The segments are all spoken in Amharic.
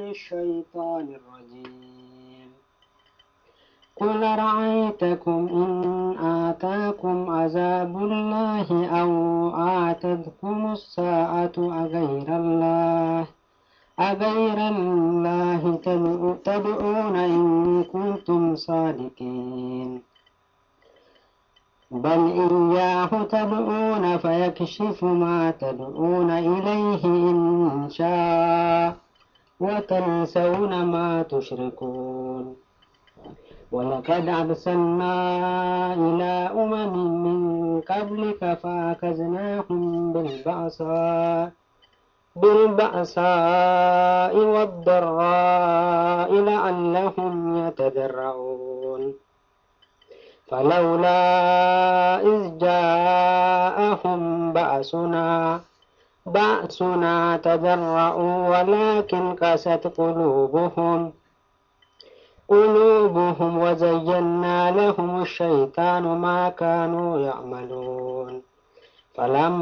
الشيطان الرجيم قل رأيتكم إن آتاكم عذاب الله أو آتتكم الساعة أغير الله أغير الله تدعون إن كنتم صادقين بل إياه تدعون فيكشف ما تدعون إليه إن شاء وتنسون ما تشركون ولقد أرسلنا إلى أمم من قبلك فأخذناهم بالبأساء بالبأساء والضراء لعلهم يتضرعون فلولا إذ جاءهم بأسنا بأسنا تضرعوا ولكن قست قلوبهم قلوبهم وزينا لهم الشيطان ما كانوا يعملون فلم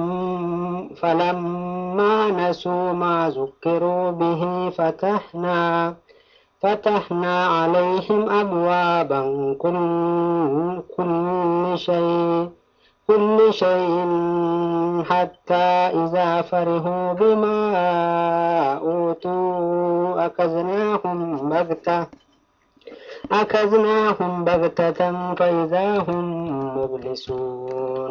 فلما نسوا ما ذكروا به فتحنا فتحنا عليهم أبوابا كل, كل شيء كل شيء حتى إذا فرحوا بما أوتوا أخذناهم بغتة أخذناهم بغتة فإذا هم مبلسون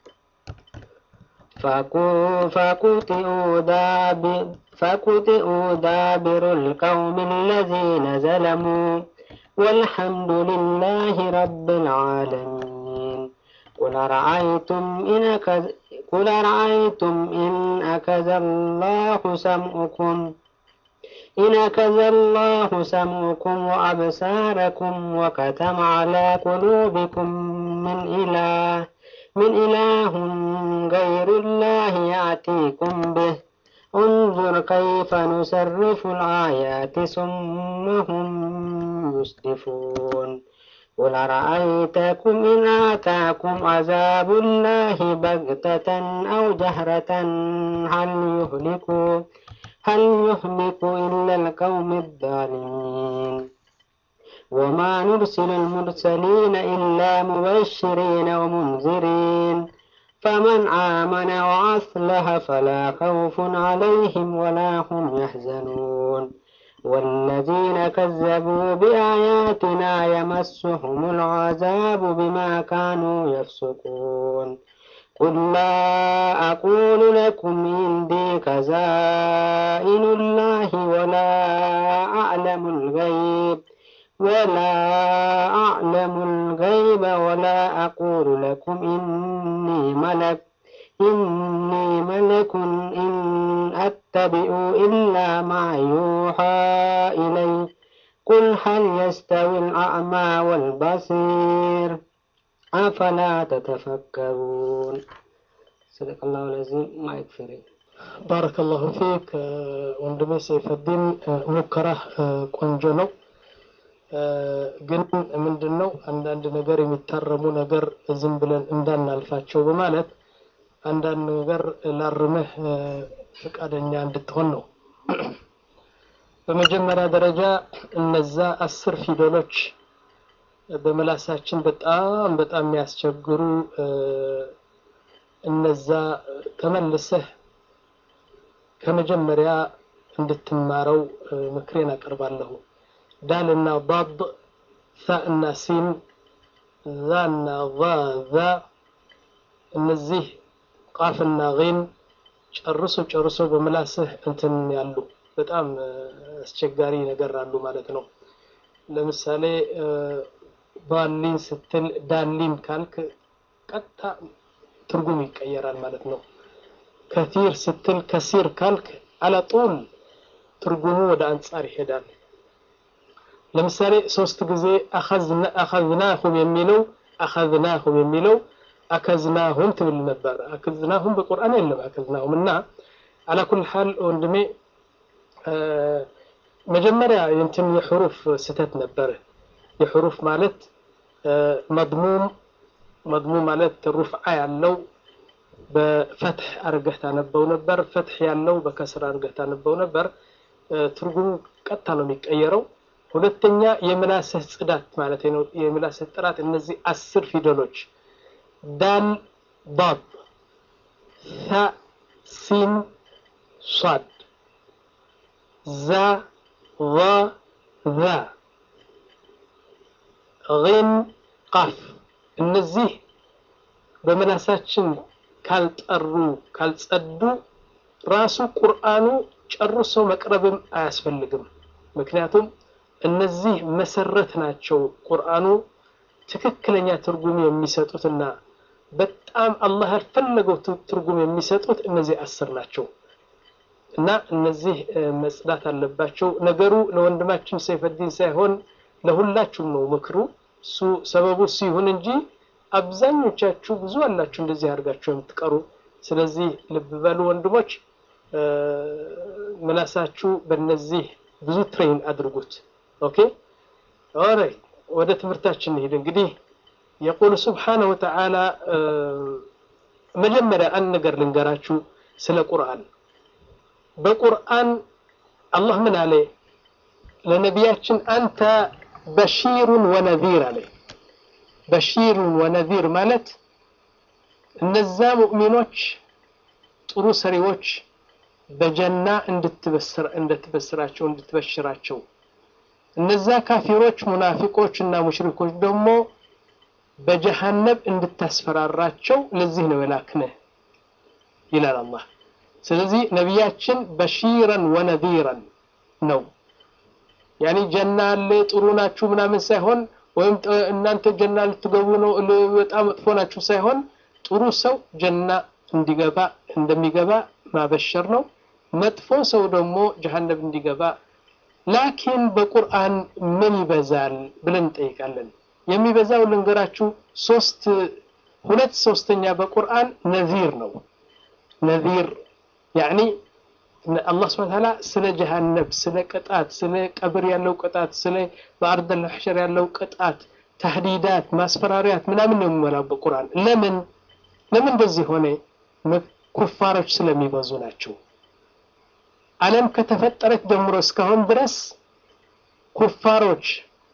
فقطعوا دابر فقطعوا دابر القوم الذين ظلموا والحمد لله رب العالمين قل رأيتم إن أكذ قل رأيتم إن أكذ الله سمعكم إن أكذ الله سمعكم وأبصاركم وكتم على قلوبكم من إله من إله غير الله يأتيكم به انظر كيف نصرف الآيات ثم هم يصدفون قل رأيتكم إن آتاكم عذاب الله بغتة أو جهرة هل يهلك هل يهلك إلا القوم الظالمين وما نرسل المرسلين إلا مبشرين ومنذرين فمن آمن وأصلح فلا خوف عليهم ولا هم يحزنون والذين كذبوا بآياتنا يمسهم العذاب بما كانوا يفسقون قل لا أقول لكم عندي خزائن الله ولا أعلم الغيب ولا أعلم الغيب ولا أقول لكم إني ملك إني ملك إن أتبع إلا ما يوحى إلي قل هل يستوي الأعمى والبصير أفلا تتفكرون صدق الله العظيم ما يكفرين ባረከ ላሁ ፊክ ወንድሜ ሰይፈዲን ሙከራህ ቆንጆ ነው ግን ምንድን ነው አንዳንድ ነገር የሚታረሙ ነገር ዝም ብለን እንዳናልፋቸው በማለት አንዳንድ ነገር ላርምህ ፈቃደኛ እንድትሆን ነው በመጀመሪያ ደረጃ እነዛ አስር ፊደሎች በምላሳችን በጣም በጣም የሚያስቸግሩ እነዛ ተመልሰህ ከመጀመሪያ እንድትማረው ምክሬን አቀርባለሁ ዳልና ضاد ثاءና ሲን ዛና ዛ ዛ እነዚህ ቃፍና ጊን ጨርሶ ጨርሶ በምላስህ እንትን ያሉ በጣም አስቸጋሪ ነገር አሉ ማለት ነው ለምሳሌ ባሊን ስትል ዳሊን ካልክ ቀጥታ ትርጉም ይቀየራል ማለት ነው ከቲር ስትል ከሲር ካልክ አለጡል ትርጉሙ ወደ አንጻር ይሄዳል ለምሳሌ ሶስት ጊዜ አኸዝናሁም የሚለው አኸዝናሁም የሚለው አከዝናሁም ትብል ነበር አከዝናሁም በቁርአን የለም አከዝናሁም እና አላኩል ሐል ወንድሜ መጀመሪያ የንትን የሕሩፍ ስተት ነበር የሕሩፍ ማለት መድሙም መድሙም ማለት ሩፍዓ ያለው በፈትሕ አርገህ ታነበው ነበር ፈትሕ ያለው በከስር አርገህ ታነበው ነበር ትርጉሙ ቀጥታ ነው የሚቀየረው። ሁለተኛ የምላስህ ጽዳት ማለት ነው፣ የምላስህ ጥራት። እነዚህ አስር ፊደሎች ዳል፣ ዳድ፣ ታ፣ ሲን፣ ሷድ፣ ዛ፣ ዛ፣ ዛ፣ ጊን፣ ቃፍ እነዚህ በምላሳችን ካልጠሩ ካልጸዱ ራሱ ቁርአኑ ጨርሶ መቅረብም አያስፈልግም። ምክንያቱም እነዚህ መሰረት ናቸው። ቁርአኑ ትክክለኛ ትርጉም የሚሰጡትና በጣም አላህ ያልፈለገው ትርጉም የሚሰጡት እነዚህ አስር ናቸው እና እነዚህ መጽዳት አለባቸው። ነገሩ ለወንድማችን ሰይፈዲን ሳይሆን ለሁላችሁም ነው ምክሩ። እሱ ሰበቡ እሱ ይሁን እንጂ አብዛኞቻችሁ ብዙ አላችሁ እንደዚህ አድርጋችሁ የምትቀሩ። ስለዚህ ልብ በሉ ወንድሞች፣ ምላሳችሁ በእነዚህ ብዙ ትሬን አድርጉት። ኦኬ ኦራይት፣ ወደ ትምህርታችን እንሂድ። እንግዲህ የቁል ስብሓነሁ ወተዓላ መጀመሪያ አንድ ነገር ልንገራችሁ ስለ ቁርአን። በቁርአን አላህ ምን አለ ለነቢያችን? አንተ በሺሩን ወነዚር አለ። በሺሩን ወነዚር ማለት እነዛ ሙእሚኖች ጥሩ ሰሪዎች በጀና እንድትበስራቸው እንድትበሽራቸው፣ እነዛ ካፊሮች ሙናፊቆች እና ሙሽሪኮች ደግሞ በጀሃነብ እንድታስፈራራቸው ለዚህ ነው የላክንህ ይላል አላህ። ስለዚህ ነቢያችን በሺረን ወነዚረን ነው ያኒ ጀና አለ ጥሩ ናችሁ ምናምን ሳይሆን ወይም እናንተ ጀና ልትገቡ ነው በጣም መጥፎ ናችሁ ሳይሆን ጥሩ ሰው ጀና እንዲገባ እንደሚገባ ማበሸር ነው። መጥፎ ሰው ደግሞ ጀሃነብ እንዲገባ። ላኪን በቁርአን ምን ይበዛል ብለን እንጠይቃለን። የሚበዛው ልንገራችሁ፣ ሶስት ሁለት ሶስተኛ በቁርአን ነዚር ነው። ነዚር ያኒ አላህ ስብሐ ወተዓላ ስለ ጀሃነብ፣ ስለ ቅጣት፣ ስለ ቀብር ያለው ቅጣት፣ ስለ በአርደል መሕሸር ያለው ቅጣት፣ ተህዲዳት፣ ማስፈራሪያት ምናምን ነው የሚሞላው በቁርአን። ለምን ለምን እንደዚህ ሆነ? ኩፋሮች ስለሚበዙ ናቸው። ዓለም ከተፈጠረች ጀምሮ እስካሁን ድረስ ኩፋሮች፣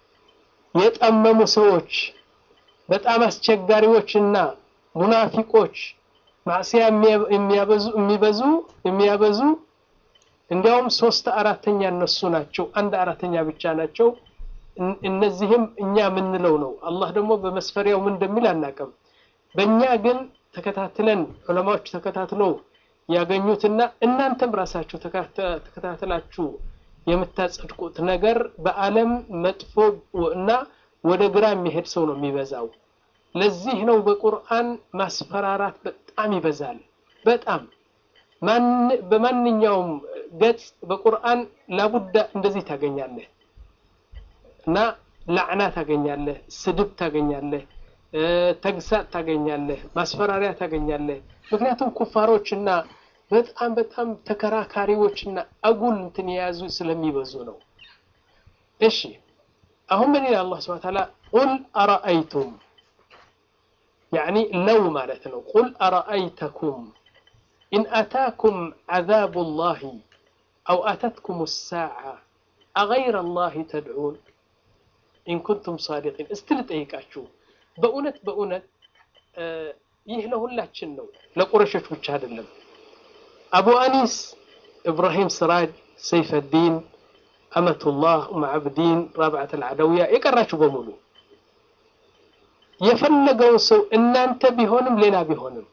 የጠመሙ ሰዎች፣ በጣም አስቸጋሪዎችና ሙናፊቆች ማዕሲያ የሚያበዙ የሚበዙ የሚያበዙ እንዲያውም ሶስት አራተኛ እነሱ ናቸው። አንድ አራተኛ ብቻ ናቸው። እነዚህም እኛ የምንለው ነው። አላህ ደግሞ በመስፈሪያው ምን እንደሚል አናውቅም። በእኛ ግን ተከታትለን ዑለማዎች ተከታትለው ያገኙትና እናንተም ራሳችሁ ተከታትላችሁ የምታጸድቁት ነገር በዓለም መጥፎ እና ወደ ግራ የሚሄድ ሰው ነው የሚበዛው። ለዚህ ነው በቁርአን ማስፈራራት በጣም ይበዛል። በጣም በማንኛውም ገጽ በቁርአን ላቡዳ እንደዚህ ታገኛለህ እና ላዕና ታገኛለህ፣ ስድብ ታገኛለህ፣ ተግሳጥ ታገኛለህ፣ ማስፈራሪያ ታገኛለህ። ምክንያቱም ኩፋሮችና በጣም በጣም ተከራካሪዎችና አጉል እንትን የያዙ ስለሚበዙ ነው። እሺ አሁን ምን ይላል አላህ ሱብሓነሁ ወተዓላ ቁል አረአይቱም ያዕኒ ለው ማለት ነው። ቁል አረአይተኩም ኢን አታኩም ዓዛቡ ላሂ አው አተትኩም ሳዓ አገይረ ላሂ ተድዑን ኢን ኩንቱም ሳዲቂን። እስቲ ልጠይቃችሁ በእውነት በእውነት ይህ ለሁላችን ነው፣ ለቁረሾች ብቻ አይደለም። አቡ አኒስ፣ ኢብራሂም ስራጅ፣ ሰይፈዲን፣ አመቱላህ፣ ኡም ዓብዲን፣ ራብዓት አልዓደውያ የቀራችሁ በሙሉ የፈለገው ሰው እናንተ ቢሆንም ሌላ ቢሆንም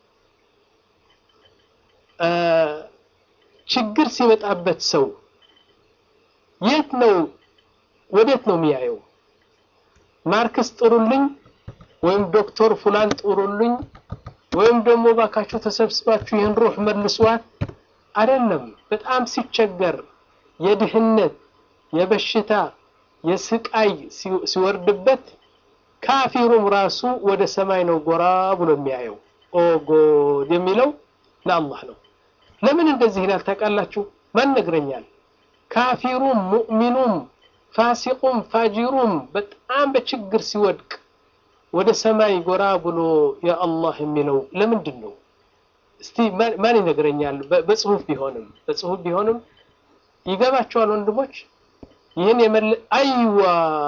ችግር ሲመጣበት ሰው የት ነው ወዴት ነው የሚያየው? ማርክስ ጥሩልኝ ወይም ዶክተር ፉላን ጥሩልኝ ወይም ደግሞ ባካችሁ ተሰብስባችሁ ይህን ሩህ መልሷት አይደለም። በጣም ሲቸገር የድህነት የበሽታ የስቃይ ሲወርድበት ካፊሩም ራሱ ወደ ሰማይ ነው ጎራ ብሎ የሚያየው። ኦ ጎድ የሚለው ለአላህ ነው። ለምን እንደዚህ ይላል ታውቃላችሁ? ማን ነግረኛል? ካፊሩም ሙእሚኑም ፋሲቁም ፋጂሩም በጣም በችግር ሲወድቅ ወደ ሰማይ ጎራ ብሎ ያ አላህ የሚለው ለምንድን ነው? እስቲ ማን ይነግረኛል? በጽሁፍ ቢሆንም በጽሁፍ ቢሆንም ይገባቸዋል ወንድሞች። ይህን የመለ አይዋ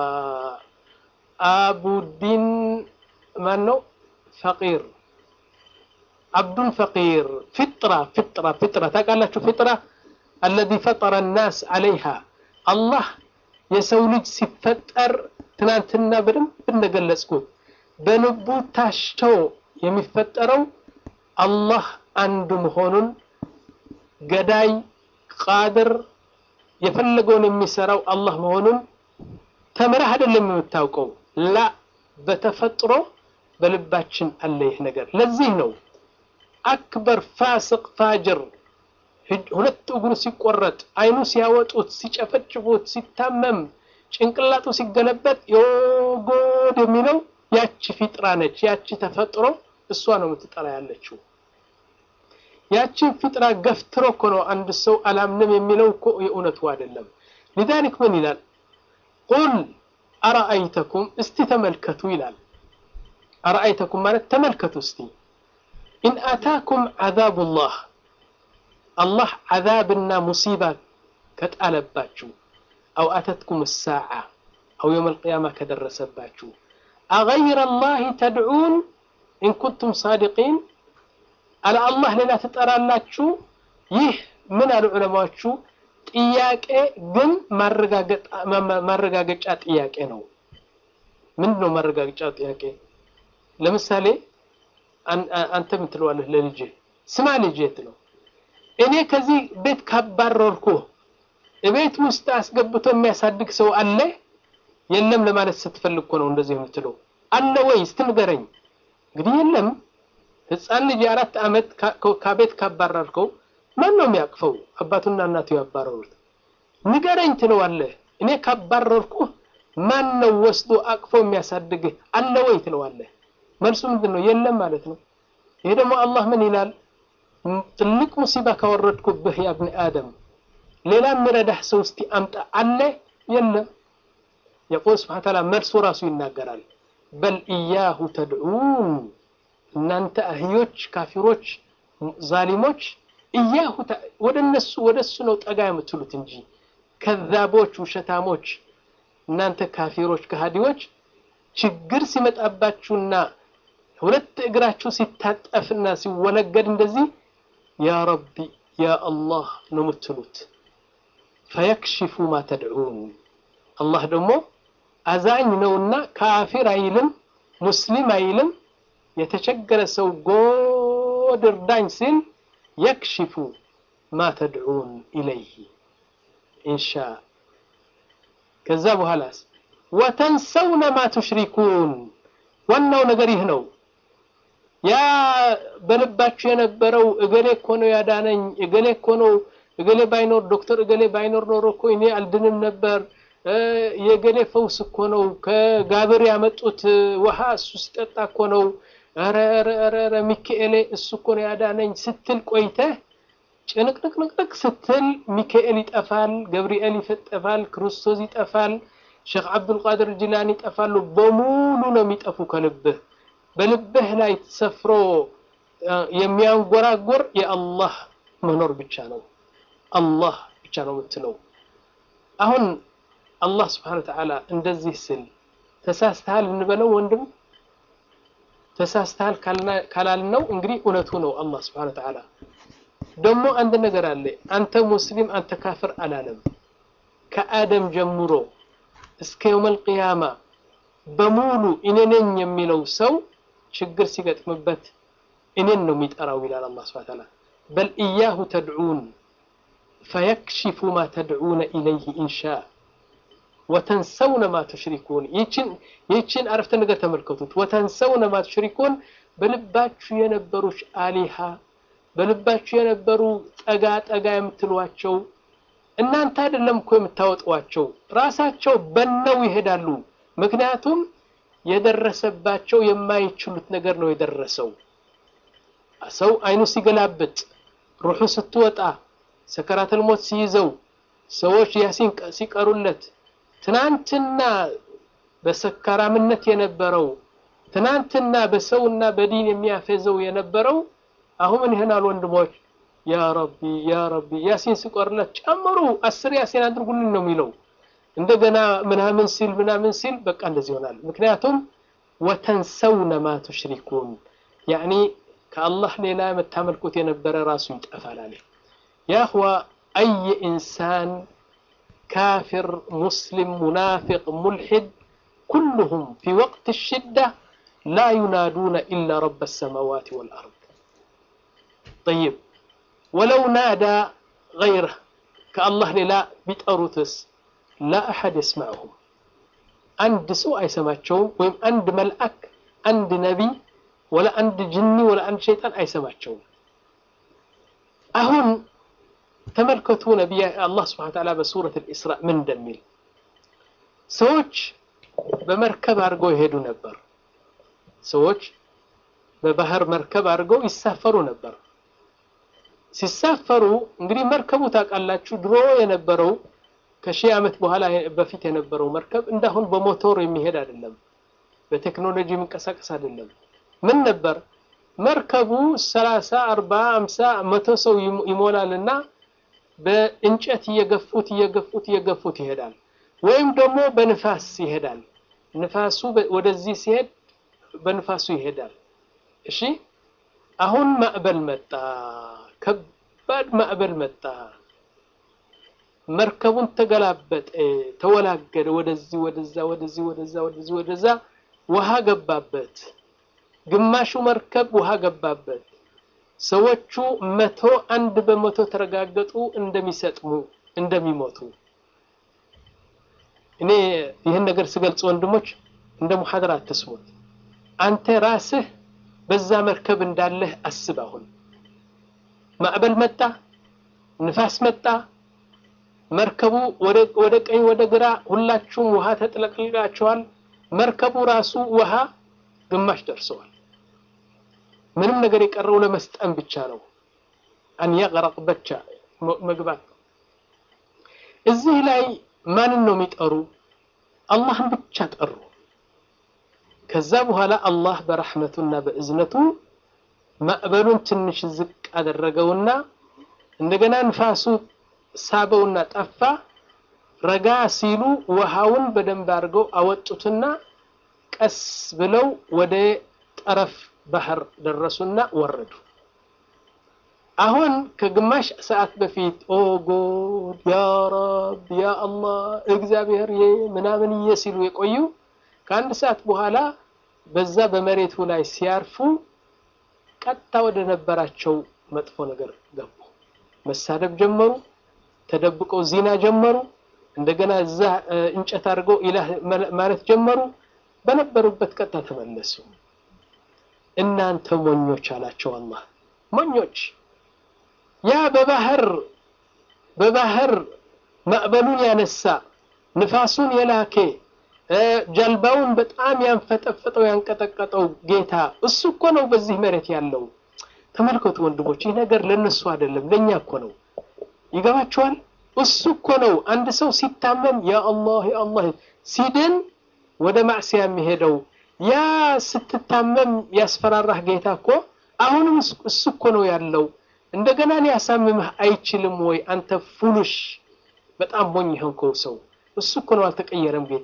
አቡዲን ማን ነው ፈቂር አብዱን ፈቂር ፍጥራ ፍጥራ ፍጥራ ታውቃላችሁ ፍጥራ አለዚ ፈጠረ ናስ አለይሃ አላህ የሰው ልጅ ሲፈጠር ትናንትና በደንብ እንደገለጽኩት በልቡ ታሽቶ የሚፈጠረው አላህ አንዱ መሆኑን ገዳይ ቃድር የፈለገውን የሚሰራው አላህ መሆኑን ተምረህ አይደለም የምታውቀው ላ በተፈጥሮ በልባችን አለ ይህ ነገር ለዚህ ነው አክበር ፋስቅ ፋጅር ሁለት እግሩ ሲቆረጥ አይኑ ሲያወጡት ሲጨፈጭፉት ሲታመም ጭንቅላቱ ሲገለበጥ የጎድ የሚለው ያቺ ፊጥራ ነች ያቺ ተፈጥሮ እሷ ነው የምትጠራ ያለችው ያቺን ፊጥራ ገፍትሮ እኮ ነው አንድ ሰው አላምንም የሚለው እኮ የእውነቱ አይደለም ሊዛሊክ ምን ይላል ቁል አረአይተኩም እስቲ ተመልከቱ ይላል አረአይተኩም ማለት ተመልከቱ እስቲ ኢን አታኩም ዓዛቡላህ አላህ ዓዛብና ሙሲባ ከጣለባችሁ አው አተትኩም ሳዓ አው የውም አልቅያማ ከደረሰባችሁ አገይረ ላህ ተድዑን ኢን ኩንቱም ሳዲቂን አለ አላህ ሌላ ትጠራላችሁ ይህ ምን አሉ ዑለማዎቹ ጥያቄ ግን ማረጋገጫ ጥያቄ ነው ምንድን ነው ማረጋገጫ ጥያቄ ለምሳሌ አንተ ምን ትለዋለህ ለልጅ ስማ ልጅ የት ነው እኔ ከዚህ ቤት ካባረርኩ ቤት ውስጥ አስገብቶ የሚያሳድግ ሰው አለ የለም ለማለት ስትፈልግ እኮ ነው እንደዚህ የምትለው አለ ወይ እስቲ ንገረኝ እንግዲህ የለም ህፃን ልጅ የአራት ዓመት ከቤት ካባረርከው ማን ነው የሚያቅፈው አባቱና እናቱ ያባረሩት ንገረኝ ትለዋለህ እኔ ካባረርኩ ማን ነው ወስዶ አቅፎ የሚያሳድግህ አለ ወይ ትለዋለህ መልሱ ምንድን ነው የለም ማለት ነው ይሄ ደግሞ አላህ ምን ይላል ትልቅ ሙሲባ ካወረድኩብህ ያ ብኒ አደም ሌላ የሚረዳህ ሰው እስቲ አምጣ አለ የለም የቁል ስብሓን ታላ መልሱ ራሱ ይናገራል በል እያሁ ተድዑን እናንተ አህዮች ካፊሮች ዛሊሞች እያሁ ወደ እነሱ ወደ እሱ ነው ጠጋ የምትሉት እንጂ ከዛቦች ውሸታሞች እናንተ ካፊሮች ከሃዲዎች ችግር ሲመጣባችሁና ሁለት እግራችሁ ሲታጠፍና ሲወለገድ እንደዚህ ያ ረቢ ያ አላህ ነው የምትሉት ፈየክሽፉ ማ ተድዑን አላህ ደግሞ አዛኝ ነውና ካፊር አይልም ሙስሊም አይልም የተቸገረ ሰው ጎድ እርዳኝ ሲል የክሽፉ ማ ተድዑን ኢለይህ ኢንሻ ከዛ በኋላስ ወተንሰውነ ማ ቱሽሪኩን ዋናው ነገር ይህ ነው ያ በልባችሁ የነበረው እገሌ እኮ ነው ያዳነኝ እገሌ እኮ ነው እገሌ ባይኖር ዶክተር እገሌ ባይኖር ኖሮ እኮ እኔ አልድንም ነበር የገሌ ፈውስ እኮ ነው ከጋብር ያመጡት ውሃ እሱ ሲጠጣ እኮ ነው ኧረ ኧረ ኧረ ሚካኤሌ እሱ እኮ ነው ያዳነኝ ስትል ቆይተህ ጭንቅንቅንቅንቅ ስትል ሚካኤል ይጠፋል ገብርኤል ይጠፋል ክርስቶስ ይጠፋል ሼክ አብዱልቃድር ጅላኒ ይጠፋሉ በሙሉ ነው የሚጠፉ ከልብህ በልብህ ላይ ሰፍሮ የሚያንጎራጎር የአላህ መኖር ብቻ ነው አላህ ብቻ ነው የምትለው አሁን አላህ ስብሓን ተዓላ እንደዚህ ስል ተሳስተሃል እንበለው ወንድም ተሳስተሃል ካላልነው እንግዲህ እውነቱ ነው አላህ ስብሓን ተዓላ ደግሞ አንድ ነገር አለ አንተ ሙስሊም አንተ ካፍር አላለም ከአደም ጀምሮ እስከ የውመል ቅያማ በሙሉ እኔ ነኝ የሚለው ሰው ችግር ሲገጥምበት እኔን ነው የሚጠራው ይላል አላህ ስብሐ ተዓላ በል ኢያሁ ተድዑን ፈየክሽፉ ማ ተድዑነ ኢለይህ ኢንሻ ወተንሰውነ ማ ቱሽሪኩን ይችን አረፍተ ነገር ተመልከቱት ወተንሰውነ ማ ቱሽሪኩን በልባችሁ የነበሩች አሊሃ በልባችሁ የነበሩ ጠጋ ጠጋ የምትሏቸው እናንተ አይደለም እኮ የምታወጧቸው ራሳቸው በነው ይሄዳሉ ምክንያቱም የደረሰባቸው የማይችሉት ነገር ነው የደረሰው ሰው አይኑ ሲገላብጥ ሩሑ ስትወጣ ሰከራተል ሞት ሲይዘው ሰዎች ያሲን ሲቀሩለት ትናንትና በሰካራምነት የነበረው ትናንትና በሰውና በዲን የሚያፈዘው የነበረው አሁን ምን ይሆናል ወንድሞች ያ ረቢ ያ ረቢ ያሲን ሲቆርለት ጨምሩ አስር ያሲን አድርጉልን ነው የሚለው እንደገና ምናምን ሲል ምናምን ሲል በቃ እንደዚህ ይሆናል። ምክንያቱም ወተንሰውነ ማ ቱሽሪኩን ያኒ ከአላህ ሌላ የምታመልኩት የነበረ ራሱ ይጠፋል አለ። ያ እኽዋ አይ ኢንሳን ካፊር፣ ሙስሊም፣ ሙናፊቅ፣ ሙልሒድ ኩሉሁም ፊ ወቅት ሽዳ ላ ዩናዱነ ኢላ ረብ ሰማዋት ወልአርድ ጠይብ ወለው ናዳ ገይረህ ከአላህ ሌላ ቢጠሩትስ ላ አሐድ የስማዕሁም አንድ ሰው አይሰማቸውም። ወይም አንድ መልአክ፣ አንድ ነቢይ፣ ወላ አንድ ጅኒ ወላ አንድ ሸይጣን አይሰማቸውም። አሁን ተመልከቱ ነቢያ አላህ ስብሐነ ወተዓላ በሱረት አልኢስራ ምን እንደሚል ሰዎች በመርከብ አድርገው ይሄዱ ነበር። ሰዎች በባህር መርከብ አድርገው ይሳፈሩ ነበር። ሲሳፈሩ እንግዲህ መርከቡ ታውቃላችሁ፣ ድሮ የነበረው ከሺህ ዓመት በኋላ በፊት የነበረው መርከብ እንዳሁን በሞቶር የሚሄድ አይደለም፣ በቴክኖሎጂ የሚንቀሳቀስ አይደለም። ምን ነበር መርከቡ ሰላሳ አርባ አምሳ መቶ ሰው ይሞላልና በእንጨት እየገፉት እየገፉት እየገፉት ይሄዳል። ወይም ደግሞ በንፋስ ይሄዳል። ንፋሱ ወደዚህ ሲሄድ በንፋሱ ይሄዳል። እሺ አሁን ማዕበል መጣ፣ ከባድ ማዕበል መጣ። መርከቡን ተገላበጠ፣ ተወላገደ፣ ወደዚህ ወደዛ፣ ወደዚህ ወደዛ፣ ወደዚህ ወደዛ። ውሃ ገባበት። ግማሹ መርከብ ውሃ ገባበት። ሰዎቹ መቶ አንድ በመቶ ተረጋገጡ እንደሚሰጥሙ እንደሚሞቱ። እኔ ይህን ነገር ስገልጽ ወንድሞች እንደ ሙሐደራ አትስሙት። አንተ ራስህ በዛ መርከብ እንዳለህ አስብ። አሁን ማዕበል መጣ፣ ንፋስ መጣ፣ መርከቡ ወደ ቀኝ ወደ ግራ፣ ሁላችሁም ውሃ ተጥለቅልቃችኋል። መርከቡ ራሱ ውሃ ግማሽ ደርሰዋል። ምንም ነገር የቀረው ለመስጠም ብቻ ነው። አን የቅረቅ ብቻ መግባት። እዚህ ላይ ማንን ነው የሚጠሩ? አላህን ብቻ ጠሩ። ከዛ በኋላ አላህ በረሕመቱና በእዝነቱ ማዕበሉን ትንሽ ዝቅ አደረገውና እንደገና ንፋሱ ሳበውና ጠፋ። ረጋ ሲሉ ውሃውን በደንብ አድርገው አወጡትና ቀስ ብለው ወደ ጠረፍ ባህር ደረሱና ወረዱ። አሁን ከግማሽ ሰዓት በፊት ኦ ጎድ ያ ረብ ያ አላህ እግዚአብሔር ምናምን እየ ሲሉ የቆዩ ከአንድ ሰዓት በኋላ በዛ በመሬቱ ላይ ሲያርፉ ቀጥታ ወደ ነበራቸው መጥፎ ነገር ገቡ። መሳደብ ጀመሩ። ተደብቀው ዚና ጀመሩ። እንደገና እዛ እንጨት አድርገው ኢላህ ማለት ጀመሩ። በነበሩበት ቀጥታ ተመለሱ። እናንተ ሞኞች አላቸው አላህ። ሞኞች ያ በባህር በባህር ማዕበሉን ያነሳ ንፋሱን የላኬ ጀልባውን በጣም ያንፈጠፈጠው ያንቀጠቀጠው ጌታ እሱ እኮ ነው በዚህ መሬት ያለው። ተመልከቱ ወንድሞች፣ ይህ ነገር ለነሱ አይደለም ለኛ እኮ ነው። ይገባችኋል? እሱ እኮ ነው አንድ ሰው ሲታመም ያ አላህ ያ አላህ ሲድን ወደ ማዕሲያ የሚሄደው ያ ስትታመም ያስፈራራህ ጌታ እኮ አሁንም እሱ እኮ ነው ያለው። እንደገና ሊያሳምምህ አይችልም ወይ? አንተ ፉሉሽ በጣም ሞኝ የሆንከው ሰው እሱ እኮ ነው አልተቀየረም ጌታ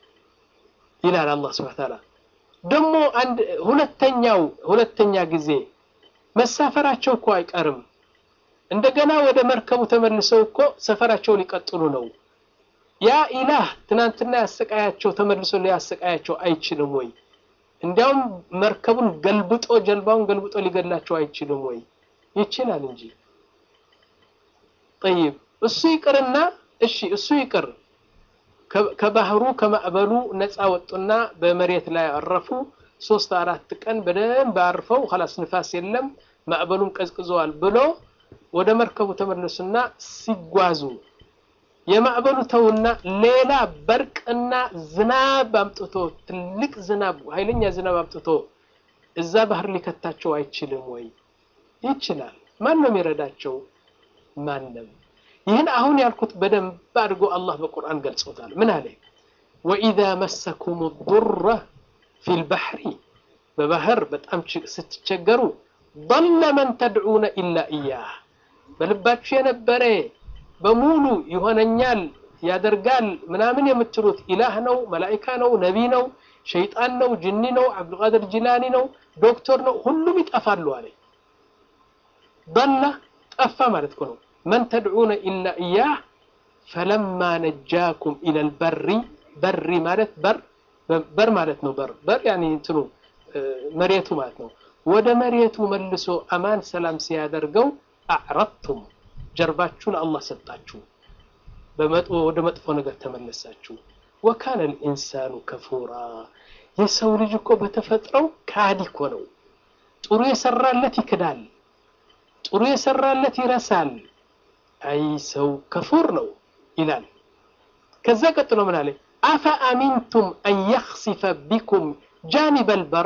ይላል አላህ ሱብሓነሁ ወተዓላ። ደግሞ አንድ ሁለተኛው ሁለተኛ ጊዜ መሳፈራቸው እኮ አይቀርም። እንደገና ወደ መርከቡ ተመልሰው እኮ ሰፈራቸው ሊቀጥሉ ነው። ያ ኢላህ ትናንትና ያሰቃያቸው ተመልሶ ሊያሰቃያቸው አይችልም ወይ? እንዲያውም መርከቡን ገልብጦ ጀልባውን ገልብጦ ሊገድላቸው አይችልም ወይ? ይችላል እንጂ። ጠይብ እሱ ይቅርና እሺ እሱ ይቅር ከባህሩ ከማዕበሉ ነፃ ወጡና በመሬት ላይ አረፉ። ሶስት አራት ቀን በደንብ አርፈው ኸላስ ንፋስ የለም ማዕበሉም ቀዝቅዘዋል ብሎ ወደ መርከቡ ተመለሱና ሲጓዙ የማዕበሉ ተውና ሌላ በርቅና ዝናብ አምጥቶ ትልቅ ዝናብ ኃይለኛ ዝናብ አምጥቶ እዛ ባህር ሊከታቸው አይችልም ወይ? ይችላል። ማን ነው የሚረዳቸው? ማንም። ይህን አሁን ያልኩት በደንብ አድርጎ አላህ በቁርአን ገልጾታል። ምን አለ? ወኢዛ መሰኩም ዱረ ፊል ባህሪ በባህር በጣም ስትቸገሩ ضل መን ተድዑነ ኢላ ኢያህ በልባችሁ የነበረ በሙሉ ይሆነኛል ያደርጋል ምናምን የምትሉት ኢላህ ነው፣ መላኢካ ነው፣ ነቢ ነው፣ ሸይጣን ነው፣ ጅኒ ነው፣ አብዱልቃድር ጂላኒ ነው፣ ዶክተር ነው፣ ሁሉም ይጠፋሉ አለ። ضل ጠፋ ማለት እኮ ነው። መን ተድዑነ ኢላ ኢያህ ፈለማ ነጃኩም ኢለል በሪ በሪ ማለት በር በር ማለት ነው። በር በር ያኒ እንትኑ መሬቱ ማለት ነው። ወደ መሬቱ መልሶ አማን ሰላም ሲያደርገው አዕረድቱም ጀርባችሁን አላህ ሰጣችሁ፣ ወደ መጥፎ ነገር ተመለሳችሁ። ወካነ ልኢንሳኑ ከፉራ የሰው ልጅ እኮ በተፈጥረው ካዲ እኮ ነው። ጥሩ የሰራለት ይክዳል፣ ጥሩ የሰራለት ይረሳል። አይ ሰው ከፉር ነው ይላል። ከዛ ቀጥሎ ምን አለ? አፈ አሚንቱም አን የኽሲፈ ቢኩም ጃኒበል በር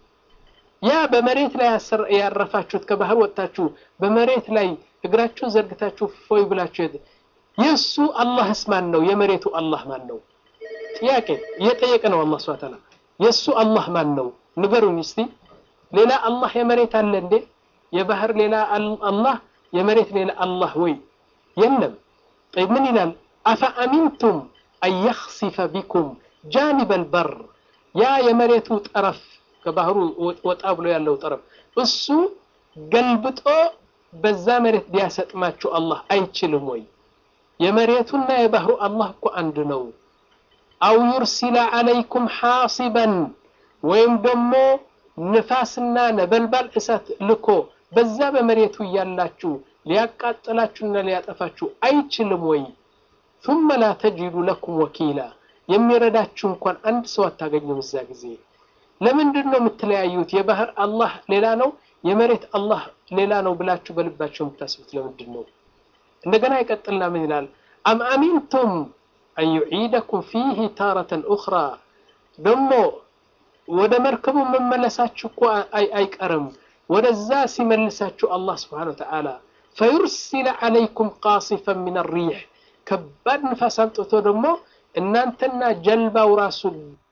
ያ በመሬት ላይ ያረፋችሁት ከባህር ወጥታችሁ በመሬት ላይ እግራችሁን ዘርግታችሁ ፎይ ብላችሁ የእሱ አላህስ ማን ነው? የመሬቱ አላህ ማን ነው? ጥያቄ እየጠየቀ ነው አላህ ሱብሓነሁ ወተዓላ። የእሱ አላህ ማን ነው? ንገሩኝ እስቲ። ሌላ አላህ የመሬት አለ እንዴ? የባህር ሌላ አላህ የመሬት ሌላ አላህ ወይ? የለም። ጠይብ ምን ይላል? አፈ አሚንቱም አን የኽሲፈ ቢኩም ጃኒበል በር ያ የመሬቱ ጠረፍ ከባህሩ ወጣ ብሎ ያለው ጠረፍ እሱ ገልብጦ በዛ መሬት ቢያሰጥማችሁ አላህ አይችልም ወይ? የመሬቱና የባህሩ አላህ እኮ አንድ ነው። አው ዩርሲለ ዓለይኩም ሓሲበን ወይም ደግሞ ንፋስና ነበልባል እሳት ልኮ በዛ በመሬቱ እያላችሁ ሊያቃጥላችሁና ሊያጠፋችሁ አይችልም ወይ? ثم لا تجد لكم وكيلا የሚረዳችሁ እንኳን አንድ ሰው አታገኙም እዛ ጊዜ ለምንድን ነው የምትለያዩት? የባህር አላህ ሌላ ነው፣ የመሬት አላህ ሌላ ነው ብላችሁ በልባቸው የምታስቡት ለምንድን ነው? እንደገና ይቀጥልና ምን ይላል? አም አሚንቱም አን ዩዒደኩም ፊህ ታረተን ኡኽራ ደግሞ ወደ መርከቡ መመለሳችሁ እኮ አይቀርም። ወደዛ ሲመልሳችሁ አላህ ስብሓነሁ ወተዓላ ፈዩርሲለ ዓለይኩም ቃሲፈን ሚን ሪሕ ከባድ ንፋስ አምጥቶ ደግሞ እናንተና ጀልባው ራሱ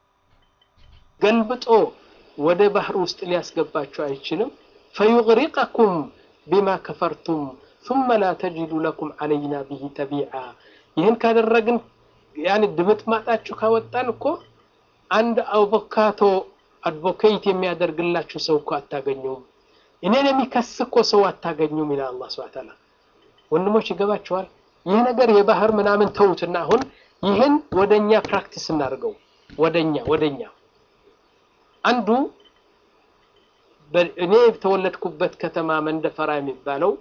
ገልብጦ ወደ ባህር ውስጥ ሊያስገባችሁ አይችልም። ፈዩግሪቀኩም ቢማ ከፈርቱም ثم لا تجد لكم علينا به تبيعا ይህን ካደረግን ያን ድምጥማጣችሁ ካወጣን እኮ አንድ አቮካቶ አድቮኬት የሚያደርግላችሁ ሰው እኮ አታገኙም። እኔን የሚከስ እኮ ሰው አታገኙም ይላል አላህ ሱብሓነሁ ወተዓላ። ወንድሞች ይገባችኋል? ይህ ነገር የባህር ምናምን ተውትና አሁን ይህን ወደኛ ፕራክቲስ እናድርገው። ወደኛ ወደኛ አንዱ እኔ የተወለድኩበት ከተማ መንደፈራ የሚባለው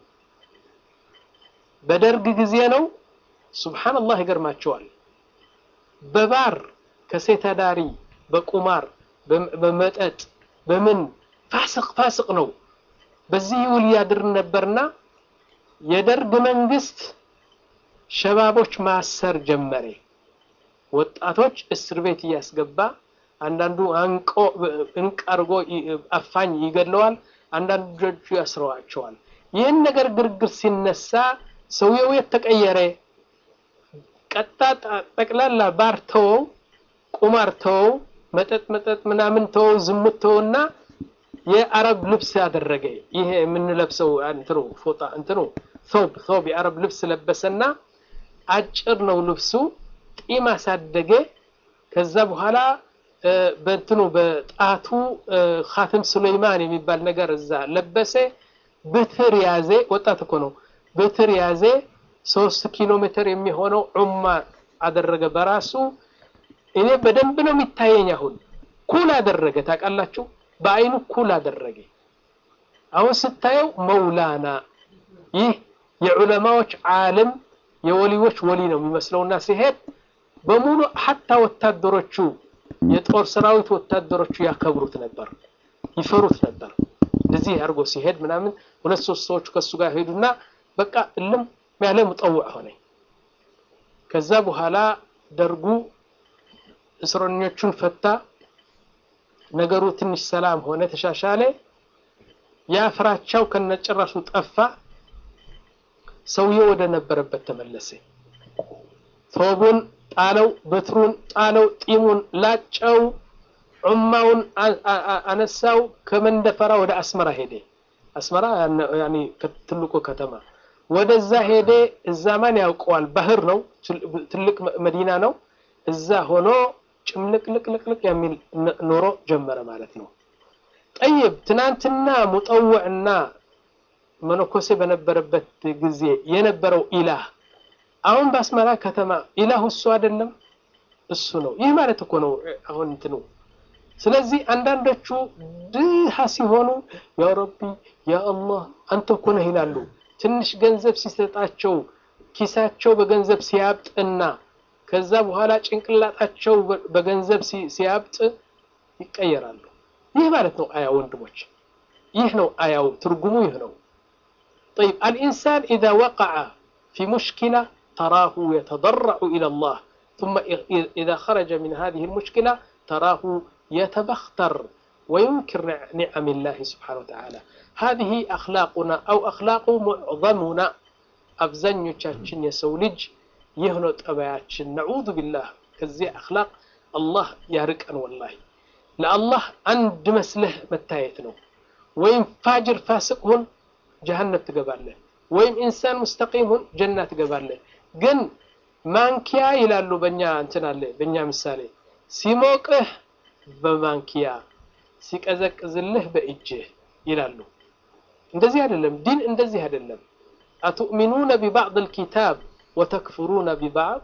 በደርግ ጊዜ ነው። ሱብሃንአላህ ይገርማቸዋል። በባር ከሴት አዳሪ በቁማር በመጠጥ በምን ፋስቅ ፋስቅ ነው። በዚህ ውል ያድር ነበርና የደርግ መንግስት ሸባቦች ማሰር ጀመረ። ወጣቶች እስር ቤት እያስገባ አንዳንዱ አንቆ እንቅ አድርጎ አፋኝ ይገድለዋል፣ አንዳንዱ ልጆቹ ያስረዋቸዋል። ይህን ነገር ግርግር ሲነሳ ሰውየው የት ተቀየረ? ቀጣ ጠቅላላ ባር ተወው፣ ቁማር ተወው፣ መጠጥ መጠጥ ምናምን ተወው፣ ዝሙት ተወውና የአረብ ልብስ ያደረገ ይሄ የምንለብሰው እንትኑ ፎጣ እንትኑ ሶብ ሶብ የአረብ ልብስ ለበሰና አጭር ነው ልብሱ፣ ጢም አሳደገ። ከዛ በኋላ በእንትኑ በጣቱ ኻትም ሱለይማን የሚባል ነገር እዛ ለበሰ። ብትር ያዜ፣ ወጣት እኮ ነው። ብትር ያዜ። ሶስት ኪሎ ሜትር የሚሆነው ዑማ አደረገ በራሱ። እኔ በደንብ ነው የሚታየኝ። አሁን ኩል አደረገ፣ ታውቃላችሁ፣ በአይኑ ኩል አደረገ። አሁን ስታየው መውላና ይህ የዑለማዎች ዓለም የወሊዎች ወሊ ነው የሚመስለውና ሲሄድ በሙሉ ሀታ ወታደሮቹ የጦር ሰራዊት ወታደሮቹ ያከብሩት ነበር፣ ይፈሩት ነበር። እንደዚህ አድርጎ ሲሄድ ምናምን ሁለት ሶስት ሰዎች ከሱ ጋር ሄዱና በቃ እልም ያለ ሙጠውዕ ሆነ። ከዛ በኋላ ደርጉ እስረኞቹን ፈታ። ነገሩ ትንሽ ሰላም ሆነ፣ ተሻሻለ። ያ ፍራቻው ከነጭራሹ ጠፋ። ሰውየው ወደ ነበረበት ተመለሰ። ቶቡን ጣለው፣ በትሩን ጣለው፣ ጢሙን ላጨው፣ ዑማውን አነሳው። ከመንደፈራ ወደ አስመራ ሄደ። አስመራ ያኔ ትልቁ ከተማ ወደዛ ሄደ። እዛ ማን ያውቀዋል? ባህር ነው፣ ትልቅ መዲና ነው። እዛ ሆኖ ጭምልቅልቅልቅልቅ የሚል ኑሮ ጀመረ ማለት ነው። ጠይብ ትናንትና ሙጠውዕና መነኮሴ በነበረበት ጊዜ የነበረው ኢላህ አሁን በአስመራ ከተማ ኢላሁ እሱ አይደለም፣ እሱ ነው። ይህ ማለት እኮ ነው አሁን እንትኑ። ስለዚህ አንዳንዶቹ ድሃ ሲሆኑ ያ ረቢ ያ አላህ አንተ እኮ ነህ ይላሉ። ትንሽ ገንዘብ ሲሰጣቸው ኪሳቸው በገንዘብ ሲያብጥና ከዛ በኋላ ጭንቅላጣቸው በገንዘብ ሲያብጥ ይቀየራሉ። ይህ ማለት ነው አያ ወንድሞች፣ ይህ ነው አያው ትርጉሙ ይህ ነው። طيب الإنسان إذا وقع في مشكلة تراه يتضرع إلى الله ثم إذا خرج من هذه المشكلة تراه يتبختر وينكر نعم الله سبحانه وتعالى هذه أخلاقنا أو أخلاق معظمنا أبزنيوቻችን የሰው ልጅ ይህ ነው ጠባያችን። ነዑዙ ቢላህ ከዚህ አኽላቅ አላህ ያርቀን። ወላሂ ለአላህ አንድ መስለህ መታየት ነው። ወይም ፋጅር ፋስቅ ሁን ጀሀነም ትገባለህ፣ ወይም ኢንሳን ሙስተቂም ሁን ጀና ትገባለህ። ግን ማንኪያ ይላሉ በእኛ እንትን አለ በእኛ ምሳሌ ሲሞቅህ በማንኪያ ሲቀዘቅዝልህ በእጅህ ይላሉ። እንደዚህ አይደለም ዲን፣ እንደዚህ አይደለም። አቱእሚኑነ ቢባዕድ ልኪታብ ወተክፍሩነ ቢባዕድ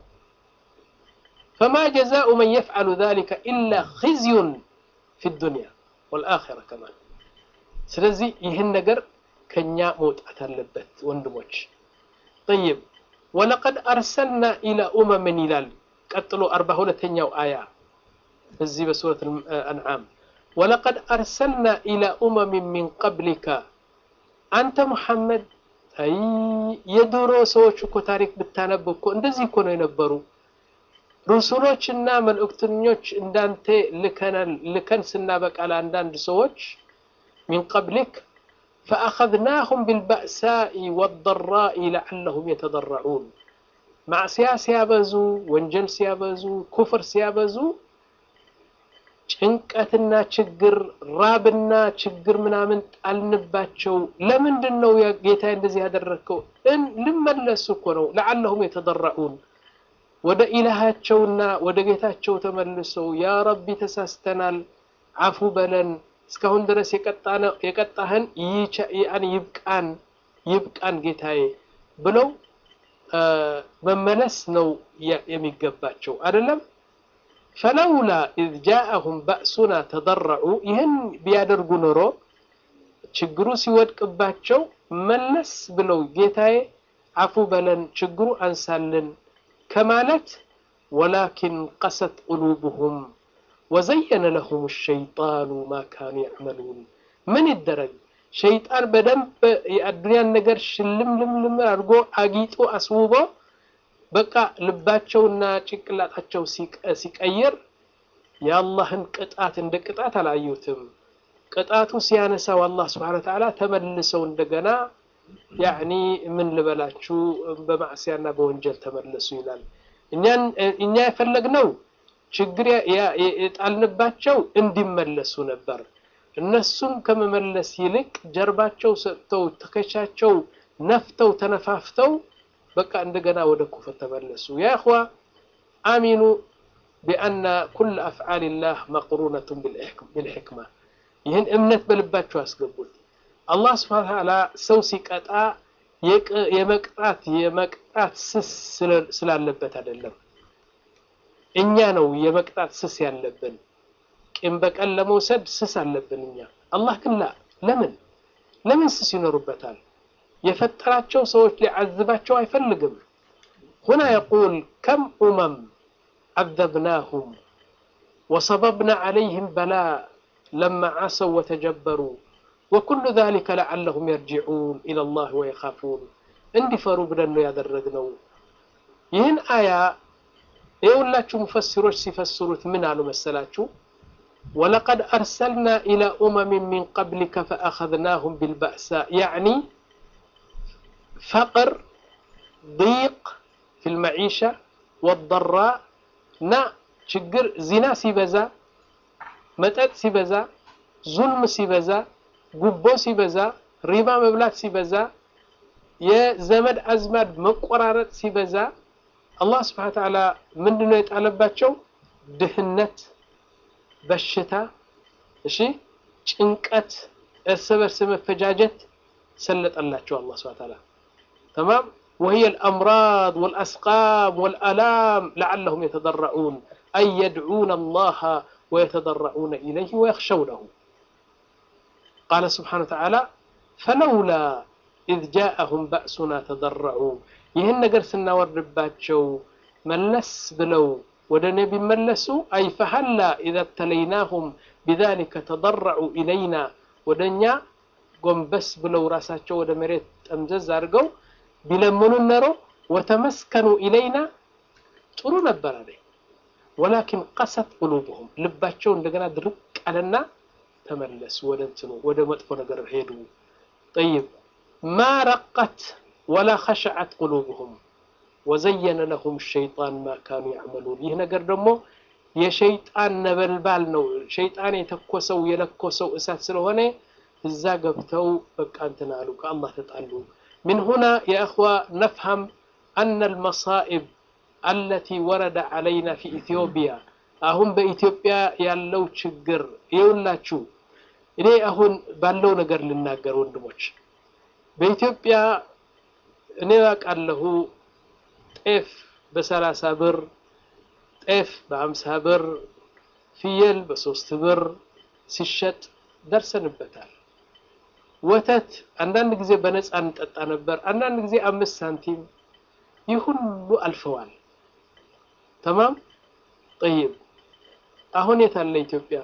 ፈማ ጀዛኡ መን የፍዓሉ ዛሊከ ኢላ ኺዝዩን ፊ ዱንያ ወልአኺራ ከማን። ስለዚህ ይህን ነገር ከኛ መውጣት አለበት ወንድሞች። ጠይብ ወለቀድ አርሰልና ኢላ ኡመምን ይላል ቀጥሎ አርባ ሁለተኛው አያ እዚህ በሱረት አንዓም ወለቀድ አርሰልና ኢላ ኡመምን ሚን ቀብሊከ አንተ ሙሐመድ አይ የድሮ ሰዎች እኮ ታሪክ ብታነብ እኮ እንደዚህ እኮ ነው የነበሩ ሩሱሎችና መልእክተኞች እንዳንተ ልከናል ልከን ስናበቃ ለአንዳንድ ሰዎች ሚን ቀብሊክ ፈአኸዝናሁም ቢልባእሳኢ ወደራኢ ለዓለሁም የተደረዑን ማዕስያ ሲያበዙ ወንጀል ሲያበዙ ኩፍር ሲያበዙ ጭንቀትና ችግር ራብና ችግር ምናምን ጣልንባቸው። ለምንድን ነው ጌታ እንደዚህ ያደረግከው? ልመለሱ እኮ ነው። ለዓለሁም የተደረዑን ወደ ኢላሃቸውና ወደ ጌታቸው ተመልሰው ያ ረቢ ተሳስተናል፣ አፉ በለን፣ እስካሁን ድረስ የቀጣህን ይብቃን ይብቃን ጌታዬ ብለው መመለስ ነው የሚገባቸው አይደለም። ፈለውላ ኢዝ ጃአሁም ባእሱና ተደረዑ ይህን ቢያደርጉ ኖሮ ችግሩ ሲወድቅባቸው መለስ ብለው ጌታዬ አፉ በለን ችግሩ አንሳልን ከማለት ወላኪን ቀሰት ቁሉብሁም ወዘየነ ለሁም ሸይጣኑ ማ ካኑ ያዕመሉን ምን ይደረግ ሸይጣን በደንብ የአዱንያን ነገር ሽልምልምልም አድርጎ አጊጦ አስውቦ በቃ ልባቸውና ጭንቅላታቸው ሲቀይር የአላህን ቅጣት እንደ ቅጣት አላዩትም። ቅጣቱ ሲያነሳው አላህ ስብሐነ ወተዓላ ተመልሰው እንደገና ያዕኒ ምን ልበላችሁ በማዕስያና በወንጀል ተመለሱ ይላል። እኛ የፈለግነው ችግር የጣልንባቸው እንዲመለሱ ነበር። እነሱም ከመመለስ ይልቅ ጀርባቸው ሰጥተው ትከሻቸው ነፍተው ተነፋፍተው በቃ እንደገና ወደ ኩፍር ተመለሱ። ያ እኽዋ አሚኑ ቢአና ኩል አፍዓልላህ መቅሩነቱን ቢልሕክማ። ይህን እምነት በልባቸው አስገቡት። አላህ ስብሐነ ወተዓላ ሰው ሲቀጣ የመቅጣት የመቅጣት ስስ ስላለበት አይደለም። እኛ ነው የመቅጣት ስስ ያለብን። ቂም በቀል ለመውሰድ ስስ አለብን እኛ። አላህ ግን ላ ለምን ለምን ስስ ይኖሩበታል? የፈጠራቸው ሰዎች ሊዓዝባቸው አይፈልግም። ሁና የቁል ከም ኡመም ዓዘብናሁም ወሰበብና ዓለይህም በላ ለማ ዓሰው ወተጀበሩ ወኩሉ ዛሊከ ለዓለሁም የርጅዑን ኢለላህ ወየኻፉን እንዲፈሩ ብለን ነው ያደረግነው። ይህን አያ የሁላችሁ ሙፈሲሮች ሲፈስሩት ምን አሉ መሰላችሁ? ወለቀድ አርሰልና ኢላ ኡመሚን ሚን ቀብሊከ ፈአኸዝናሁም ቢልባእሳ ያዕኒ ፈቅር ዲቅ ፊል መዒሻ ወደራ እና ችግር ዚና ሲበዛ፣ መጠጥ ሲበዛ፣ ዙልም ሲበዛ፣ ጉቦ ሲበዛ፣ ሪባ መብላት ሲበዛ፣ የዘመድ አዝማድ መቆራረጥ ሲበዛ አላህ ስብሐነ ወተዓላ ምንድነው የጣለባቸው? ድህነት፣ በሽታ፣ እሺ ጭንቀት፣ እርስ በርስ መፈጃጀት ሰለጠላቸው አላህ ስብሐነ ወተዓላ ተማም وهي الأمراض والأسقام والألام لعلهم يتضرعون أي يدعون الله ويتضرعون إليه ويخشونه قال سبحانه وتعالى فلولا إذ جاءهم بأسنا تضرعوا ይህን ነገር ስናወርድባቸው መለስ ብለው ወደ ነቢ መለሱ አይ ፈሀላ ኢዘ ብተለይናሁም ቢዛሊከ ተضረዑ ኢለይና ወደ እኛ ጎንበስ ብለው ራሳቸው ወደ መሬት ጠምዘዝ አድርገው ቢለምኑን ነሮ ወተመስከኑ ኢለይና ጥሩ ነበር አለ ወላኪን ቀሰት ቁሉብሁም ልባቸው እንደገና ድርቅ አለና ተመለሱ ወደ እንትኑ ወደ መጥፎ ነገር ሄዱ ጠይብ ማ ረቀት ወላ ኸሸዐት ቁሉብሁም ወዘየነ ለሁም ሸይጣን ማ ካኑ ያዕመሉን ይህ ነገር ደግሞ የሸይጣን ነበልባል ነው ሸይጣን የተኮሰው የለኮሰው እሳት ስለሆነ እዛ ገብተው በቃ እንትን አሉ ከአላህ ተጣሉ من هنا يا أخوة نفهم أن المصائب التي ورد علينا في إثيوبيا أهم بإثيوبيا ያለው ችግር ይውላችሁ እኔ አሁን ባለው ነገር ልናገር ወንድሞች በኢትዮጵያ እኔ አውቃለሁ ጤፍ በሰላሳ ብር ጤፍ በአምሳ ብር ፍየል በሶስት ብር ሲሸጥ ደርሰንበታል ወተት አንዳንድ ጊዜ በነፃ እንጠጣ ነበር አንዳንድ ጊዜ አምስት ሳንቲም ይህ ሁሉ አልፈዋል ተማም ጠይብ አሁን የት አለ ኢትዮጵያ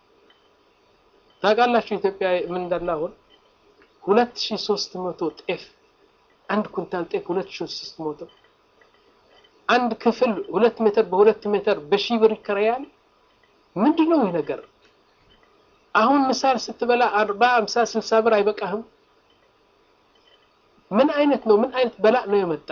ታውቃላችሁ ኢትዮጵያ ምን እንዳለ አሁን ሁለት ሺ ሶስት መቶ ጤፍ አንድ ኩንታል ጤፍ ሁለት ሺ ሶስት መቶ አንድ ክፍል ሁለት ሜትር በሁለት ሜትር በሺህ ብር ይከራያል ምንድን ነው ይህ ነገር አሁን ምሳል ስትበላ አርባ አምሳ ስልሳ ብር አይበቃህም ምን አይነት ነው ምን አይነት በላእ ነው የመጣ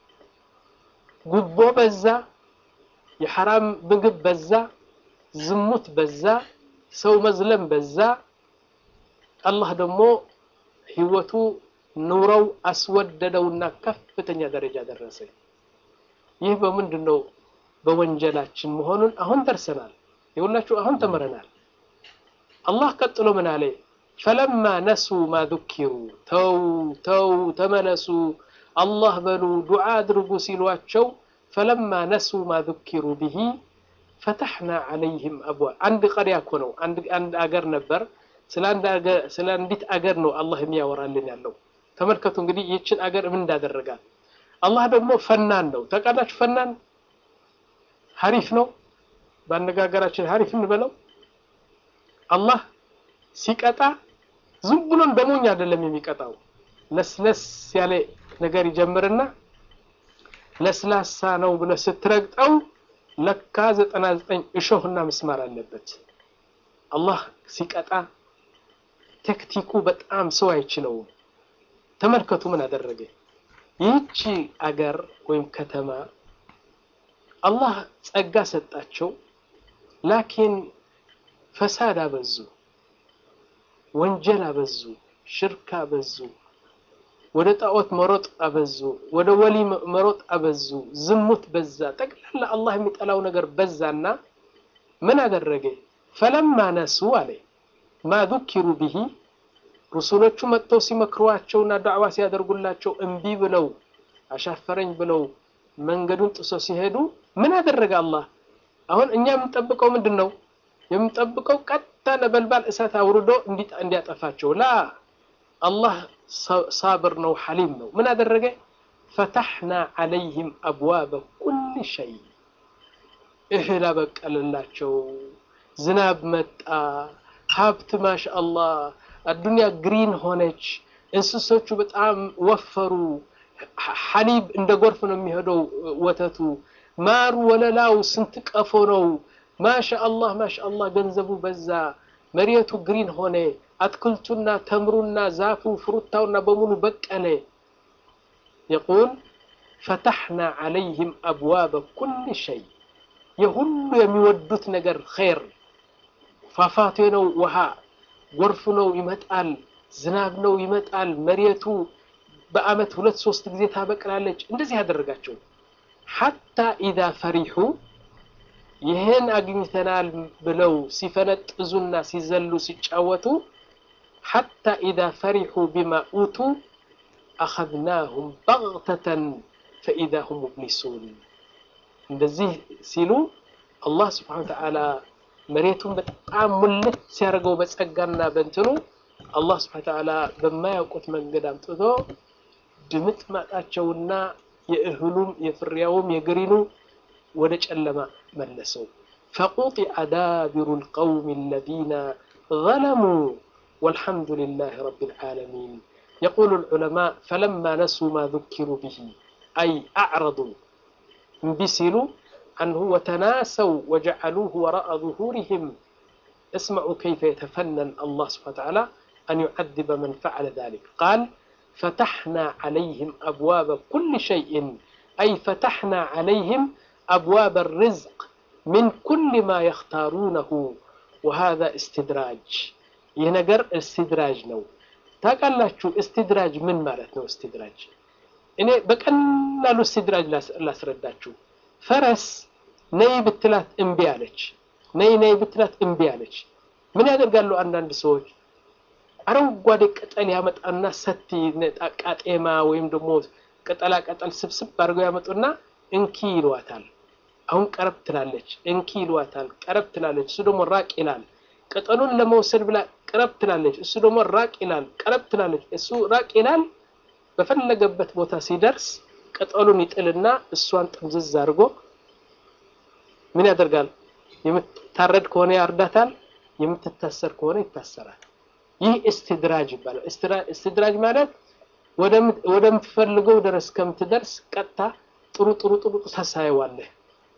ጉቦ በዛ የሐራም ምግብ በዛ ዝሙት በዛ ሰው መዝለም በዛ አላህ ደግሞ ህይወቱ ኑረው አስወደደውና ከፍተኛ ደረጃ ደረሰ ይህ በምንድን ነው በወንጀላችን መሆኑን አሁን ደርሰናል የሁላችሁ አሁን ተምረናል አላህ ቀጥሎ ምን አለ ፈለማ ነሱ ማ ذኪሩ ተው ተው ተመለሱ አላህ በሉ ዱዓ አድርጉ ሲሏቸው ፈለማ ነሱ ማ ذኪሩ ብሂ ፈተሕና ዓለይህም አብዋ አንድ ቀሪያ እኮ ነው አንድ አገር ነበር ስለ አንዲት አገር ነው አላህ የሚያወራልን ያለው ተመልከቱ እንግዲህ ይችን አገር ምን እንዳደረጋል አላህ ደግሞ ፈናን ነው ተቃላችሁ ፈናን ሀሪፍ ነው በአነጋገራችን ሀሪፍ እንበለው አላህ ሲቀጣ ዝም ብሎ እንደሞኝ አይደለም የሚቀጣው ለስለስ ያለ ነገር ይጀምርና ለስላሳ ነው ብለ ስትረግጠው ለካ ዘጠና ዘጠኝ እሾህና ምስማር አለበት አላህ ሲቀጣ ቴክቲኩ በጣም ሰው አይችለውም ተመልከቱ ምን አደረገ ይህቺ አገር ወይም ከተማ አላህ ጸጋ ሰጣቸው ላኪን ፈሳድ አበዙ ወንጀል አበዙ ሽርክ አበዙ ወደ ጣዖት መሮጥ አበዙ ወደ ወሊ መሮጥ አበዙ ዝሙት በዛ ጠቅላላ አላህ የሚጠላው ነገር በዛና ምን አደረገ ፈለማ ነሱ አለ ማ ذኪሩ ብሂ ሩሱሎቹ መጥተው ሲመክሯቸውና ዳዕዋ ሲያደርጉላቸው እምቢ ብለው አሻፈረኝ ብለው መንገዱን ጥሶ ሲሄዱ ምን አደረገ አላህ አሁን እኛ የምንጠብቀው ምንድን ነው የምንጠብቀው ቀጥታ ነበልባል እሳት አውርዶ እንዲያጠፋቸው ላ አላህ ሳብር ነው ሐሊም ነው ምን አደረገ ፈተሕና ዓለይህም አብዋበ ኩል ሸይ እህል አበቀልላቸው ዝናብ መጣ ሀብት ማሻ አላህ አዱንያ ግሪን ሆነች እንስሶቹ በጣም ወፈሩ ሐሊብ እንደ ጎርፍ ነው የሚሄደው ወተቱ ማሩ ወለላው ስንት ቀፎ ነው ማሻ አላህ ማሻ አላህ ገንዘቡ በዛ መሬቱ ግሪን ሆነ አትክልቱና ተምሩና ዛፉ ፍሩታውና በሙሉ በቀለ የቁል ፈተሕና ዓለይህም አብዋበ ኩል ሸይ የሁሉ የሚወዱት ነገር ኸይር ፏፏቴ ነው ውሃ ጎርፍ ነው ይመጣል ዝናብ ነው ይመጣል መሬቱ በአመት ሁለት ሶስት ጊዜ ታበቅላለች። እንደዚህ ያደረጋቸው ሐታ ኢዛ ፈሪሑ ይህን አግኝተናል ብለው ሲፈነጥዙና ሲዘሉ ሲጫወቱ ሐታ ኢዛ ፈሪሑ ቢማ ኡቱ አኸዝናሁም በግተተን ፈኢዛ ሁም ሙብሊሱን። እንደዚህ ሲሉ አላህ ስብሓነ ወተዓላ መሬቱን በጣም ሙልት ሲያደርገው በጸጋና በእንትኑ አላህ ስብሓነ ወተዓላ በማያውቁት መንገድ አምጥቶ ድምጥ ማጣቸውና የእህሉም የፍሬያውም የግሪኑ ወደ ጨለማ መለሰው። ፈቁጢዐ ዳቢሩ ልቀውም አለዚነ ዘለሙ ወልሐምዱ ልላህ ረቢል ዓለሚን። የቁሉ ልዑለማእ ፈለማ ነሱ ማ ذኪሩ ብሂ አይ አዕረዱ እምቢ ሲሉ عنه وتناسوا وجعلوه وراء ظهورهم اسمعوا كيف يتفنن الله سبحانه وتعالى أن يعذب من فعل ذلك قال فتحنا عليهم أبواب كل شيء أي فتحنا عليهم أبواب الرزق من كل ما يختارونه وهذا استدراج ينقر استدراج نو تقال استدراج من مالتنا استدراج እኔ በቀላሉ استدراج ላስረዳችሁ ፈረስ ነይ ብትላት እምቢ አለች። ነይ ነይ ብትላት እምቢ አለች። ምን ያደርጋሉ አንዳንድ ሰዎች አረንጓዴ ቅጠል ያመጣና ሰቲ ቃጤማ ወይም ደግሞ ቅጠላ ቅጠል ስብስብ አድርገው ያመጡና እንኪ ይሏታል። አሁን ቀረብ ትላለች፣ እንኪ ይሏታል፣ ቀረብ ትላለች። እሱ ደግሞ ራቅ ይላል። ቅጠሉን ለመውሰድ ብላ ቀረብ ትላለች፣ እሱ ደግሞ ራቅ ይላል፣ ቀረብ ትላለች፣ እሱ ራቅ ይላል። በፈለገበት ቦታ ሲደርስ ቅጠሉን ይጥልና እሷን ጥምዝዝ አድርጎ ምን ያደርጋል? የምትታረድ ከሆነ ያርዳታል፣ የምትታሰር ከሆነ ይታሰራል። ይህ እስትድራጅ ይባላል። እስትድራጅ ማለት ወደምትፈልገው ድረስ ከምትደርስ ቀጥታ ጥሩ ጥሩ ጥሩ ታሳየዋለህ።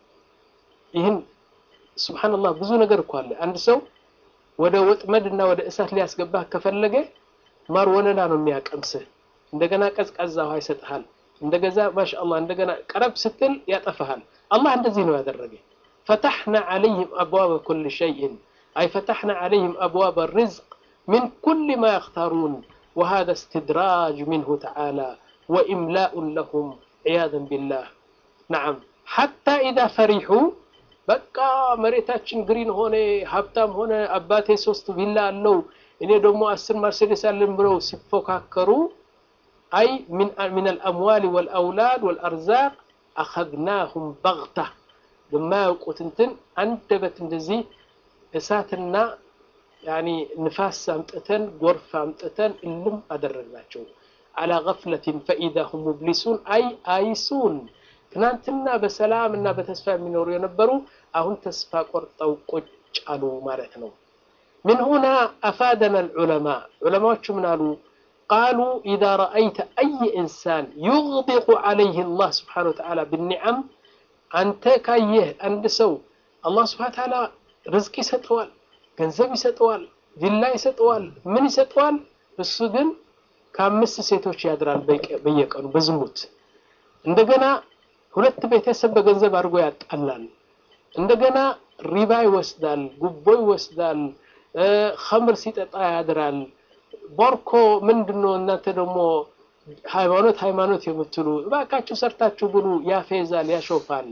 ይህን ሱብሓነላህ ብዙ ነገር እኮ አለ። አንድ ሰው ወደ ወጥመድ እና ወደ እሳት ሊያስገባህ ከፈለገ ማር ወለላ ነው የሚያቀምስህ። እንደገና ቀዝቃዛ ውሃ ይሰጥሃል። እንደገዛ ማሻአላህ እንደገና ቀረብ ስትል ያጠፋሃል። አላህ እንደዚህ ነው ያደረገ። ፈተሕና ዐለይህም አብዋበ ኩል ሸይእን አይ ፈተሕና ዐለይህም አብዋበ ሪዝቅ ሚን ኩል ማ የኽታሩን ወሃዛ እስትድራጅ ሚንሁ ተዓላ ወኢምላኡን ለሁም ዒያዘን ቢላህ ነዓም ሐታ ኢዛ ፈሪሑ በቃ መሬታችን ግሪን ሆነ ሀብታም ሆነ አባቴ ሶስት ቪላ አለው እኔ ደግሞ አስር መርሴዴስ አለን ብለው ሲፎካከሩ አይ ሚን አልአምዋል ወልአውላድ ወልአርዛቅ አኸዝናሁም በግታ በማያውቁት እንትን አንደበት እንደዚህ እሳትና ያኒ ንፋስ አምጥተን ጎርፍ አምጥተን እልም አደረግናቸው። አላ ገፍለትን ፈኢዛ ሁም ሙብሊሱን አይ አይሱን ትናንትና በሰላም እና በተስፋ የሚኖሩ የነበሩ አሁን ተስፋ ቆርጠው ቁጭ አሉ ማለት ነው። ምን ሁና አፋደና ልዑለማ ዑለማዎቹ ምን አሉ? ቃሉ ኢዛ ረአይተ አይ ኢንሳን ዩግዲቁ ዓለይህ አላህ ስብሓነ ወተዓላ ብኒዓም አንተ ካየህ አንድ ሰው አላህ ስብሓነ ወተዓላ ርዝቅ ይሰጠዋል፣ ገንዘብ ይሰጠዋል፣ ቪላ ይሰጠዋል፣ ምን ይሰጠዋል። እሱ ግን ከአምስት ሴቶች ያድራል በየቀኑ በዝሙት እንደገና ሁለት ቤተሰብ በገንዘብ አድርጎ ያጣላል። እንደገና ሪባ ይወስዳል፣ ጉቦ ይወስዳል፣ ኸምር ሲጠጣ ያድራል። ቦርኮ ምንድን ነው እናንተ ደግሞ ሃይማኖት ሃይማኖት የምትሉ እባካችሁ ሰርታችሁ ብሉ፣ ያፌዛል፣ ያሾፋል።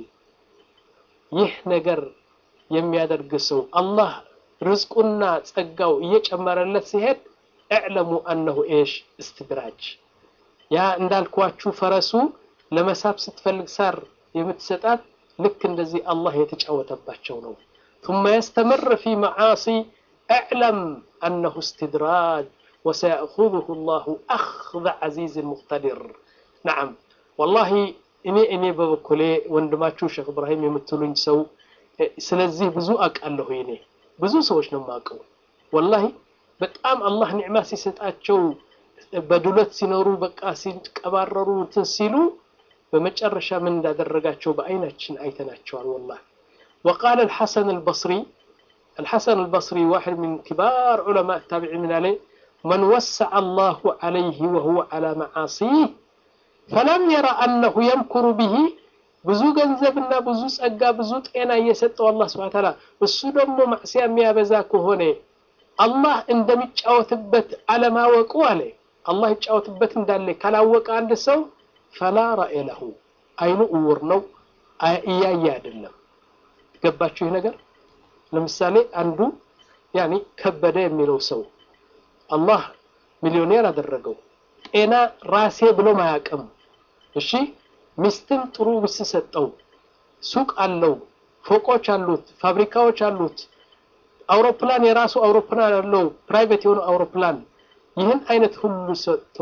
ይህ ነገር የሚያደርግ ሰው አላህ ርዝቁና ጸጋው እየጨመረለት ሲሄድ እዕለሙ አነሁ ኤሽ እስትድራጅ ያ እንዳልኳችሁ ፈረሱ ለመሳብ ስትፈልግ ሳር የምትሰጣት ልክ እንደዚህ አላህ የተጫወተባቸው ነው። ثم يستمر في معاصي اعلم أنه استدراج وسيأخذه الله أخذ عزيز مقتدر نعم والله እኔ እኔ በበኩሌ ወንድማችሁ ሼክ እብራሂም የምትሉኝ ሰው ስለዚህ ብዙ አውቃለሁ። እኔ ብዙ ሰዎች ነው የማውቀው። ወላሂ በጣም አላህ ኒዕማ ሲሰጣቸው በዱለት ሲኖሩ በቃ ሲቀባረሩ እንትን ሲሉ በመጨረሻ ምን እንዳደረጋቸው በአይናችን አይተናቸዋል። ወላሂ وقال الحسن البصري الحسن البصري واحد من كبار علماء التابعين من عليه من وسع الله عليه وهو على معاصيه فلم يرى أنه يمكر به ብዙ ገንዘብና ብዙ ጸጋ ብዙ ጤና እየሰጠው አላህ ስብሐ ተዓላ እሱ ደግሞ ማዕሲያ የሚያበዛ ከሆነ አላህ እንደሚጫወትበት አለማወቁ አለ አላህ ይጫወትበት እንዳለ ካላወቀ አንድ ሰው ፈላ ራእየ ለሁ አይኑ እውር ነው፣ እያየ አይደለም። ገባችሁ ይህ ነገር? ለምሳሌ አንዱ ያኔ ከበደ የሚለው ሰው አላህ ሚሊዮኔር አደረገው። ጤና ራሴ ብሎ ማያቅም። እሺ ሚስትም ጥሩ ሚስት ሰጠው። ሱቅ አለው፣ ፎቆች አሉት፣ ፋብሪካዎች አሉት፣ አውሮፕላን የራሱ አውሮፕላን አለው፣ ፕራይቬት የሆነ አውሮፕላን። ይህን አይነት ሁሉ ሰጥቶ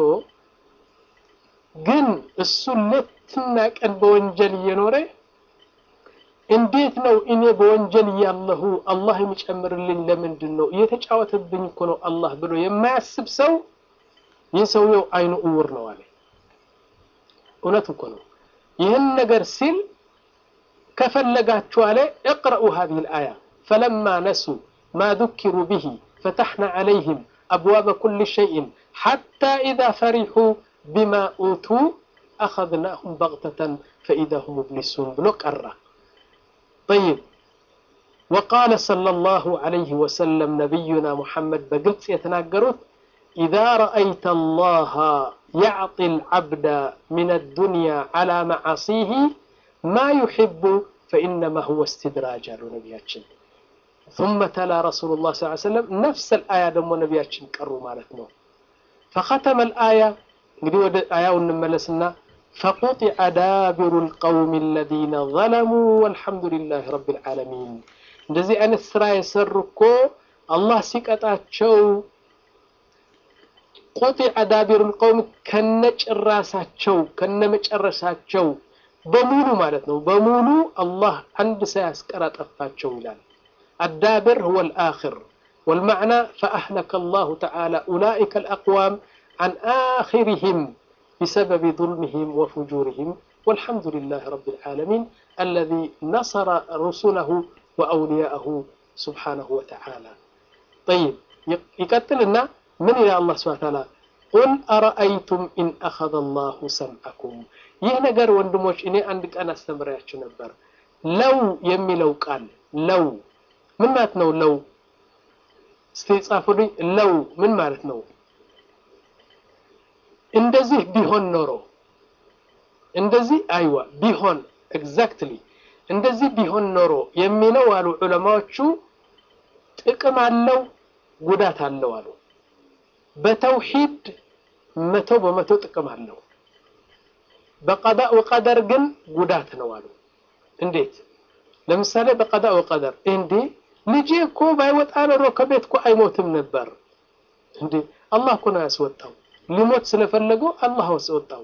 ግን እሱ ሌትና ቀን በወንጀል እየኖረ እንዴት ነው እኔ በወንጀል እያለሁ አላህ የሚጨምርልኝ ለምንድን ነው? እየተጫወተብኝ እኮ ነው አላህ ብሎ የማያስብ ሰው ይህ ሰውየው አይኑ እውር ነው አለ። እውነት እኮ ነው። ይህን ነገር ሲል ከፈለጋችሁ አለ እቅረኡ ሀዚህ ልአያ ፈለማ ነሱ ማ ذكሩ ብሂ ፈተሕና ዓለይህም አብዋበ ኩል ሸይእን ሓታ ኢዛ ፈሪሑ ቢማ ኡቱ አኸዝናሁም በግተተን ፈኢዛ ሁም ሙብሊሱን ብሎ ቀራ። طيب وقال صلى الله عليه وسلم نبينا محمد بقلت يتناقرت إذا رأيت الله يعطي العبد من الدنيا على معاصيه ما يحب فإنما هو استدراج على نبياتشن ثم تلا رسول الله صلى الله عليه وسلم نفس الآية دم نبياتشن كروا مالتنا فختم الآية نقول آية ونملسنا فقطع دابر القوم الذين ظلموا والحمد لله رب العالمين እንደዚህ አይነት ስራ የሰሩ እኮ አላህ ሲቀጣቸው ቁጢዐ ዳቢሩል ቀውም ከነጭራሳቸው ከነመጨረሻቸው በሙሉ ማለት ነው። በሙሉ አላህ አንድ ሳያስቀር አጠፋቸው ይላል። አዳብር ሁወ ልአኽር ወልመዕና ፈአህለከ አላሁ ተዓላ ኡላኢከ ልአቅዋም عن آخرهم بسبب ظلمهم وفجورهم والحمد لله رب العالمين الذي نصر رسله وأولياءه سبحانه وتعالى طيب يقتلنا من إلى الله سبحانه وتعالى قل أرأيتم إن أخذ الله سمعكم ይህ ነገር ወንድሞች እኔ አንድ ቀን አስተምሬያችሁ ነበር ለው የሚለው ቃል ለው ምን ማለት ነው ለው እስቲ ጻፉልኝ ለው ምን ማለት ነው እንደዚህ ቢሆን ኖሮ እንደዚህ አይዋ ቢሆን ኤግዛክትሊ እንደዚህ ቢሆን ኖሮ የሚለው አሉ ዑለማዎቹ ጥቅም አለው ጉዳት አለው አሉ በተውሂድ መቶ በመቶ ጥቅም አለው በቀዳ ወቀደር ግን ጉዳት ነው አሉ እንዴት ለምሳሌ በቀዳ ወቀደር እንዴ ልጄ እኮ ባይወጣ ኖሮ ከቤት እኮ አይሞትም ነበር እንዴ አላህ እኮ ነው ያስወጣው ሊሞት ስለፈለገው አላህ አስወጣው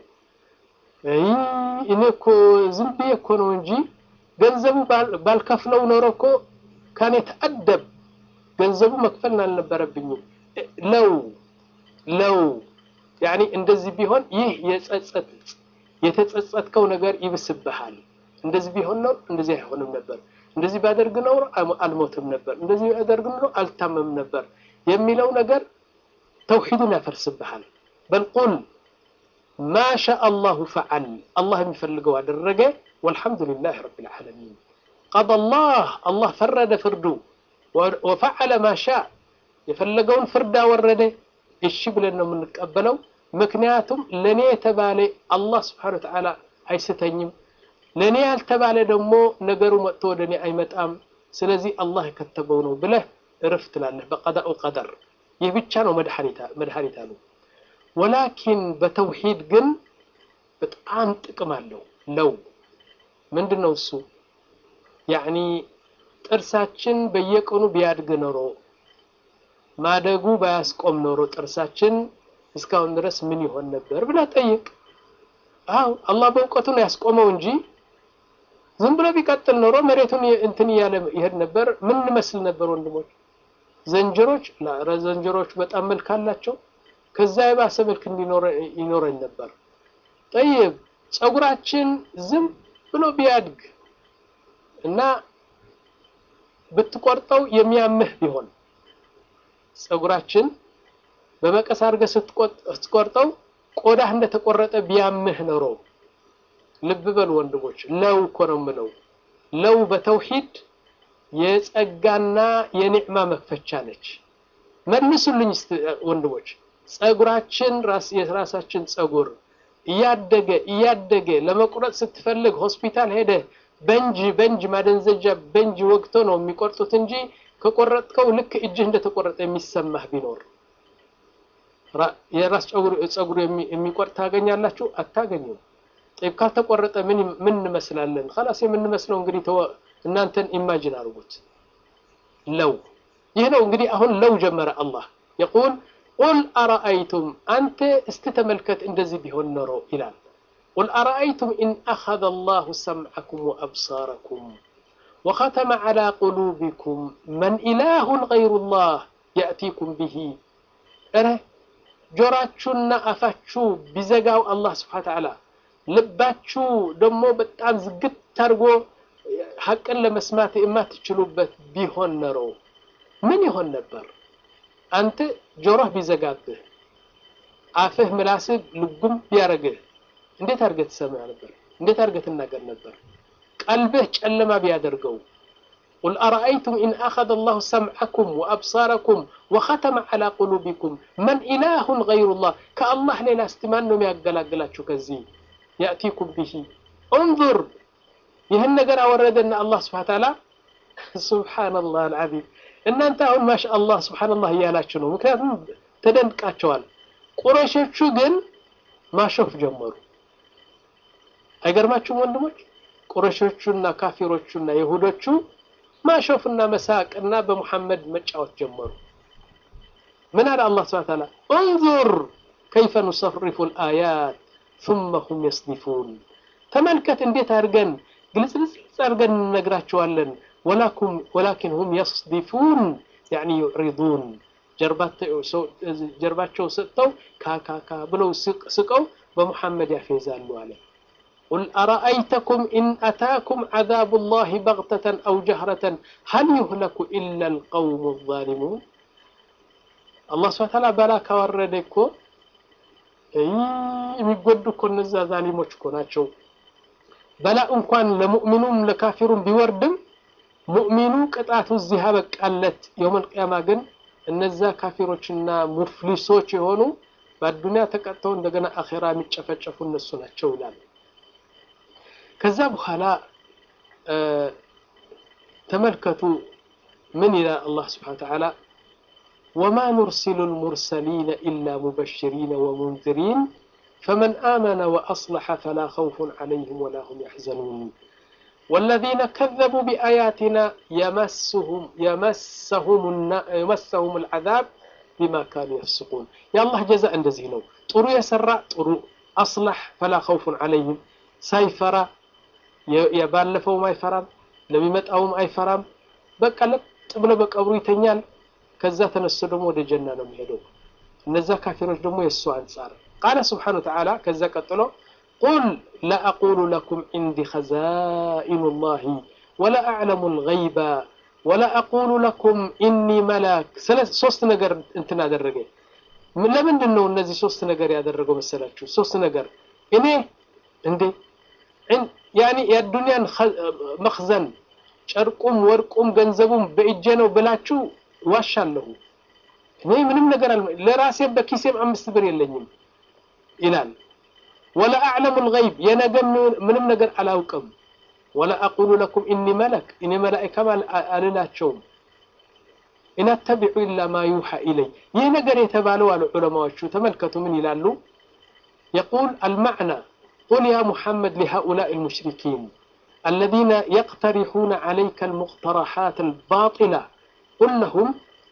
እኔ እኮ ዝም ብዬ እኮ ነው እንጂ ገንዘቡ ባልከፍለው ኖሮ እኮ ካኔ ተአደብ ገንዘቡ መክፈል አልነበረብኝም ለው ለው ያኒ እንደዚህ ቢሆን ይህ የጸጸት የተጸጸትከው ነገር ይብስብሃል እንደዚህ ቢሆን ነው እንደዚህ አይሆንም ነበር እንደዚህ ባደርግ ነው አልሞትም ነበር እንደዚህ ባደርግ ነው አልታመም ነበር የሚለው ነገር ተውሂድን ያፈርስብሃል በል ቁል ማ ሻ አላሁ ፈዓል አላህ የሚፈልገው አደረገ والحمد لله رب العالمين قضى الله الله فرد فرده وفعل ما شاء የፈለገውን ፍርድ አወረደ እሺ ብለን ነው የምንቀበለው ምክንያቱም ለኔ የተባለ አላህ ስብሓን ወተዓላ አይስተኝም ለኔ ያልተባለ ደግሞ ነገሩ መጥቶ ወደ እኔ አይመጣም ስለዚህ አላህ የከተበው ነው ብለህ እርፍ ትላለህ በቀዳኡ ቀደር ይህ ብቻ ነው መድኃኒት አሉ ወላኪን በተውሂድ ግን በጣም ጥቅም አለው ለው ምንድን ነው እሱ ያኒ ጥርሳችን በየቀኑ ቢያድግ ኖሮ ማደጉ ባያስቆም ኖሮ ጥርሳችን እስካሁን ድረስ ምን ይሆን ነበር ብላ ጠይቅ አው አላህ በእውቀቱ ነው ያስቆመው እንጂ ዝም ብሎ ቢቀጥል ኖሮ መሬቱን እንትን እያለ ይሄድ ነበር ምን እንመስል ነበር ወንድሞች ዘንጀሮች ኧረ ዘንጀሮች በጣም መልክ አላቸው ከዛ የባሰ መልክ ይኖረኝ ነበር ጠይብ ፀጉራችን ዝም ብሎ ቢያድግ እና ብትቆርጠው የሚያምህ ቢሆን ፀጉራችን በመቀስ አድርገህ ስትቆርጠው ቆዳህ እንደተቆረጠ ቢያምህ ኖሮ ልብ በሉ ወንድሞች ለው እኮ ነው የምለው ለው በተውሂድ የጸጋና የኒዕማ መክፈቻ ነች መልሱልኝ ወንድሞች ጸጉራችን ራስ የራሳችን ጸጉር እያደገ እያደገ ለመቁረጥ ስትፈልግ ሆስፒታል ሄደ በንጅ በንጅ ማደንዘጃ በንጅ ወግቶ ነው የሚቆርጡት እንጂ ከቆረጥከው ልክ እጅህ እንደተቆረጠ የሚሰማህ ቢኖር የራስ ጸጉር የሚቆርጥ ታገኛላችሁ? አታገኙም። ጠይብ ካልተቆረጠ ምን ምን እንመስላለን? خلاص የምንመስለው እንግዲህ እናንተን ኢማጂን አድርጉት። ለው ይህ ነው እንግዲህ አሁን ለው ጀመረ አላህ የቁል ቁል አረአይቱም አንተ እስቲ ተመልከት እንደዚህ ቢሆን ኖሮ ይላል ቁል አረአይቱም ኢን አኸዘ አላሁ ሰምዐኩም ወአብሳረኩም ወኸተመ ዐላ ቁሉቢኩም መን ኢላሁን ገይሩ ላህ የእቲኩም ብሂ እረ ጆራችሁና አፋችሁ ቢዘጋው አላህ ስብሓን ተዓላ ልባችሁ ደግሞ በጣም ዝግት አድርጎ ሀቅን ለመስማት የማትችሉበት ቢሆን ኖሮ ምን ይሆን ነበር? አንተ ጆሮህ ቢዘጋብህ፣ አፍህ ምላስህ ልጉም ቢያረግህ እንዴት አድርገህ ትሰማ ነበር? እንዴት አድርገህ ትናገር ነበር? ቀልብህ ጨለማ ቢያደርገው ቁል አረአይቱም ኢን አኸዘ አላሁ ሰምዐኩም ወአብሳረኩም ወኸተመ ዐላ ቁሉቢኩም መን ኢላሁን ገይሩላህ ከአላህ ሌላ እስቲ ማን ነው የሚያገላግላችሁ ከዚህ የእቲኩም ብሂ እንዙር ይህን ነገር አወረደና አላህ ስብሓን ተዓላ ሱብሓነላህ አልዓዚም እናንተ አሁን ማሻ አላህ ሱብሓነላህ እያላችሁ ነው ምክንያቱም ተደንቃቸዋል ቁረሾቹ ግን ማሾፍ ጀመሩ አይገርማችሁም ወንድሞች ቁረሾቹና ካፊሮቹና የሁዶቹ ማሾፍና መሳቅና በሙሐመድ መጫወት ጀመሩ ምን አለ አላህ ስብሓን ተዓላ እንዙር ከይፈ ኑሰሪፉ ልአያት ثم هم يصدفون ተመልከት እንዴት አድርገን ግልጽልጽ አድርገን እንነግራቸዋለን ወላኪን ሁም የስዲፉን ያኒ ዩዕሪዱን ጀርባቸው ሰጥተው ካካካ ብለው ስቀው በሙሐመድ ያፌዛሉ አለ ቁል አረአይተኩም ኢን አታኩም ዓዛቡ ላህ በግተተን አው ጀህረተን ሀል ዩህለኩ ኢላ ልቀውሙ ዛሊሙን አላህ ስብሐ ተዓላ በላ ካወረደ እኮ የሚጎዱ እኮ እነዛ ዛሊሞች እኮ ናቸው በላ እንኳን ለሙእሚኑም ለካፊሩም ቢወርድም ሙእሚኑ ቅጣቱ እዚህ አበቃለት የውመል ቅያማ ግን እነዛ ካፊሮችና ሙፍሊሶች የሆኑ በአዱንያ ተቀጥተው እንደገና አኼራ የሚጨፈጨፉ እነሱ ናቸው ይላል ከዛ በኋላ ተመልከቱ ምን ይላል አላህ ስብሓን ተዓላ وما نرسل المرسلين إلا مبشرين ومنذرين فمن آمن وأصلح فلا خوف عليهم ولا هم يحزنون والذين كذبوا بآياتنا يمسهم يمسهم يمسهم العذاب بما كانوا يفسقون يا الله جزاء እንደዚህ ነው ጥሩ የሰራ ጥሩ أصلح فلا خوف عليهم ሳይፈራ የባለፈውም አይፈራም ለሚመጣውም አይፈራም በቃ ለጥ ብሎ በቀብሩ ይተኛል ከዛ ተነስቶ ደግሞ ወደ ጀና ነው የሚሄደው እነዛ ካፊሮች ደግሞ የእሱ አንጻር ቃለ ስብሓን ወተዓላ ከዛ ቀጥሎ ቁል ላ አቁሉ ለኩም ዕንዲ ኸዛኢኑ ላሂ ወላ አዕለሙ ልገይባ ወላ አቁሉ ለኩም ኢኒ መላክ ሶስት ነገር እንትን አደረገ ለምንድን ነው እነዚህ ሶስት ነገር ያደረገው መሰላችሁ ሶስት ነገር እኔ እንዴ ያኒ የዱንያን መክዘን ጨርቁም ወርቁም ገንዘቡም በእጄ ነው ብላችሁ ዋሻለሁ እኔ ምንም ነገር ለራሴ በኪሴም አምስት ብር የለኝም ይላል ወላ አዕለሙ ልገይብ የነገ ምንም ነገር አላውቅም ወላ አቁሉ ለኩም ኢኒ መለክ እኔ መላኢካም አልላቸውም ኢን አተቢዑ ኢላ ማ ዩሓ ኢለይ ይህ ነገር የተባለው አሉ ዑለማዎቹ ተመልከቱ ምን ይላሉ የቁል አልማዕና قل يا محمد لهؤلاء المشركين الذين يقترحون عليك المقترحات الباطلة قل لهم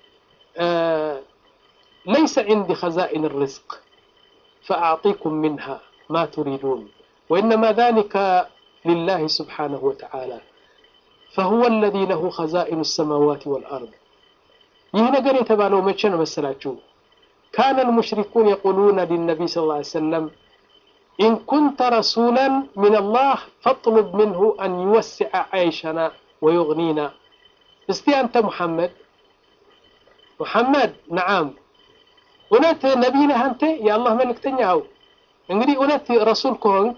آه ليس عندي خزائن الرزق فأعطيكم منها ما تريدون وإنما ذلك لله سبحانه وتعالى فهو الذي له خزائن السماوات والأرض يهنا قريت بالو متشن مسلاتشو كان المشركون يقولون للنبي صلى الله عليه وسلم إن كنت رسولا من الله فاطلب منه أن يوسع عيشنا ويغنينا استي أنت محمد محمد نعم እውነት ነቢይ ነህ አንተ የአላህ መልእክተኛ ው እንግዲህ እውነት ረሱል ከሆንክ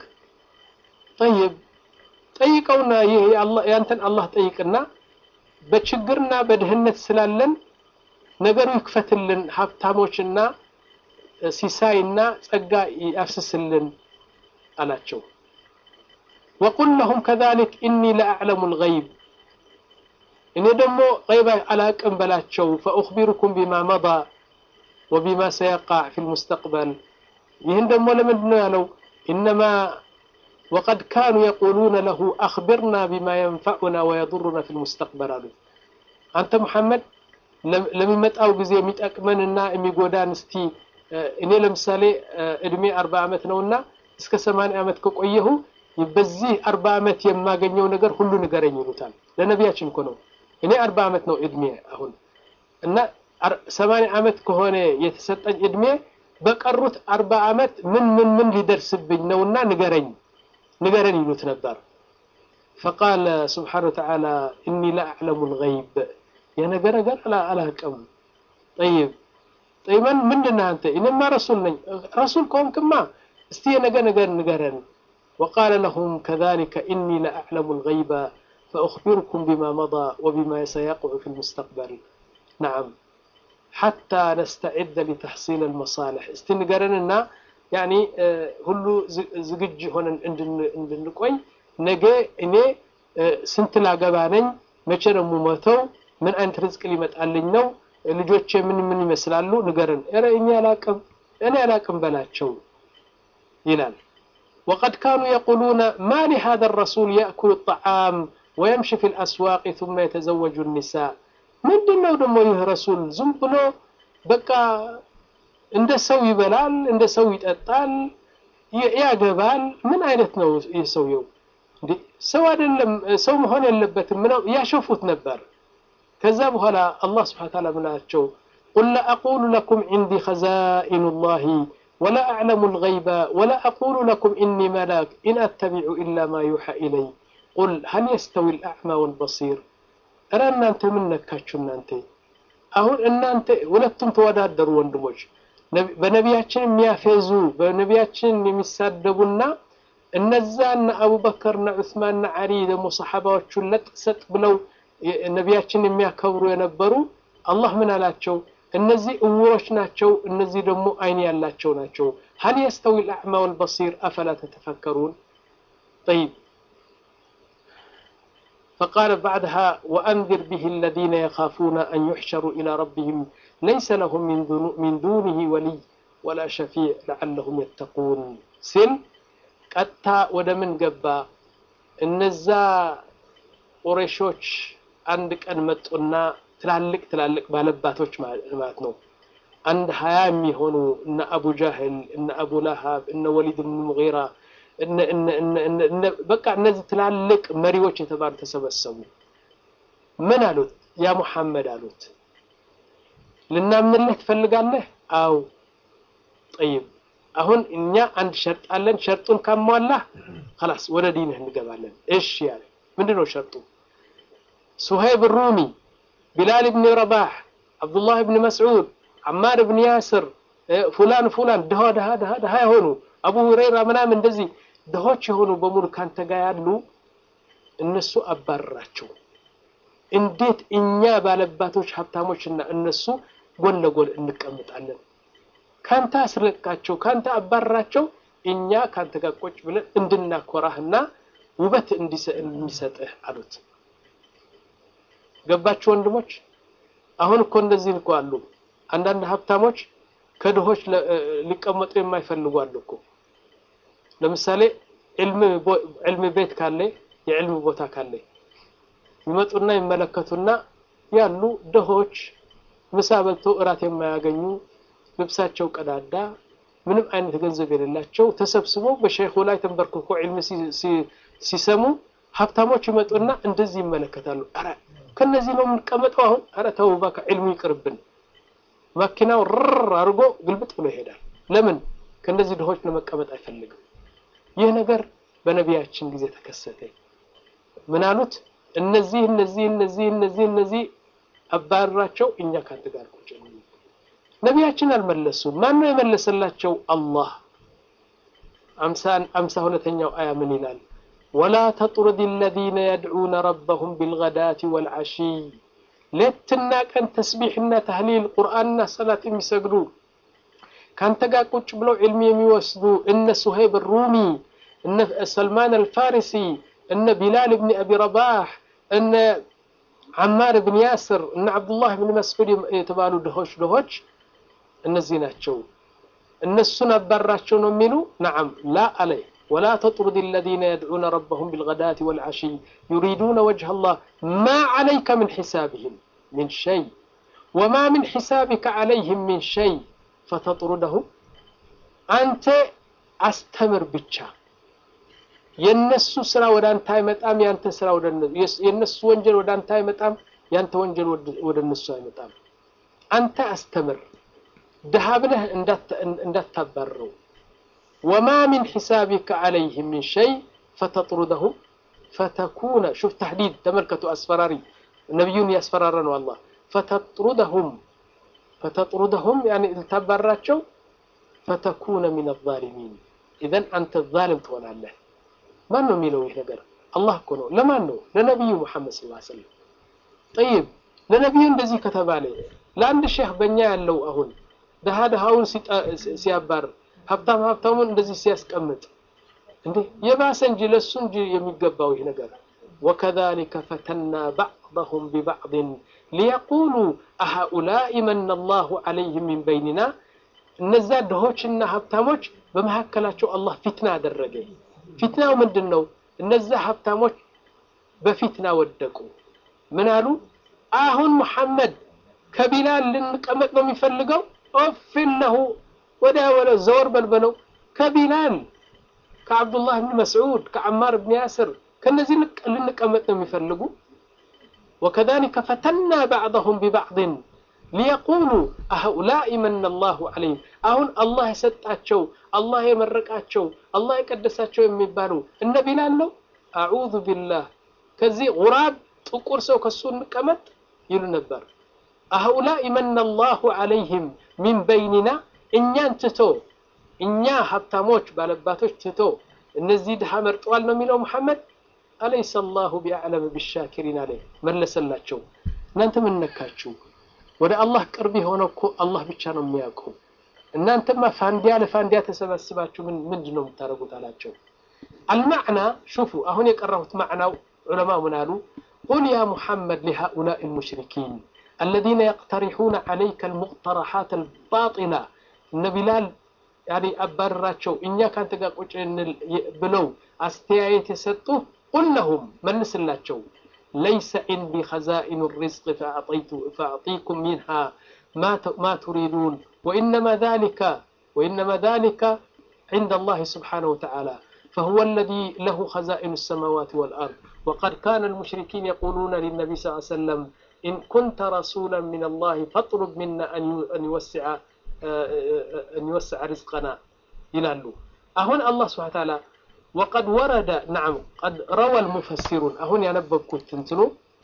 ጠይብ ጠይቀውና ይህ ያንተን አላህ ጠይቅና በችግርና በድህነት ስላለን ነገሩ ይክፈትልን ሀብታሞችና ሲሳይና ጸጋ ያፍስስልን አላቸው። ወቁል ለሁም ከዛሊክ ኢኒ ለአዕለሙ ልገይብ እኔ ደግሞ ገይብ አላቅም በላቸው። ፈኡኽቢሩኩም ቢማ መዳ ወቢማ ሰየቃዕ ፊ ልሙስተቅበል ይህን ደግሞ ለምንድን ነው ያለው? ኢነማ ወቀድ ካኑ የቁሉነ ለሁ አኽቢርና ቢማ የንፈዑና ወየዱሩና ፊ ልሙስተቅበል አሉ። አንተ ሙሐመድ ለሚመጣው ጊዜ የሚጠቅመንና የሚጎዳን እስቲ እኔ ለምሳሌ እድሜ አርባ ዓመት ነውና እስከ ሰማንያ ዓመት ከቆየሁ በዚህ አርባ ዓመት የማገኘው ነገር ሁሉ ንገረኝ ይሉታል። ለነቢያችን እኮ ነው። እኔ አርባ ዓመት ነው እድሜ አሁን እና ሰማንያ ዓመት ከሆነ የተሰጠኝ እድሜ በቀሩት አርባ ዓመት ምን ምን ምን ሊደርስብኝ ነውና ንገረኝ ንገረን ይሉት ነበር። ፈቃለ ስብሓነ ወተዓላ እኒ ለአዕለሙ ልገይብ የነገር ነገር አላቅም። ጠይብ ጠይበን ምንድን ነህ አንተ? እኔማ ረሱል ነኝ። ረሱል ከሆንክማ እስቲ የነገ ነገር ንገረን። ወቃለ ለሁም ከዛሊከ ኢኒ ለአዕለሙ ልገይበ ፈኡኽቢሩኩም ቢማ መዳ ወቢማ ሰየቅዑ ፊ ልሙስተቅበል ነዓም ሓታ ነስተዒደ ሊተሕሲል ልመሳልሕ እስቲ ንገረንና ያኒ ሁሉ ዝግጅ ሆነን እንድንቆይ ነገ እኔ ስንት ላገባ ነኝ፣ መቼ ነው የምሞተው፣ ምን አይነት ርዝቅ ሊመጣልኝ ነው፣ ልጆቼ ምን ምን ይመስላሉ ንገረን። ኧረ እኔ አላቅም እኔ አላቅም በላቸው ይላል። ወቀድ ካኑ የቁሉነ ማ ሊሃذا الرسول يأكل الطعام ويمشي في الأسواق ثم يتزوج النساء ምንድን ነው ደግሞ ይህ ረሱል ዝም ብሎ በቃ እንደ ሰው ይበላል፣ እንደ ሰው ይጠጣል፣ ያገባል። ምን አይነት ነው ይህ ሰውየው? እንዴ ሰው አይደለም፣ ሰው መሆን የለበትም ምነው ያሸፉት ነበር። ከዛ በኋላ አላህ ስብሐ ወተዓላ ምናቸው ቁል ላ አቁሉ ለኩም ዒንዲ ኸዛኢኑ ላሂ ወላ አዕለሙ ልገይበ ወላ አቁሉ ለኩም ኢኒ መላክ ኢን አተቢዑ ኢላ ማ ዩሓ ኢለይ ቁል ሀል የስተዊ ልአዕማ ወልበሲር እረ እናንተ ምን ነካችሁ እናንተ አሁን እናንተ ሁለቱም ተወዳደሩ ወንድሞች በነቢያችን የሚያፌዙ በነቢያችን የሚሳደቡና እነዛና አቡበከርና ዑስማንና ዓሊ ደግሞ ሰሓባዎቹን ለጥ ሰጥ ብለው ነቢያችን የሚያከብሩ የነበሩ አላህ ምን አላቸው? እነዚህ እውሮች ናቸው፣ እነዚህ ደግሞ አይን ያላቸው ናቸው። ሀል የስተዊ ልአዕማ ወልበሲር አፈላ ተተፈከሩን? ጠይብ فقال بعدها وأنذر به الذين يخافون أن يحشروا إلى ربهم ليس لهم من, من دونه ولي ولا شفيع لعلهم يتقون سل قتا ودمن قبا እነዛ ቁረሾች አንድ ቀን መጡና ትላልቅ ትላልቅ ባለባቶች ማለት ነው። አንድ ሀያ የሚሆኑ እነ አቡ ጃህል እነ አቡ ለሃብ እነ ወሊድ ብን ሙጊራ በቃ እነዚህ ትላልቅ መሪዎች የተባሉ ተሰበሰቡ። ምን አሉት? ያ ሙሐመድ አሉት፣ ልናምንልህ ትፈልጋለህ? አው ጠይብ፣ አሁን እኛ አንድ ሸርጥ አለን። ሸርጡን ካሟላህ خلاص ወደ ዲንህ እንገባለን። እሺ ያለ ምንድን ነው ሸርጡ? ሱሀይብ ሩሚ፣ ቢላል ብን ረባህ፣ አብዱላህ ብን መስዑድ፣ አማር ብን ያስር፣ ፉላን ፉላን ድሃ ድሃ ድሃ ድሃ የሆኑ አቡ ሁረይራ ምናምን እንደዚህ ድሆች የሆኑ በሙሉ ካንተ ጋር ያሉ እነሱ አባረራቸው። እንዴት እኛ ባለባቶች ሀብታሞችና እነሱ ጎን ለጎን እንቀምጣለን? ካንተ አስለቃቸው፣ ካንተ አባረራቸው። እኛ ካንተ ጋር ቁጭ ብለን እንድናኮራህና ውበት እንዲሰጥህ አሉት። ገባችሁ ወንድሞች? አሁን እኮ እንደዚህ እኮ አሉ አንዳንድ ሀብታሞች ከድሆች ሊቀመጡ የማይፈልጉ አሉ እኮ። ለምሳሌ ዕልም ቤት ካለ የዕልም ቦታ ካለ ይመጡና ይመለከቱና ያሉ ድሆች ምሳ በልተው እራት የማያገኙ ልብሳቸው ቀዳዳ ምንም አይነት ገንዘብ የሌላቸው ተሰብስበው በሸይኹ ላይ ተንበርክኮ ዕልም ሲሰሙ ሀብታሞች ይመጡና እንደዚህ ይመለከታሉ። ኧረ ከነዚህ ነው የምንቀመጠው አሁን። ኧረ ተው እባክህ ዕልሙ ይቅርብን። መኪናው ርር አድርጎ ግልብጥ ብሎ ይሄዳል። ለምን? ከእንደዚህ ድሆች ለመቀመጥ አይፈልግም። ይህ ነገር በነቢያችን ጊዜ ተከሰተ። ምን አሉት? እነዚህ እነዚህ እነዚህ እነዚህ እነዚህ አባረራቸው፣ እኛ ካንተ ጋር ቁጭ ነቢያችን አልመለሱም። ማን ነው የመለሰላቸው? አላህ። አምሳ ሁለተኛው አያ ምን ይላል? ወላ ተጥሩድ አለዚነ የድዑነ ረበሁም ቢልገዳቲ ወልዓሺይ ሌትና ቀን ተስቢሕና ተህሊል ቁርአንና ሰላት የሚሰግዱ ካንተ ጋር ቁጭ ብለው ዕልም የሚወስዱ እነ ሱሄብ ሩሚ እነ ሰልማን አልፋሪሲ እነ ቢላል ብን አቢ ረባህ እነ ዓማር ብን ያስር እነ ዓብዱላህ ብን መስዑድ የተባሉ ድሆች ድሆች እነዚህ ናቸው። እነሱን አባራቸው ነው የሚሉ ነዓም ላ አለ ወላ ተጥሩድ አለዚነ የድዑነ ረበሁም ቢልገዳቲ ወልዓሺይ ዩሪዱነ ወጅሀ አላህ ማ ዓለይከ ምን ሒሳብህም ምን ሸይ ወማ ምን ሒሳቢከ ዓለይህም ምን ሸይ ፈተጥሩደሁም አንተ አስተምር ብቻ የነሱ ስራ ወደ አንተ አይመጣም፣ ያንተ ስራ ወደ የነሱ ወንጀል ወደ አንተ አይመጣም፣ ያንተ ወንጀል ወደ እነሱ አይመጣም። አንተ አስተምር ድሃ ብለህ እንዳታባርረው። ወማ ሚን ሒሳቢከ ዓለይህም ምን ሸይ ፈተጥሩደሁም ፈተኩነ ሹፍ ተሕዲድ ተመልከቱ፣ አስፈራሪ ነቢዩን ያስፈራረ ነው አላህ ፈተጥሩደሁም ፈተጥሩደሁም ያኔ ልታባራቸው ፈተኩነ ሚን አዛሊሚን ኢዘን አንተ ዛልም ትሆናለህ። ማን ነው የሚለው ይህ ነገር? አላህ እኮ ነው። ለማን ነው? ለነቢዩ ሙሐመድ ሰለላሁ ዐለይሂ ወሰለም። ጠይብ ለነቢዩ እንደዚህ ከተባለ ለአንድ ሼህ በእኛ ያለው አሁን ድሃ ድሃውን ሲያባር ሀብታም ሀብታሙን እንደዚህ ሲያስቀምጥ እንዴ የባሰ እንጂ ለሱ እንጂ የሚገባው ይህ ነገር ወከዛሊከ ፈተና ባዕضሁም ቢባዕድን ሊየቁሉ አሃኡላኢ መነ አላሁ ዐለይህም ሚን በይኒና እነዛ ድሆችና ሀብታሞች በመካከላቸው አላህ ፊትና አደረገ። ፊትናው ምንድን ነው? እነዛ ሀብታሞች በፊትና ወደቁ። ምን አሉ? አሁን ሙሐመድ ከቢላል ልንቀመጥ ነው የሚፈልገው? ኦፊን ለሁ ወዲያ ወለ ዘወር በልበለው። ከቢላል ከዓብዱላህ ብን መስዑድ ከዓማር ብን ያስር ከነዚህ ልንቀመጥ ነው የሚፈልጉ። ወከዛሊከ ፈተና ባዕضሁም ቢባዕድን ሊየቁሉ አሃኡላኢ መነ አላሁ ዐለይሂም አሁን አላህ የሰጣቸው አላህ የመረቃቸው አላህ የቀደሳቸው የሚባሉ እነ ቢላል ነው። አዑዙ ቢላህ ከዚህ ጉራብ ጥቁር ሰው ከሱ እንቀመጥ ይሉ ነበር። አሃኡላኢ መነ አላሁ ዐለይሂም ሚን በይኒና እኛን ትቶ እኛ ሀብታሞች ባለባቶች ትቶ እነዚህ ድሃ መርጠዋል ነው የሚለው ሙሐመድ። አለይሰ አላሁ ቢአዕለም ቢሻኪሪን አለ መለሰላቸው። እናንተ ምን ነካችሁ? ወደ አላህ ቅርብ የሆነ እኮ አላህ ብቻ ነው የሚያውቀው። እናንተማ ፋንዲያ ለፋንዲያ ተሰባስባችሁ ምንድን ነው የምታደርጉት አላቸው። አልማዕና ሹፉ፣ አሁን የቀራሁት ማዕናው ዑለማ ምን አሉ? ቁል ያ ሙሐመድ ሊሃኡላኢ ልሙሽሪኪን አለዚነ የቅተሪሑነ ዐለይከ ልሙቅተረሓት አልባጢላ እነ ቢላል ያኔ አባረራቸው እኛ ካንተ ጋር ቁጭ ብለው አስተያየት የሰጡ ቁል ለሁም መልስላቸው ለይሰ ዒንዲ ኸዛኢኑ ሪዝቅ ፈአዕጢኩም ሚንሃ ማ ቱሪዱን ወኢነማ ዛሊከ ወኢነማ ዛሊከ ዒንደ አላህ ስብሓነሁ ወተዓላ فهو الذي له خزائن السماوات والأرض وقد كان المشركين يقولون للنبي صلى الله عليه وسلم إن كنت رسولا من الله فاطلب منا أن يوسع أن يوسع رزقنا ይላሉ አሁን አላህ ስብሐ ተዓላ ወቀድ ወረደ ነዓም ቀድ ረወ ልሙፈሲሩን አሁን ያነበብኩት እንትኑ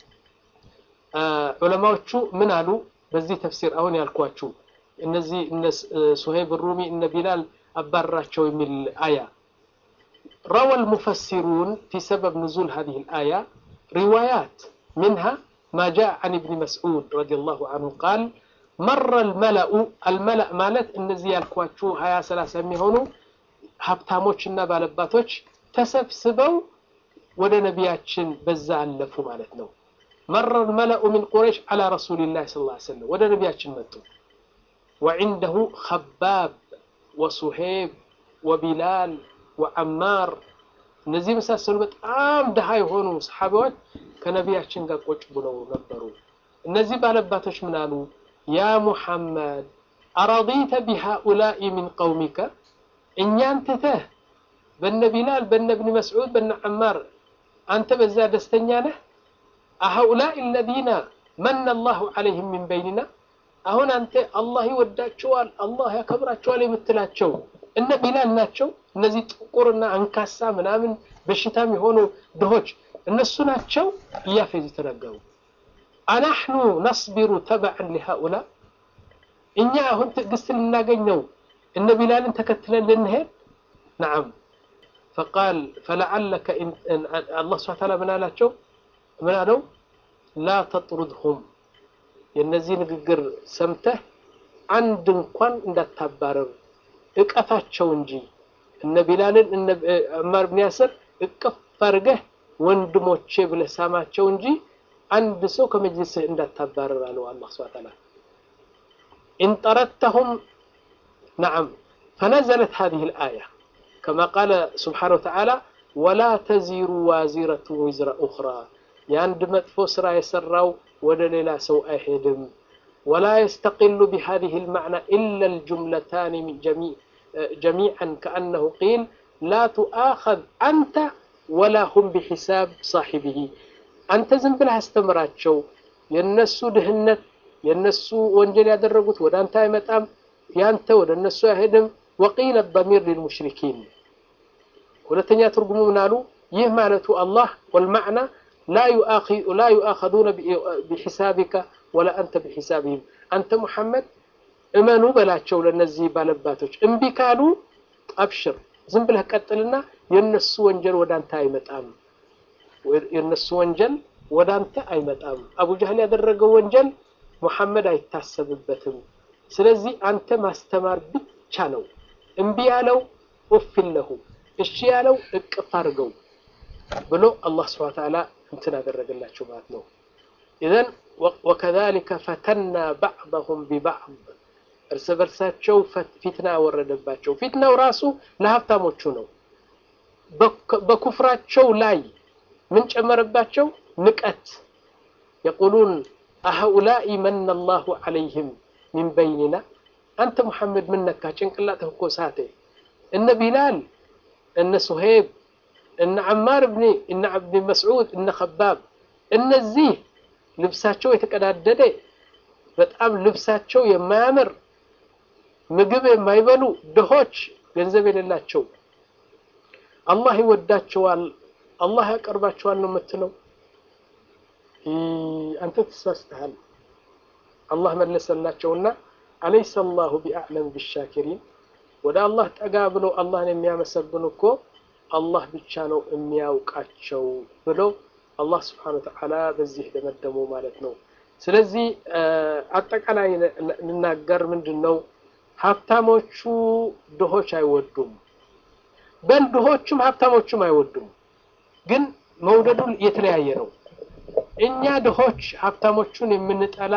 ዑለማዎቹ ምን አሉ በዚህ ተፍሲር አሁን ያልኳችሁ እነዚህ እነ ሱሄብ ሩሚ እነ ቢላል አባረራቸው የሚል አያ ረወ ልሙፈሲሩን ፊ ሰበብ ንዙል ሀዚህ ልአያ ሪዋያት ምንሃ ما جاء عن ابن مسعود رضي الله عنه قال مر الملأ الملأ ማለት እነዚህ ያልኳችሁ ሀያ ሰላሳ የሚሆኑ ሀብታሞችና ባለባቶች ተሰብስበው ወደ ነቢያችን በዛ አለፉ ማለት ነው። መረ الملأ من قريش على رسول الله صلى الله عليه وسلم ወደ ነቢያችን መጡ። وعنده خباب وصهيب وبلال وعمار እነዚህ የመሳሰሉ በጣም ድሃ የሆኑ ሰሓቢዎች ከነቢያችን ጋር ቁጭ ብለው ነበሩ። እነዚህ ባለባቶች ምን አሉ? ያ ሙሐመድ አረዲተ ቢሃኡላኢ ሚን ቀውሚከ እኛን ትተህ በነ ቢላል በነ እብኒ መስዑድ በነ ዐማር አንተ በዛ ደስተኛ ነህ? አሃኡላኢ አለዚነ መነ አላሁ ዐለይሂም ሚን በይኒና አሁን አንተ አላህ ይወዳቸዋል አላህ ያከብራቸዋል የምትላቸው እነ ቢላል ናቸው። እነዚህ ጥቁርና አንካሳ ምናምን በሽታም የሆኑ ድሆች እነሱ ናቸው እያፌዝ የተናገሩ አናሕኑ ነስቢሩ ተበዐን ሊሃኡላ እኛ አሁን ትዕግስት ልናገኝ ነው እነ ቢላልን ተከትለን ልንሄድ ነዓም ፈቃል ፈለዓለከ አላህ ስብሐ ተዓላ ምን አላቸው ምን አለው ላ ተጥሩድሁም የእነዚህ ንግግር ሰምተህ አንድ እንኳን እንዳታባረር እቀፋቸው እንጂ እነ ቢላልን እነ ዐማር ብን ያስር እቅፍ አድርገህ ወንድሞቼ ብለህ ሳማቸው እንጂ አንድ ሰው ከመጅልስህ እንዳታባረር አለው አላህ ሱብሓነሁ ወተዓላ ኢን ጠረድተሁም ነዓም ፈነዘለት ሀዚህ ልአያ ከማ ቃለ ስብሓነ ወተዓላ ወላ ተዚሩ ዋዚረቱ ዊዝረ ኡኽራ የአንድ መጥፎ ስራ የሰራው ወደ ሌላ ሰው አይሄድም ወላ የስተቂሉ ቢሃዚህ ልማዕና ኢላ ልጅምለታን ጀሚዓን ከአነሁ ቂል ላ ቱአኸዝ አንተ ወላ ሁም ቢሒሳብ ሳሒብህ አንተ ዝም ብለህ አስተምራቸው የነሱ ድህነት የነሱ ወንጀል ያደረጉት ወደ አንተ አይመጣም ያንተ ወደ እነሱ አይሄድም ወቂለ ضሚር ሊልሙሽሪኪን ሁለተኛ ትርጉሙ ምን አሉ ይህ ማለቱ አላህ ወልማዕና ላ ዩአኸዙነ ቢሒሳቢከ ወላ አንተ ቢሒሳብህም አንተ ሙሐመድ እመኑ በላቸው ለነዚህ ባለባቶች እምቢ ካሉ አብሽር ዝም ብለህ ቀጥልና የነሱ ወንጀል ወደ አንተ አይመጣም የነሱ ወንጀል ወደ አንተ አይመጣም አቡ ጃህል ያደረገው ወንጀል ሙሐመድ አይታሰብበትም ስለዚህ አንተ ማስተማር ብቻ ነው እምቢ ያለው ኡፍን ለሁ እሺ ያለው እቅፍ አድርገው ብሎ አላህ ስብሐ ተዓላ እንትን አደረገላቸው ማለት ነው ኢዘን ወከዛሊከ ፈተና ባዕضሁም ቢባዕድ እርስ በርሳቸው ፊትና ወረደባቸው ፊትናው ራሱ ለሀብታሞቹ ነው በኩፍራቸው ላይ ምን ጨመረባቸው ንቀት የቁሉን አሀኡላኢ መነ አላሁ ዐለይህም ሚን በይኒና አንተ ሙሐመድ ምን ነካ ጭንቅላትህ እኮ ሳተ እነ ቢላል እነ ሱሄብ እነ ዐማር ብኒ እነ ዓብድ መስዑድ እነ ኸባብ እነዚህ ልብሳቸው የተቀዳደደ በጣም ልብሳቸው የማያምር ምግብ የማይበሉ ድሆች ገንዘብ የሌላቸው አላህ ይወዳቸዋል አላህ ያቀርባቸዋል ነው የምትለው አንተ ተሳስተሃል አላህ መለሰላቸውና አለይሰ አላሁ ቢአዕለም ቢሻኪሪን ወደ አላህ ጠጋ ብሎ አላህን የሚያመሰግኑ እኮ አላህ ብቻ ነው የሚያውቃቸው ብሎ አላህ ስብሓነ ወተዓላ በዚህ ደመደሙ ማለት ነው ስለዚህ አጠቃላይ ልናገር ምንድን ነው ሀብታሞቹ ድሆች አይወዱም በል ድሆቹም ሀብታሞቹም አይወዱም ግን መውደዱ የተለያየ ነው እኛ ድሆች ሀብታሞቹን የምንጠላ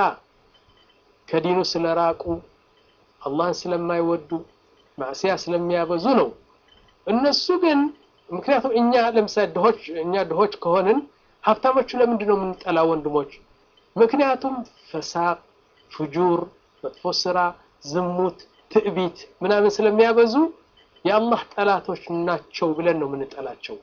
ከዲኑ ስለራቁ አላህን ስለማይወዱ ማዕሲያ ስለሚያበዙ ነው እነሱ ግን ምክንያቱም እኛ ለምሳሌ ድሆች እኛ ድሆች ከሆንን ሀብታሞቹ ለምንድን ነው የምንጠላ ወንድሞች ምክንያቱም ፈሳቅ ፍጁር መጥፎ ስራ ዝሙት ትዕቢት ምናምን ስለሚያበዙ የአላህ ጠላቶች ናቸው ብለን ነው የምንጠላቸው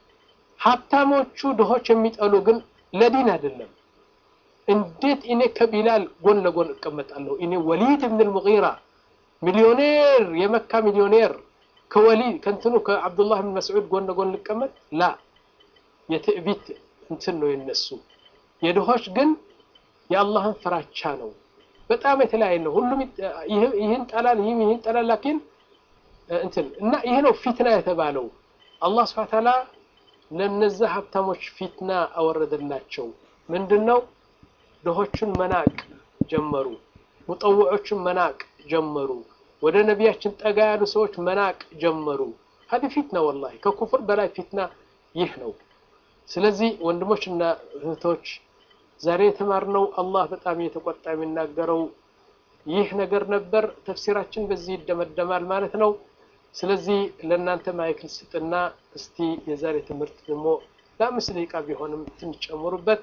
ሀብታሞቹ ድሆች የሚጠሉ ግን ለዲን አይደለም እንዴት እኔ ከቢላል ጎን ለጎን እቀመጣለሁ እኔ ወሊድ ብን ልሙጊራ ሚሊዮኔር የመካ ሚሊዮኔር ከወሊድ ከንትኑ ከአብዱላህ ብን መስዑድ ጎን ለጎን ልቀመጥ ላ የትዕቢት እንትን ነው የነሱ የድሆች ግን የአላህን ፍራቻ ነው በጣም የተለያየ ነው ሁሉም ይህን ጠላል ይህም ይህን ጠላል ላኪን እንትን እና ይሄ ነው ፊትና የተባለው አላህ ስብሐ ተዓላ ለነዛ ሀብታሞች ፊትና አወረደላቸው ምንድን ነው ድሆቹን መናቅ ጀመሩ ሙጠውዖቹን መናቅ ጀመሩ ወደ ነቢያችን ጠጋ ያሉ ሰዎች መናቅ ጀመሩ ሀዲ ፊትና ወላሂ ከኩፍር በላይ ፊትና ይህ ነው ስለዚህ ወንድሞችና እህቶች ዛሬ የተማርነው አላህ በጣም እየተቆጣ የሚናገረው ይህ ነገር ነበር ተፍሲራችን በዚህ ይደመደማል ማለት ነው ስለዚህ ለእናንተ ማይክል ስጥና እስቲ የዛሬ ትምህርት ደግሞ ለአምስት ደቂቃ ቢሆንም ትንሽ ጨምሩበት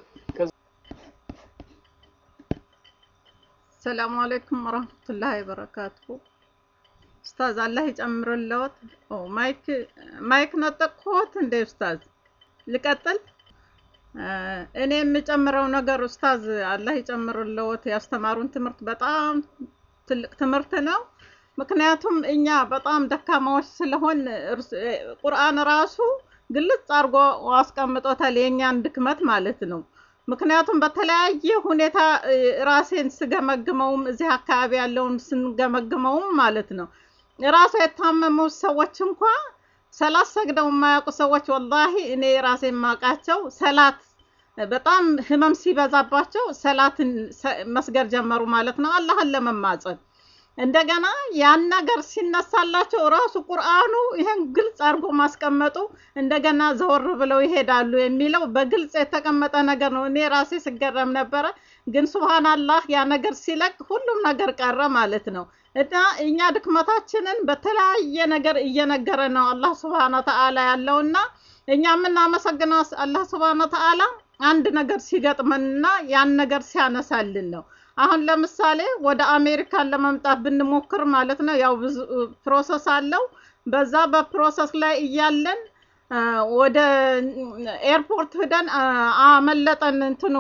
ሰላሙ አለይኩም ወራህመቱላሂ ወበረካቱ ኡስታዝ አላህ ይጨምርልዎት ማይክ ማይክ ነጠቅኩት እንደ ኡስታዝ ልቀጥል እኔ የምጨምረው ነገር ኡስታዝ አላህ ይጨምርልዎት ያስተማሩን ትምህርት በጣም ትልቅ ትምህርት ነው ምክንያቱም እኛ በጣም ደካማዎች ስለሆን ቁርአን ራሱ ግልጽ አድርጎ አስቀምጦታል የእኛን ድክመት ማለት ነው ምክንያቱም በተለያየ ሁኔታ ራሴን ስገመግመውም እዚህ አካባቢ ያለውን ስንገመግመውም ማለት ነው ራሱ የታመሙ ሰዎች እንኳ ሰላት ሰግደው የማያውቁ ሰዎች ወላሂ እኔ ራሴ የማውቃቸው ሰላት በጣም ህመም ሲበዛባቸው ሰላትን መስገድ ጀመሩ ማለት ነው አላህን ለመማፀን እንደገና ያን ነገር ሲነሳላቸው ራሱ ቁርአኑ ይሄን ግልጽ አድርጎ ማስቀመጡ እንደገና ዘወር ብለው ይሄዳሉ የሚለው በግልጽ የተቀመጠ ነገር ነው። እኔ ራሴ ስገረም ነበረ። ግን ሱብሃንአላህ ያ ነገር ሲለቅ ሁሉም ነገር ቀረ ማለት ነው። እና እኛ ድክመታችንን በተለያየ ነገር እየነገረ ነው አላህ ሱብሃነ ወተዓላ ያለውና እኛ የምናመሰግነው አላህ ሱብሃነ ወተዓላ አንድ ነገር ሲገጥመንና ያን ነገር ሲያነሳልን ነው። አሁን ለምሳሌ ወደ አሜሪካን ለመምጣት ብንሞክር ማለት ነው ያው ብዙ ፕሮሰስ አለው። በዛ በፕሮሰስ ላይ እያለን ወደ ኤርፖርት ሂደን አመለጠን እንትኑ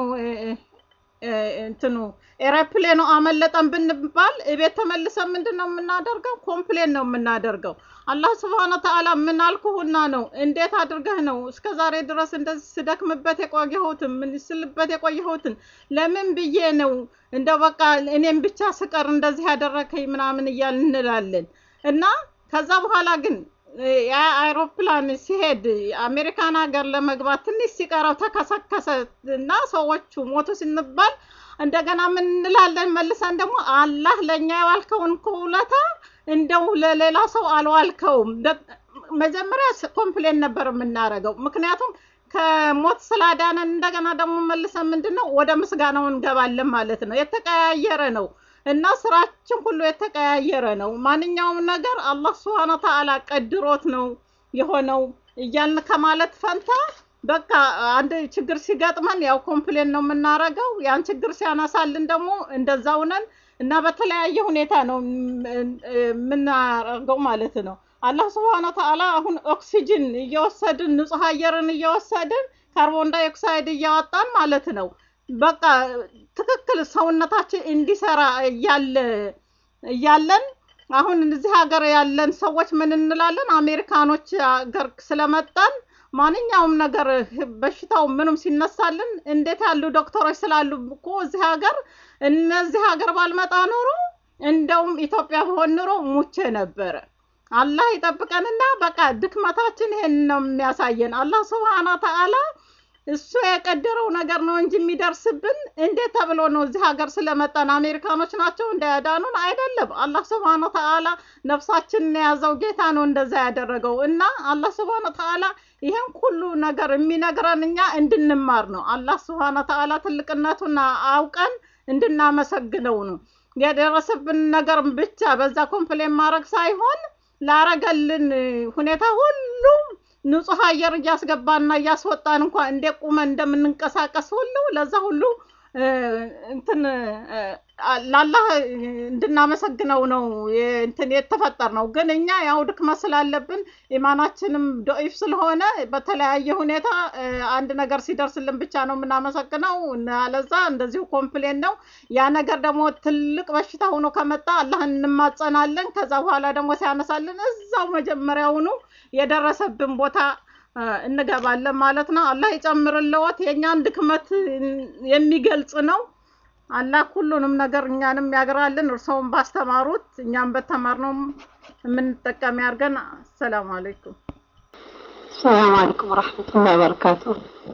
እንትኑ ኤሮፕሌኑ አመለጠን ብንባል እቤት ተመልሰን ምንድን ነው የምናደርገው? ኮምፕሌን ነው የምናደርገው። አላህ ስብሐነ ወተዓላ ምን አልኩህና ነው? እንዴት አድርገህ ነው እስከ ዛሬ ድረስ እንደዚህ ስደክምበት የቆየሁትን ምን ስልበት የቆየሁትን ለምን ብዬ ነው እንደው በቃ እኔም ብቻ ስቀር እንደዚህ ያደረከኝ ምናምን እያል እንላለን እና ከዛ በኋላ ግን ያ አይሮፕላን ሲሄድ አሜሪካን ሀገር ለመግባት ትንሽ ሲቀረው ተከሰከሰ እና ሰዎቹ ሞቱ ስንባል እንደገና ምን እንላለን መልሰን ደግሞ አላህ ለእኛ የዋልከውን ውለታ እንደው ለሌላ ሰው አልዋልከውም። መጀመሪያ ኮምፕሌን ነበር የምናደርገው፣ ምክንያቱም ከሞት ስላዳነን እንደገና ደግሞ መልሰን ምንድን ነው ወደ ምስጋናው እንገባለን ማለት ነው። የተቀያየረ ነው እና ስራችን ሁሉ የተቀያየረ ነው። ማንኛውም ነገር አላህ ስብሐነ ወተዓላ ቀድሮት ነው የሆነው እያልን ከማለት ፈንታ በቃ አንድ ችግር ሲገጥመን ያው ኮምፕሌን ነው የምናረገው። ያን ችግር ሲያነሳልን ደግሞ እንደዛው ነን እና በተለያየ ሁኔታ ነው የምናረገው ማለት ነው። አላህ ስብሐነ ወተዓላ አሁን ኦክሲጅን እየወሰድን ንጹህ አየርን እየወሰድን ካርቦን ዳይኦክሳይድ እያወጣን ማለት ነው። በቃ ትክክል ሰውነታችን እንዲሰራ እያለ እያለን አሁን እዚህ ሀገር ያለን ሰዎች ምን እንላለን? አሜሪካኖች ሀገር ስለመጣን ማንኛውም ነገር በሽታው ምንም ሲነሳልን እንዴት ያሉ ዶክተሮች ስላሉ እኮ እዚህ ሀገር እነዚህ ሀገር ባልመጣ ኖሮ እንደውም ኢትዮጵያ በሆን ኑሮ ሙቼ ነበረ። አላህ ይጠብቀንና በቃ ድክመታችን ይሄን ነው የሚያሳየን። አላህ ስብሐነ ወተዓላ እሱ የቀደረው ነገር ነው እንጂ የሚደርስብን እንዴት ተብሎ ነው? እዚህ ሀገር ስለመጣን አሜሪካኖች ናቸው እንዳያዳኑን አይደለም። አላህ ስብሐነ ወተዓላ ነፍሳችንን የያዘው ጌታ ነው እንደዛ ያደረገው እና አላህ ስብሐነ ወተዓላ ይሄን ሁሉ ነገር የሚነግረን እኛ እንድንማር ነው። አላህ ስብሐነ ወተዓላ ትልቅነቱን አውቀን እንድናመሰግነው ነው። የደረሰብን ነገር ብቻ በዛ ኮምፕሌን ማድረግ ሳይሆን ላረገልን ሁኔታ ሁሉ ንጹህ አየር እያስገባና እያስወጣን እንኳን እንደ ቁመን እንደምንንቀሳቀስ ሁሉ ለዛ ሁሉ እንትን ላላህ እንድናመሰግነው ነው እንትን የተፈጠር ነው። ግን እኛ ያው ድክመት ስላለብን ኢማናችንም ዶኢፍ ስለሆነ በተለያየ ሁኔታ አንድ ነገር ሲደርስልን ብቻ ነው የምናመሰግነው። አለዛ እንደዚሁ ኮምፕሌን ነው። ያ ነገር ደግሞ ትልቅ በሽታ ሆኖ ከመጣ አላህን እንማጸናለን። ከዛ በኋላ ደግሞ ሲያነሳልን እዛው መጀመሪያውኑ የደረሰብን ቦታ እንገባለን ማለት ነው። አላህ ይጨምርልዎት። የእኛን ድክመት የሚገልጽ ነው። አላህ ሁሉንም ነገር እኛንም ያግራልን። እርስዎም ባስተማሩት እኛም በተማርነው የምንጠቀም ያድርገን። አሰላሙ አለይኩም። ሰላም አለይኩም ወረሕመቱላሂ ወበረካቱ።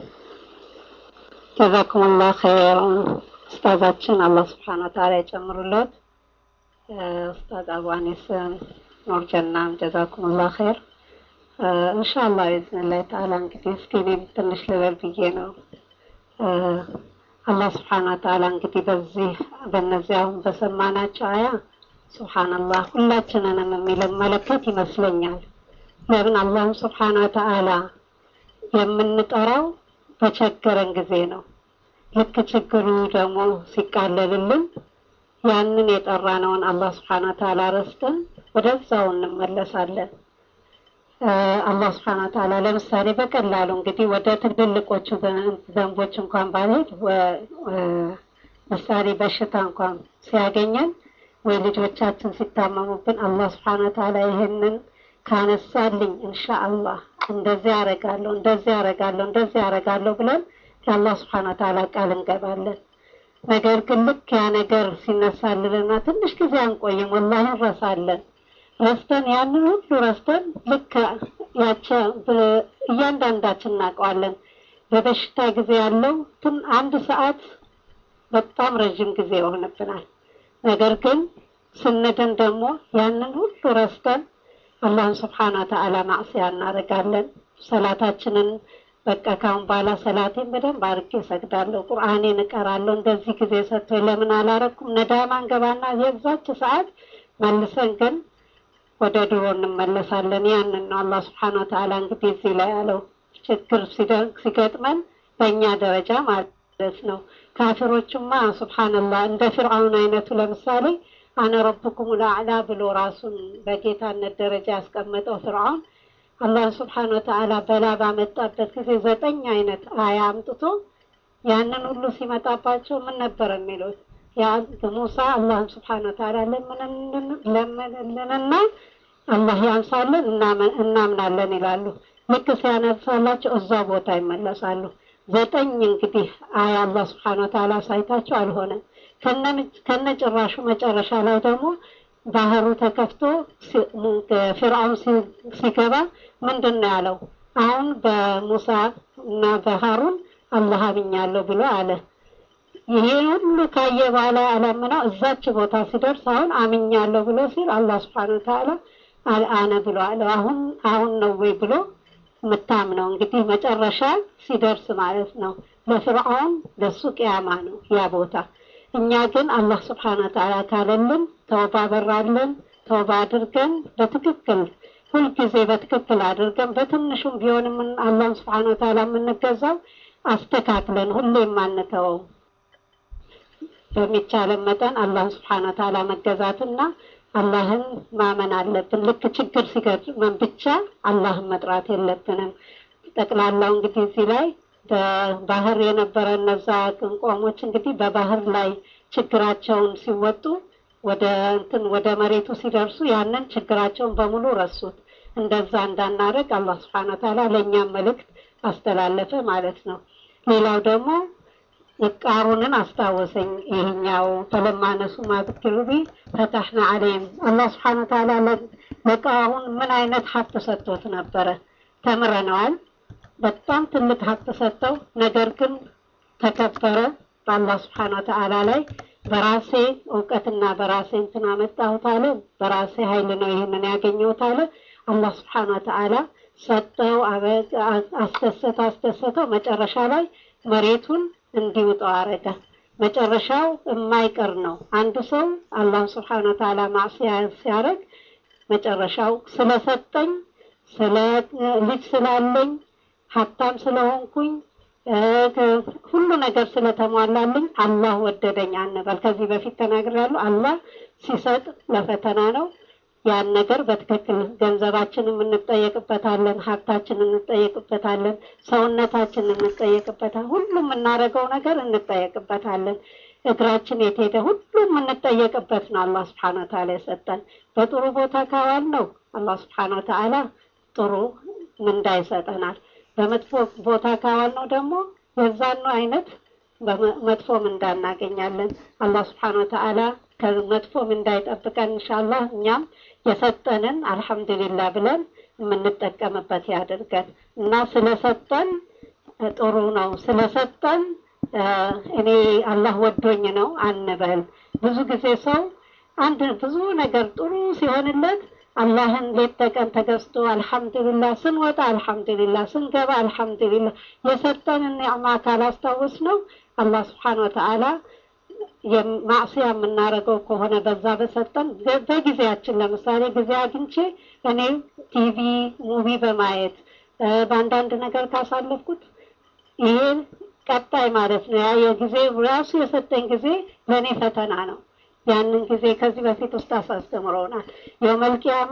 ጀዛኩሙላህ ኸይር ኡስታዛችን አላህ ስብሓነ ወተዓላ ይጨምሩለት። ኡስታዝ አቡ አኒስ ኑር ጀናም ጀዛኩሙላህ ኸይር። ኢንሻአላህ ቢዝኒላህ ተዓላ እንግዲህ እስኪ እኔም ትንሽ ልበል ብዬ ነው። አላህ ስብሓነ ወተዓላ እንግዲህ በዚህ በእነዚህ አሁን በሰማናቸው አያ ሱብሓነላህ ሁላችንንም የሚመለከት ይመስለኛል። ለምን አላህም ስብሓነ ወተዓላ የምንጠራው በቸገረን ጊዜ ነው። ልክ ችግሩ ደግሞ ሲቃለልልን ያንን የጠራነውን አላህ ስብሓነ ወተዓላ ረስተን ወደዛው እንመለሳለን። አላህ ስብሐነ ወተዓላ ለምሳሌ በቀላሉ እንግዲህ ወደ ትልልቆቹ ዘንቦች እንኳን ባልሄድ ምሳሌ በሽታ እንኳን ሲያገኘን ወይ ልጆቻችን ሲታመሙብን አላህ ስብሐነ ወተዓላ ይህንን ካነሳልኝ ኢንሻአላህ እንደዚህ ያረጋለሁ እንደዚህ ያረጋለሁ እንደዚህ ያረጋለሁ ብለን ለአላህ ስብሐነ ወተዓላ ቃል እንገባለን። ነገር ግን ልክ ያ ነገር ሲነሳልንና ትንሽ ጊዜ አንቆይም፣ ወላሂ እንረሳለን። ረስተን ያንን ሁሉ ረስተን ልክ ያቸ እያንዳንዳችን እናውቀዋለን። በበሽታ ጊዜ ያለው ትን አንድ ሰዓት በጣም ረዥም ጊዜ ይሆንብናል። ነገር ግን ስንድን ደግሞ ያንን ሁሉ ረስተን አላህን ስብሓነ ወተዓላ ማዕሲያ እናደርጋለን። ሰላታችንን በቃ ካሁን በኋላ ሰላቴን በደንብ አድርጌ እሰግዳለሁ፣ ቁርአኔን እቀራለሁ፣ እንደዚህ ጊዜ ሰጥቶኝ ለምን አላረኩም? ነዳማ እንገባና የዛች ሰዓት መልሰን ግን ወደ ድሮ እንመለሳለን። ያንን ነው አላህ ስብሓነ ወተዓላ እንግዲህ እዚህ ላይ ያለው ችግር ሲደርግ ሲገጥመን በእኛ ደረጃ ማለት ነው። ካፊሮቹማ ሱብሓነላህ እንደ ፊርዓውን አይነቱ ለምሳሌ አነ ረብኩም ልአዕላ ብሎ ራሱን በጌታነት ደረጃ ያስቀመጠው ፍርዓውን አላህ ስብሓን ወተዓላ በላ ባመጣበት ጊዜ ዘጠኝ አይነት አያ አምጥቶ ያንን ሁሉ ሲመጣባቸው ምን ነበር የሚሉት? ያ ሙሳ አላህን ስብሓን ወተዓላ ለምንልንና አላህ ያንሳልን እናምናለን ይላሉ። ልክ ሲያነሳላቸው እዛ ቦታ ይመለሳሉ። ዘጠኝ እንግዲህ አያ አላህ ስብሓን ወተዓላ ሳይታቸው አልሆነም። ከነ ጭራሹ መጨረሻ ላይ ደግሞ ባህሩ ተከፍቶ ፊርዓውን ሲገባ ምንድን ነው ያለው? አሁን በሙሳ እና በሃሩን አላህ አምኛለሁ ብሎ አለ። ይሄ ሁሉ ካየ በኋላ አላምነው እዛች ቦታ ሲደርስ አሁን አምኛለሁ ብሎ ሲል አላህ ስብሓን ወተዓላ አልአነ ብሎ አለ። አሁን አሁን ነው ወይ ብሎ የምታምነው እንግዲህ መጨረሻ ሲደርስ ማለት ነው። ለፍርዓውን ለሱ ቅያማ ነው ያ ቦታ። እኛ ግን አላህ ስብሓን ወተዓላ ካለልን ተውባ በራለን ተውባ አድርገን በትክክል ሁልጊዜ በትክክል አድርገን በትንሹም ቢሆን አላህን ስብሓን ወተዓላ የምንገዛው አስተካክለን ሁሌም አንተወው። በሚቻለን መጠን አላህን ስብሓን ወተዓላ መገዛትና አላህን ማመን አለብን። ልክ ችግር ሲገጥመን ብቻ አላህን መጥራት የለብንም። ጠቅላላው እንግዲህ እዚህ ላይ በባህር የነበረ እነዛ ቅንቆሞች እንግዲህ በባህር ላይ ችግራቸውን ሲወጡ ወደ እንትን ወደ መሬቱ ሲደርሱ ያንን ችግራቸውን በሙሉ ረሱት። እንደዛ እንዳናደርግ አላህ ስብሓን ወተዓላ ለእኛም መልእክት አስተላለፈ ማለት ነው። ሌላው ደግሞ ቃሩንን አስታወሰኝ። ይሄኛው ፈለማነሱ ማብክሩቢ ፈታሕና አለይም አላህ ስብሓን ወተዓላ ለቃሩን ምን አይነት ሀብት ሰጥቶት ነበረ ተምረነዋል። በጣም ትልቅ ሀብት ሰጠው። ነገር ግን ተከበረ በአላህ ስብሓን ወተዓላ ላይ በራሴ እውቀትና በራሴ እንትን አመጣሁት አለ። በራሴ ኃይል ነው ይህንን ያገኘሁት አለ። አላህ ስብሓን ወተዓላ ሰጠው፣ አስደሰተው አስደሰተው። መጨረሻ ላይ መሬቱን እንዲውጠው አረገ። መጨረሻው የማይቀር ነው። አንድ ሰው አላህ ስብሓን ወተዓላ ማዕሲያ ሲያደርግ መጨረሻው ስለሰጠኝ ስለ ልጅ ስላለኝ ሀብታም ስለሆንኩኝ ሁሉ ነገር ስለተሟላልኝ አላህ ወደደኝ አንበል። ከዚህ በፊት ተናግሬያለሁ። አላህ ሲሰጥ ለፈተና ነው። ያን ነገር በትክክል ገንዘባችንን እንጠየቅበታለን፣ ሀብታችንን እንጠየቅበታለን፣ ሰውነታችንን እንጠየቅበታለን። ሁሉም የምናደርገው ነገር እንጠየቅበታለን። እግራችን የት ሄደ? ሁሉም የምንጠየቅበት ነው። አላህ ስብሓነ ወተዓላ የሰጠን በጥሩ ቦታ ካዋል ነው አላህ ስብሓነ ወተዓላ ጥሩ ምንዳ ይሰጠናል። በመጥፎ ቦታ ካዋል ነው ደግሞ የዛኑ አይነት መጥፎ ምንዳ እናገኛለን። አላህ ስብሓነ ወተዓላ ከመጥፎ ምንዳ ይጠብቀን። ኢንሻአላህ እኛም የሰጠንን አልሐምዱሊላህ ብለን የምንጠቀምበት ያድርገን እና ስለሰጠን ጥሩ ነው ስለሰጠን እኔ አላህ ወዶኝ ነው አንበል። ብዙ ጊዜ ሰው አንድ ብዙ ነገር ጥሩ ሲሆንለት አላህን ሌት ተቀን ተገዝቶ አልሐምዱሊላህ ስንወጣ አልሐምዱሊላህ ስንገባ አልሐምዱሊላህ የሰጠንን ኒዕማ ካላስታወስ ነው አላህ ስብሓን ወተዓላ ማዕሲያ የምናደርገው ከሆነ በዛ በሰጠን በጊዜያችን ለምሳሌ ጊዜ አግኝቼ እኔ ቲቪ ሙቪ በማየት በአንዳንድ ነገር ካሳለፍኩት ይሄ ቀጣይ ማለት ነው። ያ የጊዜ ራሱ የሰጠኝ ጊዜ ለእኔ ፈተና ነው። ያንን ጊዜ ከዚህ በፊት ውስጥ አሳስተምረውናል። የውመልቂያማ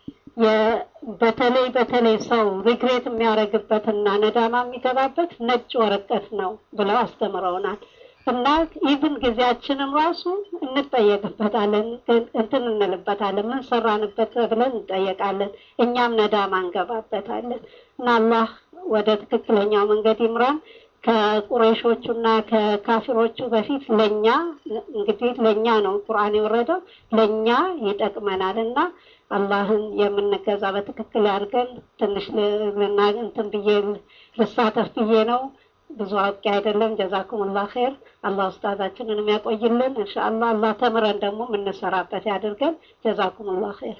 በተለይ በተለይ ሰው ሪግሬት የሚያደርግበትና ነዳማ የሚገባበት ነጭ ወረቀት ነው ብለው አስተምረውናል። እና ኢቭን ጊዜያችንን ራሱ እንጠየቅበታለን፣ እንትን እንልበታለን፣ ምን ሰራንበት ብለን እንጠየቃለን። እኛም ነዳማ እንገባበታለን። እና አላህ ወደ ትክክለኛው መንገድ ይምራን። ከቁረይሾቹና ከካፊሮቹ በፊት ለኛ እንግዲህ ለኛ ነው ቁርአን የወረደው ለኛ ይጠቅመናል እና አላህን የምንገዛ በትክክል ያድርገን። ትንሽ ልና እንትን ብዬ ልሳተፍ ብዬ ነው። ብዙ አውቄ አይደለም። ጀዛኩሙላህ ኸይር። አላህ ኡስታዛችንን የሚያቆይልን ኢንሻአላህ። አላህ ተምረን ደግሞ የምንሰራበት ያድርገን። ጀዛኩሙላህ ኸይር።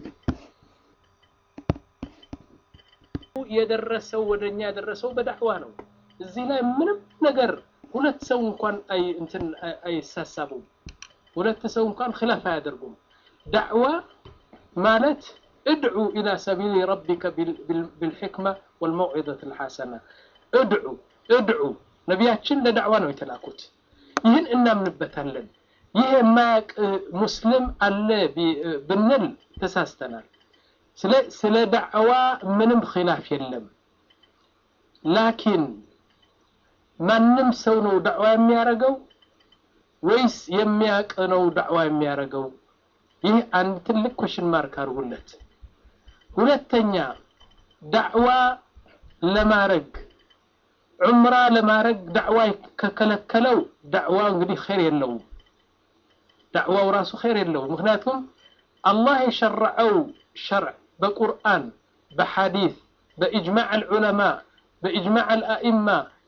የደረሰው ወደኛ የደረሰው በዳዕዋ ነው። እዚህ ላይ ምንም ነገር ሁለት ሰው እንኳን አይ እንትን አይሳሳቡም። ሁለት ሰው እንኳን ኺላፍ አያደርጉም። ዳዕዋ ማለት ادع إلى سبيل ربك بالحكمة والموعظة الحسنة ادعو ادعو ነቢያችን ለዳዕዋ ነው የተላኩት። ይህን እናምንበታለን። ይህ የማያውቅ ሙስሊም አለ ብንል ተሳስተናል። ስለ ዳዕዋ ምንም ኺላፍ የለም። ላኪን ማንም ሰው ነው ዳዕዋ የሚያደርገው ወይስ የሚያውቅ ነው ዳዕዋ የሚያደርገው? ይህ አንድ ትልቅ ኮሽን ማርክ አድርጉለት። ሁለተኛ ዳዕዋ ለማድረግ ዑምራ ለማድረግ ዳዕዋ ከከለከለው ዳዕዋ እንግዲህ ኸይር የለውም። ዳዕዋው ራሱ ኸይር የለውም። ምክንያቱም አላህ የሸረዐው ሸርዕ በቁርአን በሐዲስ በኢጅማዕ አልዑለማ በኢጅማዕ አልአኢማ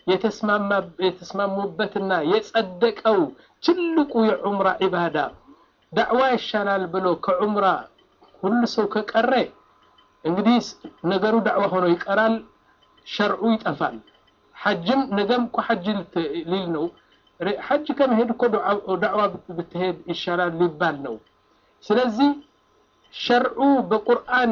የተስማሙበትና የጸደቀው ትልቁ የዑምራ ዒባዳ ዳዕዋ ይሻላል ብሎ ከዑምራ ሁሉ ሰው ከቀረ እንግዲህ ነገሩ ዳዕዋ ሆኖ ይቀራል፣ ሸርዑ ይጠፋል። ሐጅም ነገም እኮ ሐጅ ሊል ነው። ሐጅ ከመሄድ እኮ ዳዕዋ ብትሄድ ይሻላል ሊባል ነው። ስለዚህ ሸርዑ በቁርአን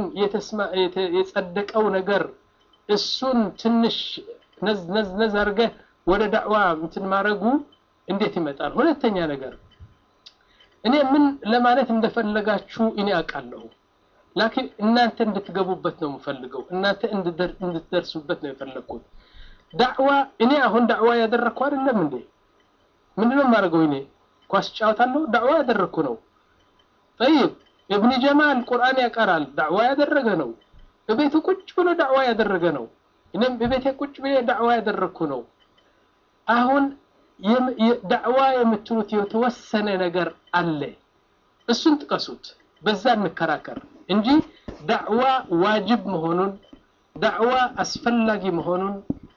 የጸደቀው ነገር እሱን ትንሽ ነዝ ነዝ ነዝ አድርገህ ወደ ዳዕዋ እንትን ማድረጉ እንዴት ይመጣል? ሁለተኛ ነገር እኔ ምን ለማለት እንደፈለጋችሁ እኔ አውቃለሁ። ላኪን እናንተ እንድትገቡበት ነው የምፈልገው። እናንተ እንድትደርሱበት ነው የፈለግኩት። ዳዕዋ እኔ አሁን ዳዕዋ ያደረግኩ አይደለም እንዴ? ምንድነው የማደርገው? እኔ ኳስ ጫወታለሁ፣ ዳዕዋ ያደረግኩ ነው። ጠይብ እብኒ ጀማል ቁርአን ያቀራል፣ ዳዕዋ ያደረገ ነው። እቤቱ ቁጭ ብሎ ዳዕዋ ያደረገ ነው። እኔም እቤቴ ቁጭ ብዬ ዳዕዋ ያደረግኩ ነው። አሁን ዳዕዋ የምትሉት የተወሰነ ነገር አለ። እሱን ጥቀሱት፣ በዛ እንከራከር እንጂ ዳዕዋ ዋጅብ መሆኑን ዳዕዋ አስፈላጊ መሆኑን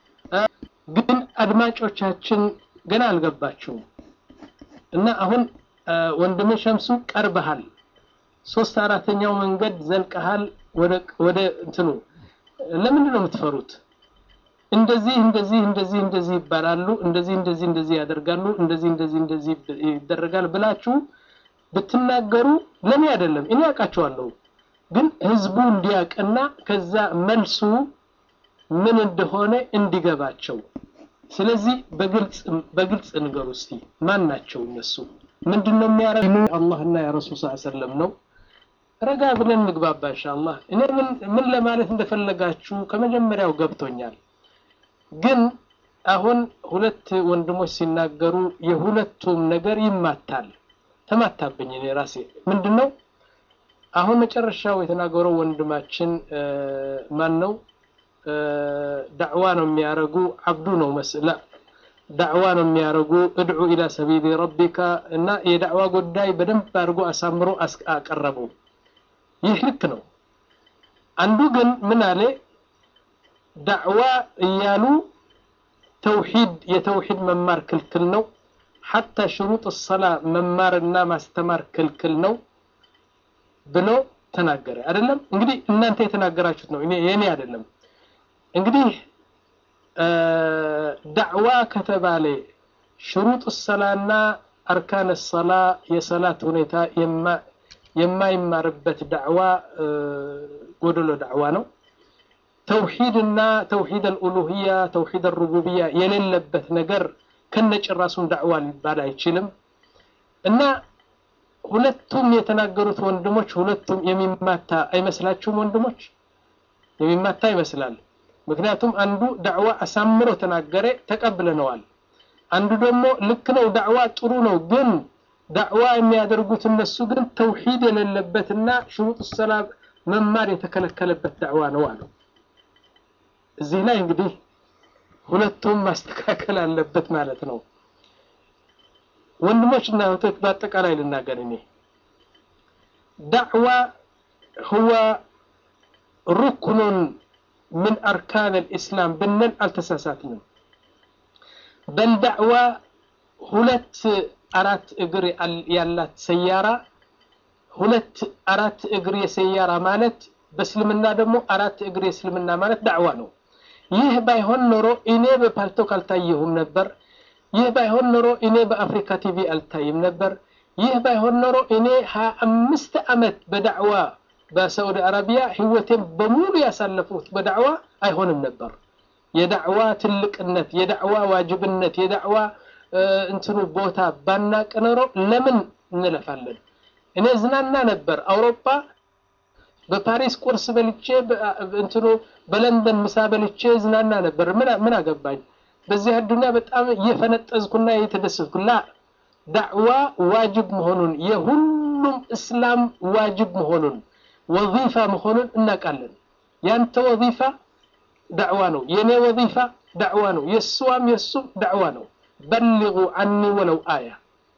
ግን አድማጮቻችን ገና አልገባችሁም። እና አሁን ወንድሜ ሸምሱ ቀርበሃል፣ ሶስት አራተኛው መንገድ ዘልቀሃል ወደ እንትኑ። ለምንድን ነው የምትፈሩት? እንደዚህ እንደዚህ እንደዚህ እንደዚህ ይባላሉ፣ እንደዚህ እንደዚህ እንደዚህ ያደርጋሉ፣ እንደዚህ እንደዚህ እንደዚህ ይደረጋል ብላችሁ ብትናገሩ ለኔ አይደለም፣ እኔ ያውቃቸዋለሁ። ግን ህዝቡ እንዲያውቅና ከዛ መልሱ ምን እንደሆነ እንዲገባቸው። ስለዚህ በግልጽ በግልጽ ንገሩ እስቲ ማን ናቸው እነሱ? ምንድነው የሚያደርጉ? አላህና ያ ረሱል ሰለላሁ ዐለይሂ ወሰለም ነው። ረጋ ብለን እንግባባ ኢንሻአላህ። እኔ ምን ምን ለማለት እንደፈለጋችሁ ከመጀመሪያው ገብቶኛል። ግን አሁን ሁለት ወንድሞች ሲናገሩ የሁለቱም ነገር ይማታል። ተማታብኝ እኔ ራሴ ምንድነው አሁን መጨረሻው የተናገረው ወንድማችን ማን ነው? ዳዕዋ ነው የሚያረጉ አብዱ ነው መስላ ዳዕዋ ነው የሚያረጉ እድዑ ኢላ ሰቢሊ ረቢካ እና የዳዕዋ ጉዳይ በደንብ አድርጎ አሳምሮ አቀረቡ። ይህ ልክ ነው። አንዱ ግን ምን አለ ዳዕዋ እያሉ ተውሂድ የተውሂድ መማር ክልክል ነው። ሐታ ሽሩጥ ሰላ መማርና ማስተማር ክልክል ነው ብሎ ተናገረ። አይደለም እንግዲህ እናንተ የተናገራችሁት ነው፣ እኔ የኔ አይደለም። እንግዲህ ዳዕዋ ከተባለ ሽሩጥ ሰላና አርካን ሰላ የሰላት ሁኔታ የማይማርበት ዳዕዋ ጎደሎ ዳዕዋ ነው። ተውሂድና ተውሂድ አልኡሉህያ ተውሂድ አልሩቡብያ የሌለበት ነገር ከነጭራሱን ዳዕዋ ሊባል አይችልም እና ሁለቱም የተናገሩት ወንድሞች ሁለቱም የሚማታ አይመስላችሁም? ወንድሞች የሚማታ ይመስላል። ምክንያቱም አንዱ ዳዕዋ አሳምሮ ተናገረ፣ ተቀብለነዋል። አንዱ ደግሞ ልክ ነው፣ ዳዕዋ ጥሩ ነው፣ ግን ዳዕዋ የሚያደርጉት እነሱ ግን ተውሂድ የሌለበትና ሽሩጥ ሰላም መማር የተከለከለበት ዳዕዋ ነው አሉ። እዚህ ላይ እንግዲህ ሁለቱም ማስተካከል አለበት ማለት ነው። ወንድሞች እና እህቶች በአጠቃላይ ልናገር እኔ ዳዕዋ ሁወ ሩክኑን ምን አርካን ልእስላም ብንል አልተሳሳትንም። በል ዳዕዋ ሁለት አራት እግር ያላት ሰያራ ሁለት አራት እግር የሰያራ ማለት በእስልምና ደግሞ አራት እግር የእስልምና ማለት ዳዕዋ ነው። ይህ ባይሆን ኖሮ እኔ በፓልቶክ አልታየሁም ነበር። ይህ ባይሆን ኖሮ እኔ በአፍሪካ ቲቪ አልታይም ነበር። ይህ ባይሆን ኖሮ እኔ ሀያ አምስት ዓመት በዳዕዋ በሳዑዲ አረቢያ ህይወቴን በሙሉ ያሳለፉት በዳዕዋ አይሆንም ነበር። የዳዕዋ ትልቅነት፣ የዳዕዋ ዋጅብነት፣ የዳዕዋ እንትኑ ቦታ ባናቅ ኖሮ ለምን እንለፋለን? እኔ ዝናና ነበር አውሮፓ በፓሪስ ቁርስ በልቼ እንትኑ በለንደን ምሳ በልቼ ዝናና ነበር። ምን አገባኝ? በዚህ አዱንያ በጣም እየፈነጠዝኩና እየተደሰትኩ ላ ዳዕዋ ዋጅብ መሆኑን የሁሉም እስላም ዋጅብ መሆኑን ወዚፋ መሆኑን እናውቃለን። ያንተ ወዚፋ ዳዕዋ ነው፣ የኔ ወዚፋ ዳዕዋ ነው፣ የእሷም የእሱም ዳዕዋ ነው። በልጉ አኒ ወለው አያ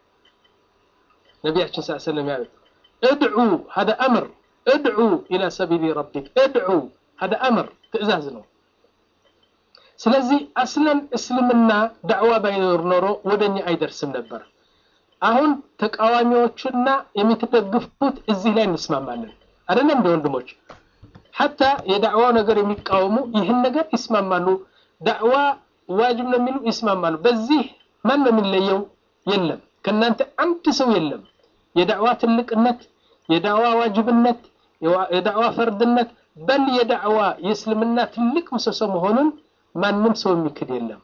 ነቢያችን ስ ሰለም ያሉት እድዑ ሀደ አምር እድዑ ኢላ ሰቢሊ ረቢክ እድዑ ሀደ አምር ትእዛዝ ነው። ስለዚህ አስለን እስልምና ዳዕዋ ባይኖር ኖሮ ወደኛ አይደርስም ነበር። አሁን ተቃዋሚዎቹና የምትደግፉት እዚህ ላይ እንስማማለን አይደለም እንደ ወንድሞች ሐታ የዳዕዋው ነገር የሚቃወሙ ይህን ነገር ይስማማሉ። ዳዕዋ ዋጅብ ነው የሚሉ ይስማማሉ። በዚህ ማን ነው የሚለየው? የለም ከእናንተ አንድ ሰው የለም። የዳዕዋ ትልቅነት፣ የዳዕዋ ዋጅብነት፣ የዳዕዋ ፈርድነት በል የዳዕዋ የእስልምና ትልቅ ምሰሶ መሆኑን ማንም ሰው የሚክድ የለም።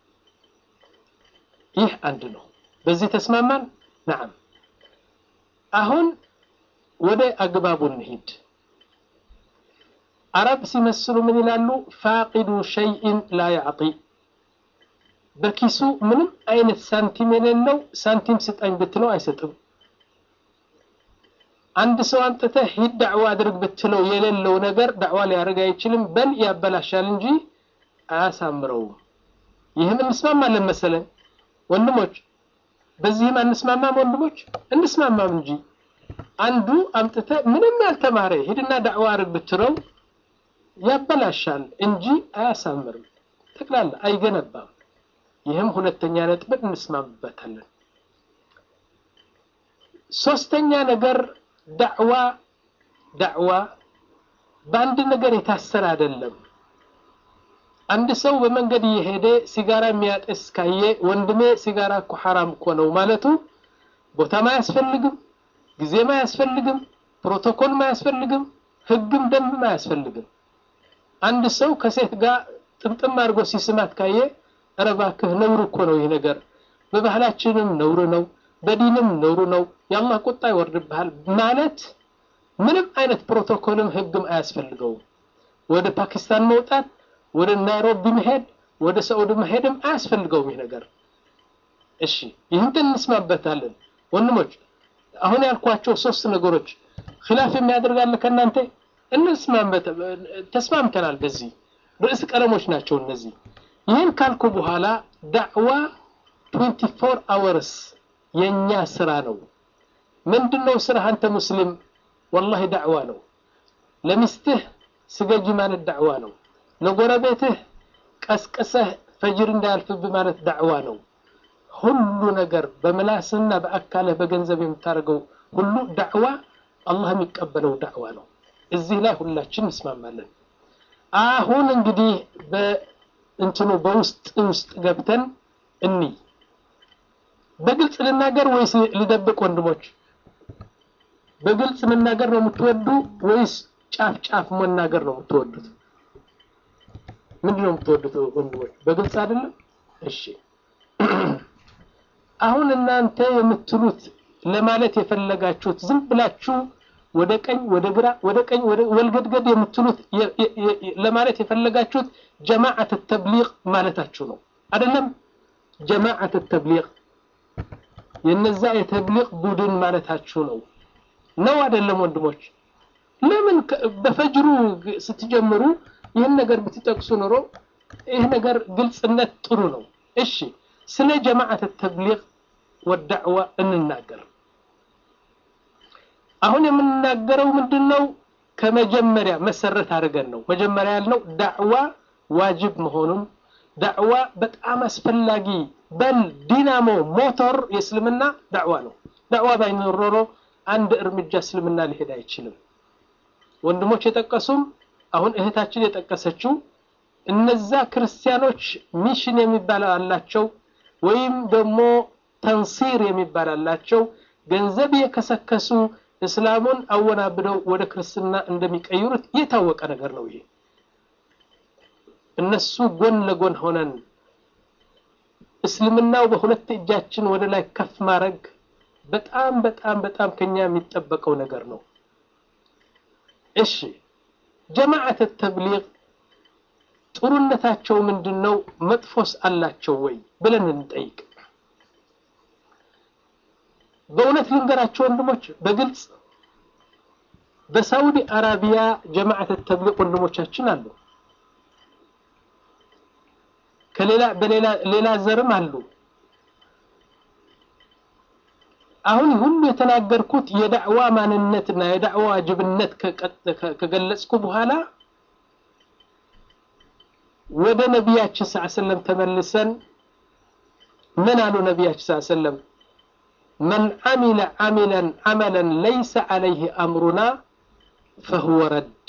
ይህ አንድ ነው። በዚህ ተስማማን? ነዓም። አሁን ወደ አግባቡ እንሂድ። አረብ ሲመስሉ ምን ይላሉ? ፋቂዱ ሸይኢን ላ ያዕጢ በኪሱ ምንም አይነት ሳንቲም የሌለው ሳንቲም ስጠኝ ብትለው አይሰጥም። አንድ ሰው አንጥተህ ሂድ ዳዕዋ አድርግ ብትለው የሌለው ነገር ዳዕዋ ሊያደርግ አይችልም፣ በል ያበላሻል እንጂ አያሳምረውም። ይህም እንስማማለን መሰለን ወንድሞች፣ በዚህም አንስማማም ወንድሞች፣ እንስማማም እንጂ አንዱ አምጥተህ ምንም ያልተማረ ሂድና ዳዕዋ አድርግ ብትለው ያበላሻል እንጂ አያሳምርም፣ ጠቅላላ አይገነባም። ይህም ሁለተኛ ነጥብን እንስማምበታለን። ሶስተኛ ነገር ዳዕዋ ዳዕዋ በአንድ ነገር የታሰረ አይደለም። አንድ ሰው በመንገድ እየሄደ ሲጋራ የሚያጤስ ካየ ወንድሜ ሲጋራ እኮ ሐራም እኮ ነው ማለቱ ቦታም አያስፈልግም፣ ጊዜም አያስፈልግም፣ ፕሮቶኮልም አያስፈልግም፣ ህግም ደንብም አያስፈልግም። አንድ ሰው ከሴት ጋር ጥምጥም አድርጎ ሲስማት ካየ ኧረ እባክህ ነውር እኮ ነው ይህ ነገር፣ በባህላችንም ነውር ነው፣ በዲንም ነውር ነው፣ የአላህ ቁጣ ይወርድብሃል ማለት ምንም አይነት ፕሮቶኮልም ህግም አያስፈልገውም። ወደ ፓኪስታን መውጣት፣ ወደ ናይሮቢ መሄድ፣ ወደ ሳዑዲ መሄድም አያስፈልገውም ይህ ነገር። እሺ ይህን እንስማበታለን ወንድሞች። አሁን ያልኳቸው ሶስት ነገሮች ኺላፍ የሚያደርጋለ ከእናንተ እንስማበት፣ ተስማምተናል። በዚህ ርዕስ ቀለሞች ናቸው እነዚህ። ይህን ካልኩ በኋላ ዳዕዋ 24 አወርስ የኛ ስራ ነው። ምንድነው ስራ? አንተ ሙስሊም ወላሂ ዳዕዋ ነው። ለሚስትህ ስገጂ ማለት ዳዕዋ ነው። ለጎረቤትህ ቀስቅሰህ ፈጅር እንዳያልፍብህ ማለት ዳዕዋ ነው። ሁሉ ነገር በምላስና በአካልህ በገንዘብ የምታደርገው ሁሉ ዳዕዋ አላህ የሚቀበለው ዳዕዋ ነው። እዚህ ላይ ሁላችን እንስማማለን። አሁን እንግዲህ በእንትኑ በውስጥ ውስጥ ገብተን እንይ። በግልጽ ልናገር ወይስ ልደብቅ? ወንድሞች በግልጽ መናገር ነው የምትወዱ ወይስ ጫፍ ጫፍ መናገር ነው የምትወዱት? ምንድን ነው የምትወዱት ወንድሞች? በግልጽ አይደለም? እሺ አሁን እናንተ የምትሉት ለማለት የፈለጋችሁት ዝም ብላችሁ ወደ ቀኝ ወደ ግራ ወደ ቀኝ ወደ ወልገድገድ የምትሉት ለማለት የፈለጋችሁት ጀማዓት ተብሊግ ማለታችሁ ነው አይደለም? ጀማዓት ተብሊግ የነዛ የተብሊግ ቡድን ማለታችሁ ነው ነው አይደለም? ወንድሞች ለምን በፈጅሩ ስትጀምሩ ይህን ነገር ብትጠቅሱ ኖሮ ይህ ነገር ግልጽነት ጥሩ ነው። እሺ ስለ ጀማዓት ተብሊግ ወዳዕዋ እንናገር። አሁን የምንናገረው ምንድን ነው? ከመጀመሪያ መሰረት አድርገን ነው። መጀመሪያ ያልነው ዳዕዋ ዋጅብ መሆኑን ዳዕዋ በጣም አስፈላጊ በል ዲናሞ ሞተር የእስልምና ዳዕዋ ነው። ዳዕዋ ባይኖር ኖሮ አንድ እርምጃ እስልምና ሊሄድ አይችልም። ወንድሞች የጠቀሱም አሁን እህታችን የጠቀሰችው እነዛ ክርስቲያኖች ሚሽን የሚባል አላቸው ወይም ደግሞ ተንሲር የሚባል አላቸው። ገንዘብ የከሰከሱ እስላሙን አወናብደው ወደ ክርስትና እንደሚቀይሩት የታወቀ ነገር ነው። ይሄ እነሱ ጎን ለጎን ሆነን እስልምናው በሁለት እጃችን ወደ ላይ ከፍ ማድረግ በጣም በጣም በጣም ከኛ የሚጠበቀው ነገር ነው። እሺ ጀማዓት ተብሊግ ጥሩነታቸው ምንድን ነው? መጥፎስ አላቸው ወይ ብለን እንጠይቅ። በእውነት ልንገራቸው ወንድሞች፣ በግልጽ በሳውዲ አረቢያ ጀማዓት ተብሊግ ወንድሞቻችን አሉ። ከሌላ በሌላ ሌላ ዘርም አሉ። አሁን ሁሉ የተናገርኩት የዳዕዋ ማንነትና የዳዕዋ ጅብነት ከገለጽኩ በኋላ ወደ ነቢያችን ሰለላሁ ዐለይሂ ወሰለም ተመልሰን ምን አሉ ነቢያችን ሰለላሁ ዐለይሂ ወሰለም መን አሚለ አሚለን አመለን ለይሰ ዐለይህ አምሩና ፈሁወ ረድ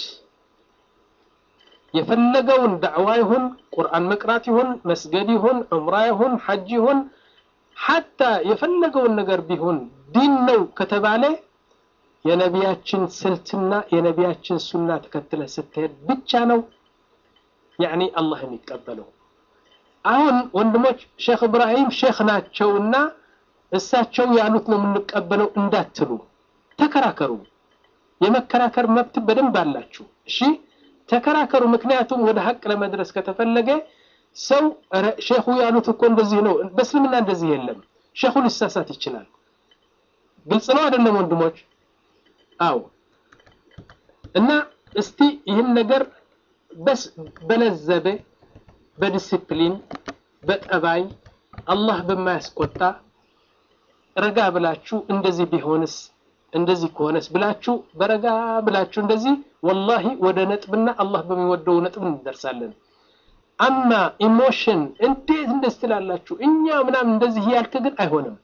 የፈለገውን ዳዕዋ ይሁን ቁርአን መቅራት ይሁን መስገድ ይሁን ዑምራ ይሁን ሐጅ ይሁን ሐታ የፈለገውን ነገር ቢሆን ዲን ነው ከተባለ የነቢያችን ስልትና የነቢያችን ሱና ተከትለ ስትሄድ ብቻ ነው ያኒ አላህ የሚቀበለው። አሁን ወንድሞች ሼክ እብራሂም ሼክ ናቸውና እሳቸው ያሉት ነው የምንቀበለው እንዳትሉ፣ ተከራከሩ። የመከራከር መብት በደንብ አላችሁ። እሺ ተከራከሩ። ምክንያቱም ወደ ሀቅ ለመድረስ ከተፈለገ ሰው ሼኹ ያሉት እኮ እንደዚህ ነው፣ በእስልምና እንደዚህ የለም። ሼኹ ሊሳሳት ይችላል። ግልጽ ነው አይደለም ወንድሞች? አዎ። እና እስቲ ይህን ነገር በስ በለዘበ በዲሲፕሊን በጠባይ አላህ በማያስቆጣ ረጋ ብላችሁ እንደዚህ ቢሆንስ እንደዚህ ከሆነስ ብላችሁ በረጋ ብላችሁ እንደዚህ ወላሂ ወደ ነጥብና አላህ በሚወደው ነጥብ እንደርሳለን። አማ ኢሞሽን እንዴት እንደዚህ ትላላችሁ እኛ ምናምን እንደዚህ ያልክ ግን አይሆንም።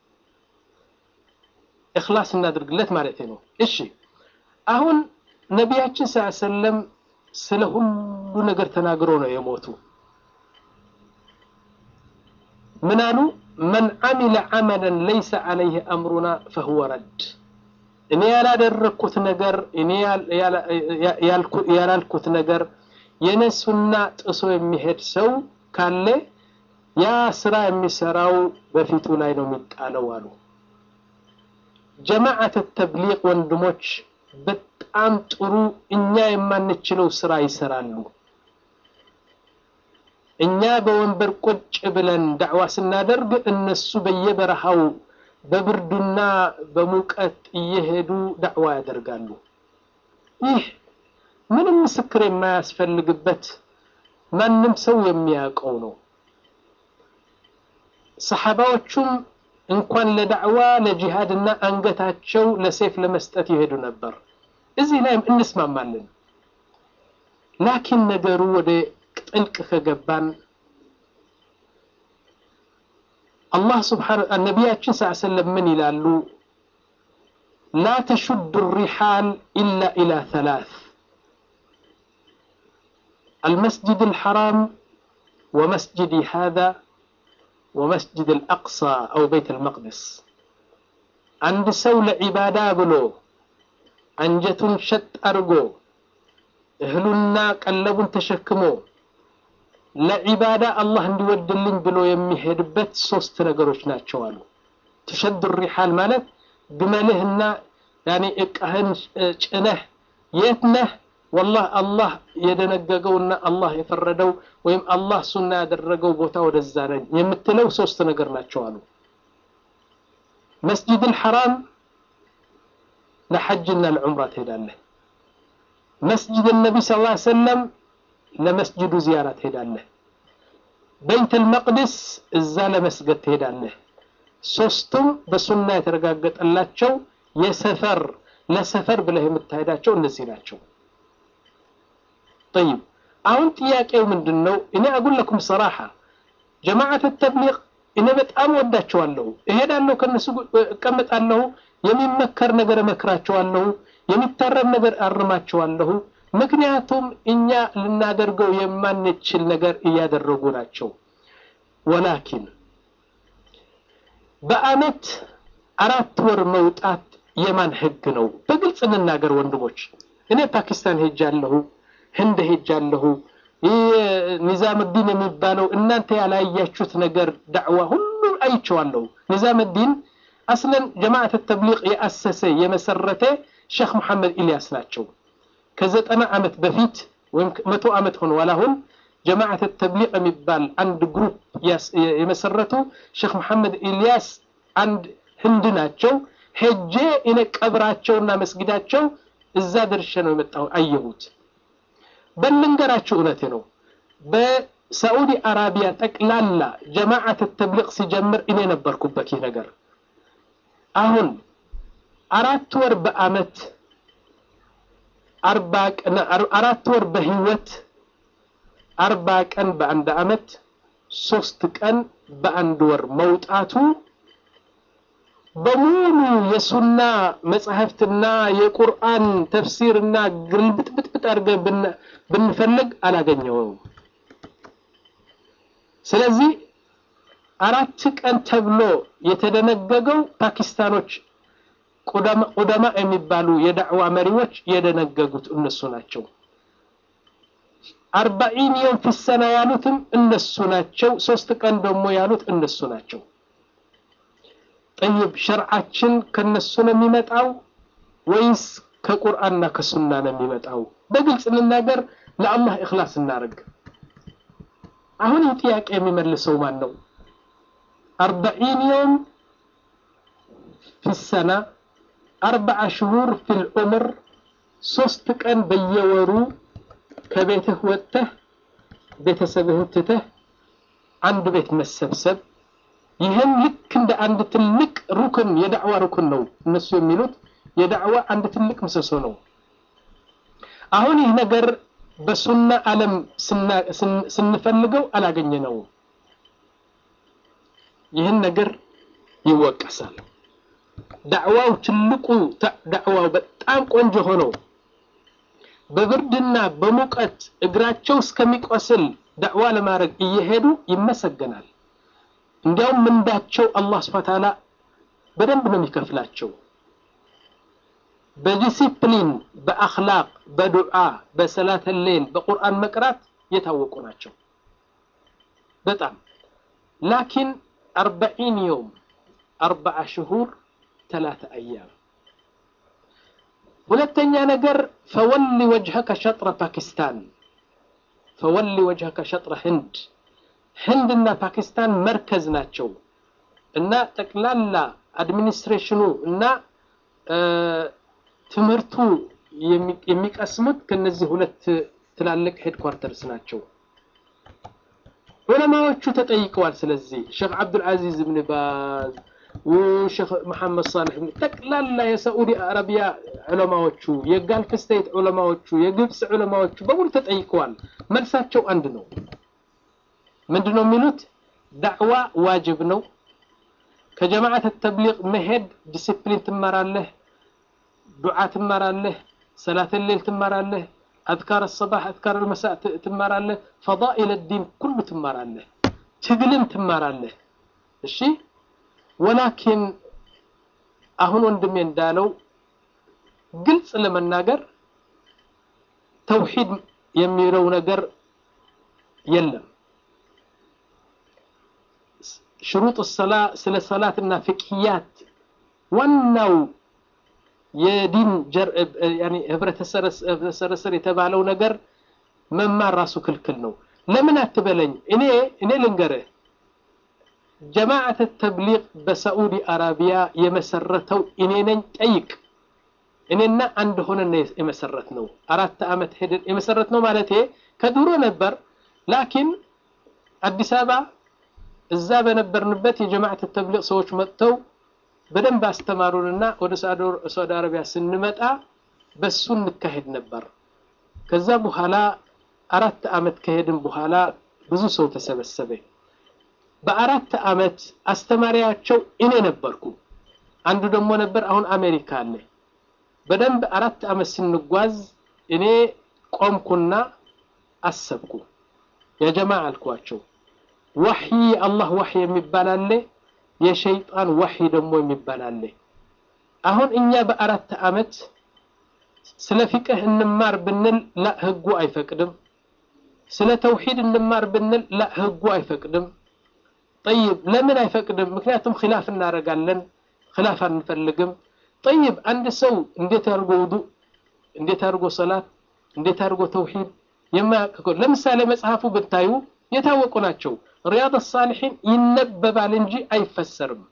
እኽላስ እናድርግለት ማለት ነው። እሺ አሁን ነቢያችን ሰለላሁ ዐለይሂ ወሰለም ስለ ሁሉ ነገር ተናግሮ ነው የሞቱ። ምን አሉ? መን አሚለ ዐመለን ለይሰ ዐለይህ አምሩና ፈሁወ ረድ። እኔ ያላደረግኩት ነገር እኔ ያላልኩት ነገር የነሱና ጥሶ የሚሄድ ሰው ካለ ያ ስራ የሚሰራው በፊቱ ላይ ነው የሚጣለው አሉ። ጀማዓት ተብሊግ ወንድሞች በጣም ጥሩ እኛ የማንችለው ስራ ይሰራሉ። እኛ በወንበር ቁጭ ብለን ዳዕዋ ስናደርግ እነሱ በየበረሃው በብርዱና በሙቀት እየሄዱ ዳዕዋ ያደርጋሉ። ይህ ምንም ምስክር የማያስፈልግበት ማንም ሰው የሚያውቀው ነው። ሰሓባዎቹም እንኳን ለዳዕዋ ለጂሃድና አንገታቸው ለሴፍ ለመስጠት ይሄዱ ነበር። እዚህ ላይም እንስማማለን። ላኪን ነገሩ ወደ ጥልቅ ከገባን አላህ ስብሓነ ነቢያችን ስ ሰለም ምን ይላሉ? ላ ተሹዱ ሪሓል ኢላ ኢላ ተላት المسجد الحرام ومسجدي هذا ومسجد الأقصى أو بيت المقدس عند سولة عبادة بلو أنجة شت أرجو أهلنا قلبون تشكمو ለዒባዳ አላህ እንዲወድልኝ ብሎ የሚሄድበት ሶስት ነገሮች ናቸው አሉ። ትሸዱ ሪሓል ማለት ግመልህና ያኔ እቃህን ጭነህ የት ነህ ወላህ አላህ የደነገገውና አላህ የፈረደው ወይም አላህ ሱና ያደረገው ቦታ ወደዛ ነኝ የምትለው ሶስት ነገር ናቸው አሉ። መስጂድ አልሐራም ለሐጅና ለዑምራ ትሄዳለህ። መስጂድ ነቢ ስ ላ ሰለም ለመስጅዱ ዚያራ ትሄዳለህ። በይት አልመቅድስ እዛ ለመስገድ ትሄዳለህ። ሶስቱም በሱና የተረጋገጠላቸው የሰፈር ለሰፈር ብለህ የምታሄዳቸው እነዚህ ናቸው። ጠይብ አሁን ጥያቄው ምንድን ነው? እኔ አጉል ለኩም ሰራሓ ጀማዓት ተብሊቅ እኔ በጣም ወዳቸዋለሁ። እሄዳለሁ፣ ከነሱ እቀመጣለሁ፣ የሚመከር ነገር እመክራቸዋለሁ፣ የሚታረም ነገር አርማቸዋለሁ። ምክንያቱም እኛ ልናደርገው የማንችል ነገር እያደረጉ ናቸው። ወላኪን በአመት አራት ወር መውጣት የማን ህግ ነው? በግልጽ እንናገር ወንድሞች። እኔ ፓኪስታን ሄጃለሁ፣ ህንድ ሄጃለሁ። ኒዛምዲን የሚባለው እናንተ ያላያችሁት ነገር ዳዕዋ ሁሉ አይቼዋለሁ። ኒዛምዲን አስለን ጀማዓት ተብሊቅ የአሰሰ የመሰረተ ሼክ መሐመድ ኢልያስ ናቸው። ከዘጠና ዓመት በፊት ወይም መቶ ዓመት ሆነዋል። አሁን ጀማዓት ተብሊቅ የሚባል አንድ ግሩፕ የመሰረቱ ሼክ መሐመድ ኢልያስ አንድ ህንድ ናቸው። ሄጄ እኔ ቀብራቸውና መስጊዳቸው እዛ ደርሼ ነው የመጣሁ አየሁት። በልንገራችሁ እውነቴ ነው። በሳዑዲ አረቢያ ጠቅላላ ጀማዓት ተብሊቅ ሲጀምር እኔ ነበርኩበት ይህ ነገር። አሁን አራት ወር በአመት አርባ ቀን አራት ወር በህይወት አርባ ቀን በአንድ አመት ሶስት ቀን በአንድ ወር መውጣቱ በሙሉ የሱና መጽሐፍትና የቁርአን ተፍሲርና ግልብጥብጥብጥ አድርገን ብንፈልግ አላገኘውም። ስለዚህ አራት ቀን ተብሎ የተደነገገው ፓኪስታኖች ቁደማ የሚባሉ የዳዕዋ መሪዎች የደነገጉት እነሱ ናቸው። አርባኢን የውም ፊሰና ያሉትም እነሱ ናቸው። ሶስት ቀን ደግሞ ያሉት እነሱ ናቸው። ጠይብ ሸርዓችን ከነሱ ነው የሚመጣው ወይስ ከቁርአንና ከሱና ነው የሚመጣው? በግልጽ እንናገር፣ ለአላህ እኽላስ እናደርግ። አሁን ይህ ጥያቄ የሚመልሰው ማን ነው? አርባኢን የውም ፊሰና አርባዓ ሽሁር ፊል ዑምር ሶስት ቀን በየወሩ ከቤትህ ወጥተህ ቤተሰብህን ትተህ አንድ ቤት መሰብሰብ ይህም ልክ እንደ አንድ ትልቅ ሩክን የዳዕዋ ሩክን ነው። እነሱ የሚሉት የዳዕዋ አንድ ትልቅ ምሰሶ ነው። አሁን ይህ ነገር በሱና ዓለም ስንፈልገው አላገኘነውም። ይህን ነገር ይወቀሳል። ዳዕዋው ትልቁ ዳዕዋው በጣም ቆንጆ ሆኖ በብርድና በሙቀት እግራቸው እስከሚቆስል ዳዕዋ ለማድረግ እየሄዱ ይመሰገናል። እንዲያውም ምንዳቸው አላህ ስብሐ ተዓላ በደንብ ነው የሚከፍላቸው። በዲሲፕሊን፣ በአኽላቅ፣ በዱዓ፣ በሰላተ ሌል፣ በቁርአን መቅራት የታወቁ ናቸው በጣም ላኪን አርበዒን የውም አርበዓ ሽሁር ተላተ አያም ሁለተኛ ነገር ፈወሊ ወጅሀከ ሸጥረ ፓኪስታን ፈወሊ ወጅሀከ ሸጥረ ህንድ ህንድና ፓኪስታን መርከዝ ናቸው እና ጠቅላላ አድሚኒስትሬሽኑ እና ትምህርቱ የሚቀስሙት ከነዚህ ሁለት ትላልቅ ሄድኳርተርስ ናቸው። ዑለማዎቹ ተጠይቀዋል። ስለዚህ ሼክ አብዱልዓዚዝ ብን ባዝ ሼክ መሐመድ ሳልሕ ጠቅላላ የሳዑዲ አረቢያ ዑለማዎቹ፣ የጋልፍ ስቴት ዑለማዎቹ፣ የግብፅ ዑለማዎቹ በሙሉ ተጠይቀዋል። መልሳቸው አንድ ነው። ምንድን ነው የሚሉት? ዳዕዋ ዋጅብ ነው። ከጀማዓት ተብሊቅ መሄድ ዲሲፕሊን ትማራለህ፣ ዱዓ ትማራለህ፣ ሰላት ሌል ትማራለህ፣ አዝካር ሰባህ አዝካር መሳእ ትማራለህ፣ ፈዳኢል ዲን ኩሉ ትማራለህ፣ ትግልን ትማራለህ። እሺ ወላኪን አሁን ወንድሜ እንዳለው ግልጽ ለመናገር ተውሂድ የሚለው ነገር የለም። ሽሩጥ ሰላ ስለ ሰላትና ፍቅህያት ዋናው የዲን ህብረተሰብ የተባለው ነገር መማር ራሱ ክልክል ነው። ለምን አትበለኝ። እኔ እኔ ልንገርህ ጀማዓት ተብሊቅ በሳዑዲ አረቢያ የመሰረተው እኔ ነኝ። ጠይቅ። እኔና አንድ ሆነን የመሰረት ነው። አራት ዓመት ሄደን የመሰረት ነው ማለት ከድሮ ነበር። ላኪን አዲስ አበባ እዛ በነበርንበት የጀማዓት ተብሊቅ ሰዎች መጥተው በደንብ አስተማሩንና ወደ ሳዑዲ አረቢያ ስንመጣ በሱ እንካሄድ ነበር። ከዛ በኋላ አራት ዓመት ከሄድን በኋላ ብዙ ሰው ተሰበሰበ። በአራት አመት አስተማሪያቸው እኔ ነበርኩ። አንዱ ደግሞ ነበር አሁን አሜሪካ አለ። በደንብ አራት አመት ስንጓዝ እኔ ቆምኩና አሰብኩ። የጀማ አልኳቸው ወሕይ አላህ ወሕይ የሚባል አለ፣ የሸይጣን ወሕይ ደግሞ የሚባል አለ። አሁን እኛ በአራት አመት ስለ ፊቅህ እንማር ብንል ላ ህጉ አይፈቅድም። ስለ ተውሂድ እንማር ብንል ላ ህጉ አይፈቅድም። ጠይብ ለምን አይፈቅድም? ምክንያቱም ኺላፍ እናደርጋለን፣ ኺላፍ አንፈልግም። ጠይብ አንድ ሰው እንዴት አድርጎ ውዱእ፣ እንዴት አድርጎ ሰላት፣ እንዴት አድርጎ ተውሂድ የማያውቅ ለምሳሌ መጽሐፉ ብታዩ የታወቁ ናቸው። ሪያድ ሳሊሒን ይነበባል እንጂ አይፈሰርም።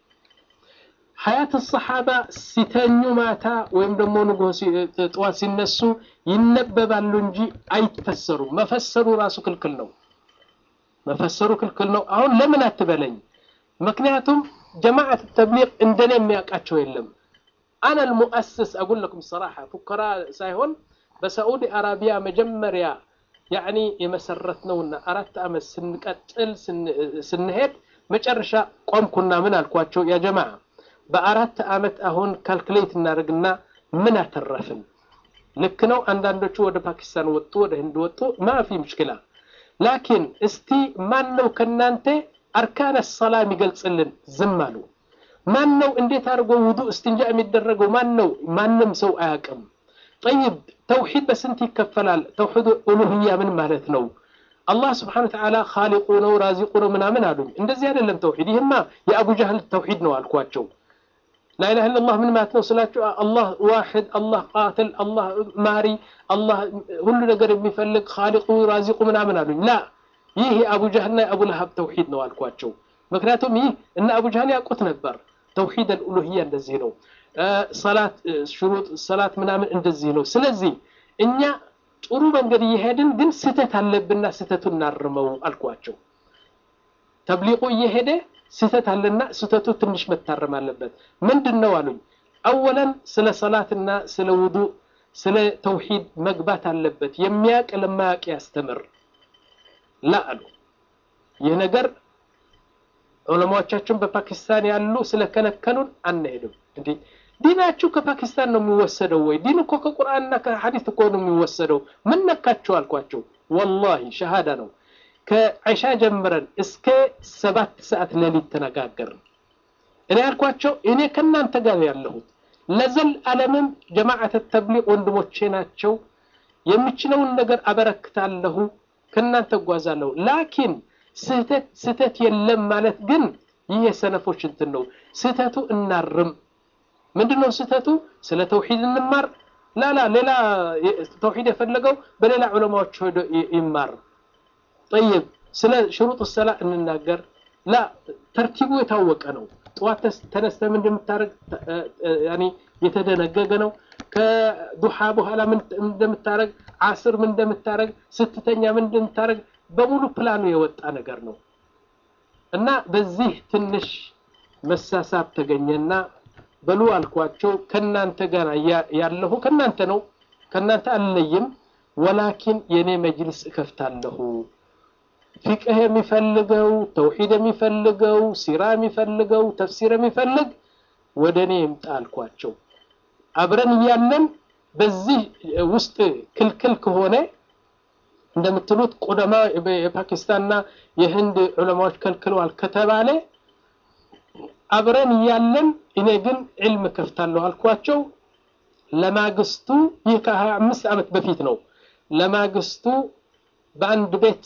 ሀያት ሰሓባ ሲተኙ ማታ ወይም ደግሞ ንጉህ ጠዋት ሲነሱ ይነበባሉ እንጂ አይፈሰሩም። መፈሰሩ ራሱ ክልክል ነው። መፈሰሩ ክልክል ነው። አሁን ለምን አትበለኝ። ምክንያቱም ጀማዓት ተብሊግ እንደኔ የሚያውቃቸው የለም። አነ ልሙአስስ አጉል ለኩም ሰራሓ ፉከራ ሳይሆን በሳዑዲ አረቢያ መጀመሪያ ያዕኒ የመሰረት ነውና አራት ዓመት ስንቀጥል ስንሄድ መጨረሻ ቆምኩና ምን አልኳቸው? ያ ጀማዓ በአራት ዓመት አሁን ካልኩሌት እናደርግና ምን አተረፍን? ልክ ነው። አንዳንዶቹ ወደ ፓኪስታን ወጡ፣ ወደ ህንድ ወጡ። ማፊ ምሽክላ ላኪን እስቲ ማን ነው ከናንተ አርካነ ሰላ የሚገልጽልን? ዝም አሉ። ማን ነው እንዴት አድርጎ ውዱእ እስትንጃ የሚደረገው ማን ነው? ማንም ሰው አያውቅም። ጠይብ ተውሂድ በስንት ይከፈላል? ተውሂድ ኡሉህያ ምን ማለት ነው? አላህ ስብሓነ ወተዓላ ኻሊቁ ነው ራዚቁ ነው ምናምን አሉኝ። እንደዚህ አይደለም ተውሂድ። ይህማ የአቡ ጃህል ተውሂድ ነው አልኳቸው። ላኢላሃ ኢለላህ ምን ማለት ነው ስላቸው፣ አላህ ዋሕድ፣ አላህ ቃትል፣ አላህ ማሪ፣ አላህ ሁሉ ነገር የሚፈልግ ኻሊቁ ራዚቁ ምናምን አሉኝ። ላ ይህ የአቡ ጃህልና የአቡ ለሀብ ተውሂድ ነው አልኳቸው። ምክንያቱም ይህ እነ አቡ ጃህል ያውቁት ነበር። ተውሂድ አልኡሉህያ እንደዚህ ነው። ሰላት ሽሩጥ ሰላት ምናምን እንደዚህ ነው። ስለዚህ እኛ ጥሩ መንገድ እየሄድን ግን ስህተት አለብንና ስህተቱን እናርመው አልኳቸው። ተብሊቁ እየሄደ ስህተት አለና ስህተቱ ትንሽ መታረም አለበት። ምንድን ነው አሉኝ። አወለን ስለ ሰላትና ስለ ውዱእ ስለ ተውሂድ መግባት አለበት። የሚያውቅ ለማያውቅ ያስተምር ላ አሉ። ይህ ነገር ዑለማዎቻችን በፓኪስታን ያሉ ስለከለከሉን አንሄድም። እንዴ ዲናችሁ ከፓኪስታን ነው የሚወሰደው ወይ? ዲን እኮ ከቁርአንና ከሐዲስ እኮ ነው የሚወሰደው። ምን ነካችሁ አልኳቸው። ወላሂ ሸሃዳ ነው። ከዒሻ ጀምረን እስከ ሰባት ሰዓት ሌሊት ተነጋገርን። እኔ ያልኳቸው እኔ ከእናንተ ጋር ያለሁት ለዘል ዓለምም ጀማዓተ ተብሊቅ ወንድሞቼ ናቸው። የምችለውን ነገር አበረክታለሁ፣ ከእናንተ እጓዛለሁ። ላኪን ስህተት ስህተት የለም ማለት ግን ይህ የሰነፎች እንትን ነው። ስህተቱ እናርም። ምንድነው ስህተቱ? ስለ ተውሂድ እንማር። ላላ ሌላ ተውሂድ የፈለገው በሌላ ዑለማዎች ሄዶ ይማር። ጠይብ ስለ ሽሩጥ ሰላ እንናገር። ላ ተርቲቡ የታወቀ ነው። ጠዋት ተነስተ ምን እንደምታረግ ያኒ የተደነገገ ነው። ከዱሃ በኋላ ምን እንደምታረግ፣ አስር ምን እንደምታረግ፣ ስትተኛ ምን እንደምታረግ በሙሉ ፕላኑ የወጣ ነገር ነው እና በዚህ ትንሽ መሳሳብ ተገኘና በሉ አልኳቸው። ከናንተ ጋር ያለሁ ከናንተ ነው፣ ከናንተ አልለይም። ወላኪን የኔ መጅልስ እከፍታለሁ። ፊቅህ የሚፈልገው ተውሂድ የሚፈልገው ሲራ የሚፈልገው ተፍሲር የሚፈልግ ወደ እኔ ይምጣ አልኳቸው። አብረን እያለን በዚህ ውስጥ ክልክል ከሆነ እንደምትሉት ቁደማ የፓኪስታንና የህንድ ዑለማዎች ከልክለዋል ከተባለ አብረን እያለን እኔ ግን ዕልም ከፍታለሁ አልኳቸው። ለማግስቱ ይህ ከሀያ አምስት ዓመት በፊት ነው። ለማግስቱ በአንድ ቤት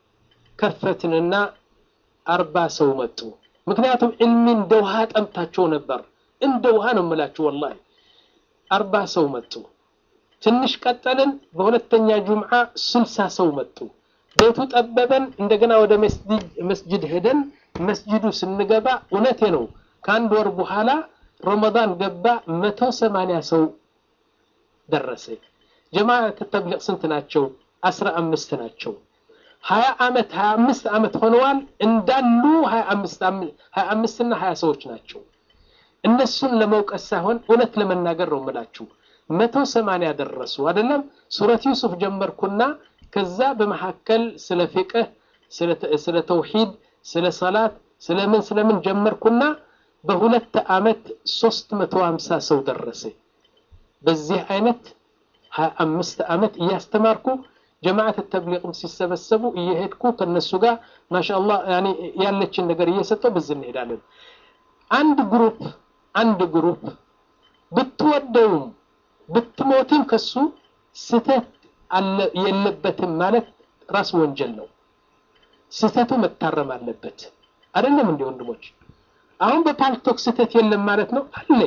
ከፈትንና አርባ ሰው መጡ። ምክንያቱም ዕልሚ እንደ ውሃ ጠምታቸው ነበር። እንደ ውሃ ነው የምላችሁ ወላሂ። አርባ ሰው መጡ። ትንሽ ቀጠልን። በሁለተኛ ጁምዓ ስልሳ ሰው መጡ። ቤቱ ጠበበን። እንደገና ወደ መስጅድ ሄደን መስጅዱ ስንገባ እውነቴ ነው ከአንድ ወር በኋላ ረመዳን ገባ። መቶ ሰማንያ ሰው ደረሰ። ጀማዓት ተብሊቅ ስንት ናቸው? አስራ አምስት ናቸው። ሀያ ዓመት ሀያ አምስት ዓመት ሆነዋል እንዳሉ ሀያ አምስት እና ሀያ ሰዎች ናቸው። እነሱን ለመውቀስ ሳይሆን እውነት ለመናገር ነው የምላችሁ። መቶ ሰማንያ ደረሱ አይደለም። ሱረት ዩሱፍ ጀመርኩና ከዛ በመካከል ስለ ፊቅህ፣ ስለ ተውሂድ፣ ስለ ሰላት ስለምን ስለምን ጀመርኩና በሁለት አመት 350 ሰው ደረሰ። በዚህ አይነት 25 አመት እያስተማርኩ ጀማዓት ተብሊቅም ሲሰበሰቡ እየሄድኩ ከነሱ ጋር ማሻአላህ ያኔ ያለችን ነገር እየሰጠው በዚህ እንሄዳለን። አንድ ግሩፕ አንድ ግሩፕ ብትወደውም ብትሞትም ከሱ ስተት የለበትም ማለት ራስ ወንጀል ነው። ስተቱ መታረም አለበት። አይደለም እንዴ ወንድሞች? አሁን በፓልቶክ ስተት የለም ማለት ነው አለ።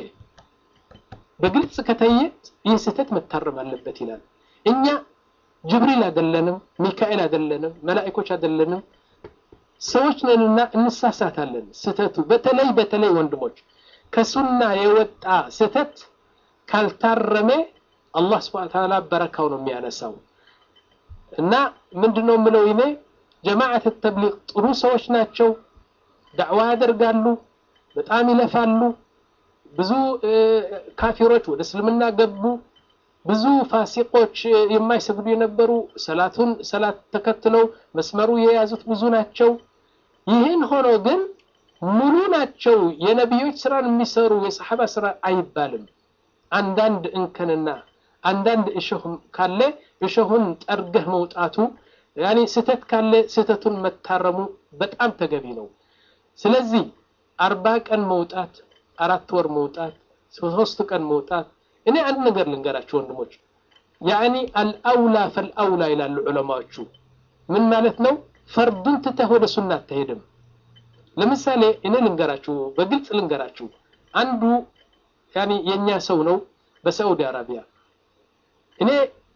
በግልጽ ከታየ ይህ ስተት መታረም አለበት ይላል። እኛ ጅብሪል አይደለንም፣ ሚካኤል አይደለንም፣ መላእኮች አይደለንም። ሰዎች ነንና እንሳሳታለን። ስተቱ በተለይ በተለይ ወንድሞች ከሱና የወጣ ስተት ካልታረመ አላህ ስብሐ ወተዓላ በረካው ነው የሚያነሳው። እና ምንድነው የምለው እኔ ጀማዓት ተብሊግ ጥሩ ሰዎች ናቸው። ዳዕዋ ያደርጋሉ፣ በጣም ይለፋሉ። ብዙ ካፊሮች ወደ እስልምና ገቡ። ብዙ ፋሲቆች የማይሰግዱ የነበሩ ሰላቱን ሰላት ተከትለው መስመሩ የያዙት ብዙ ናቸው። ይህን ሆኖ ግን ሙሉ ናቸው የነቢዮች ስራን የሚሰሩ የሰሐባ ስራ አይባልም። አንዳንድ እንከንና አንዳንድ እሾህ ካለ እሾሁን ጠርገህ መውጣቱ ያኔ ስህተት ካለ ስህተቱን መታረሙ በጣም ተገቢ ነው። ስለዚህ አርባ ቀን መውጣት፣ አራት ወር መውጣት፣ ሶስት ቀን መውጣት እኔ አንድ ነገር ልንገራችሁ ወንድሞች፣ ያኒ አልአውላ ፈልአውላ ይላሉ ዑለማዎቹ። ምን ማለት ነው? ፈርዱን ትተህ ወደ ሱና አትሄድም። ለምሳሌ እኔ ልንገራችሁ፣ በግልጽ ልንገራችሁ። አንዱ ያኒ የኛ ሰው ነው በሳዑዲ አረቢያ። እኔ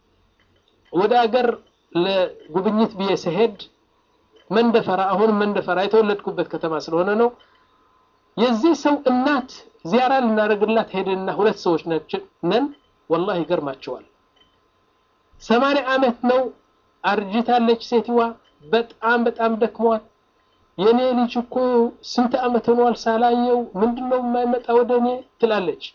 ወደ አገር ለጉብኝት ብዬ ስሄድ መንደፈራ፣ አሁንም መንደፈራ የተወለድኩበት ከተማ ስለሆነ ነው። የዚህ ሰው እናት ዚያራ ልናደርግላት ሄድንና ሁለት ሰዎች ነን። ወላሂ ይገርማቸዋል። ሰማንያ ዓመት ነው አርጅታለች ሴትዋ። በጣም በጣም ደክሟል። የኔ ልጅ እኮ ስንት ዓመት ሆኗል ሳላየው፣ ምንድነው የማይመጣ ወደ እኔ ትላለች።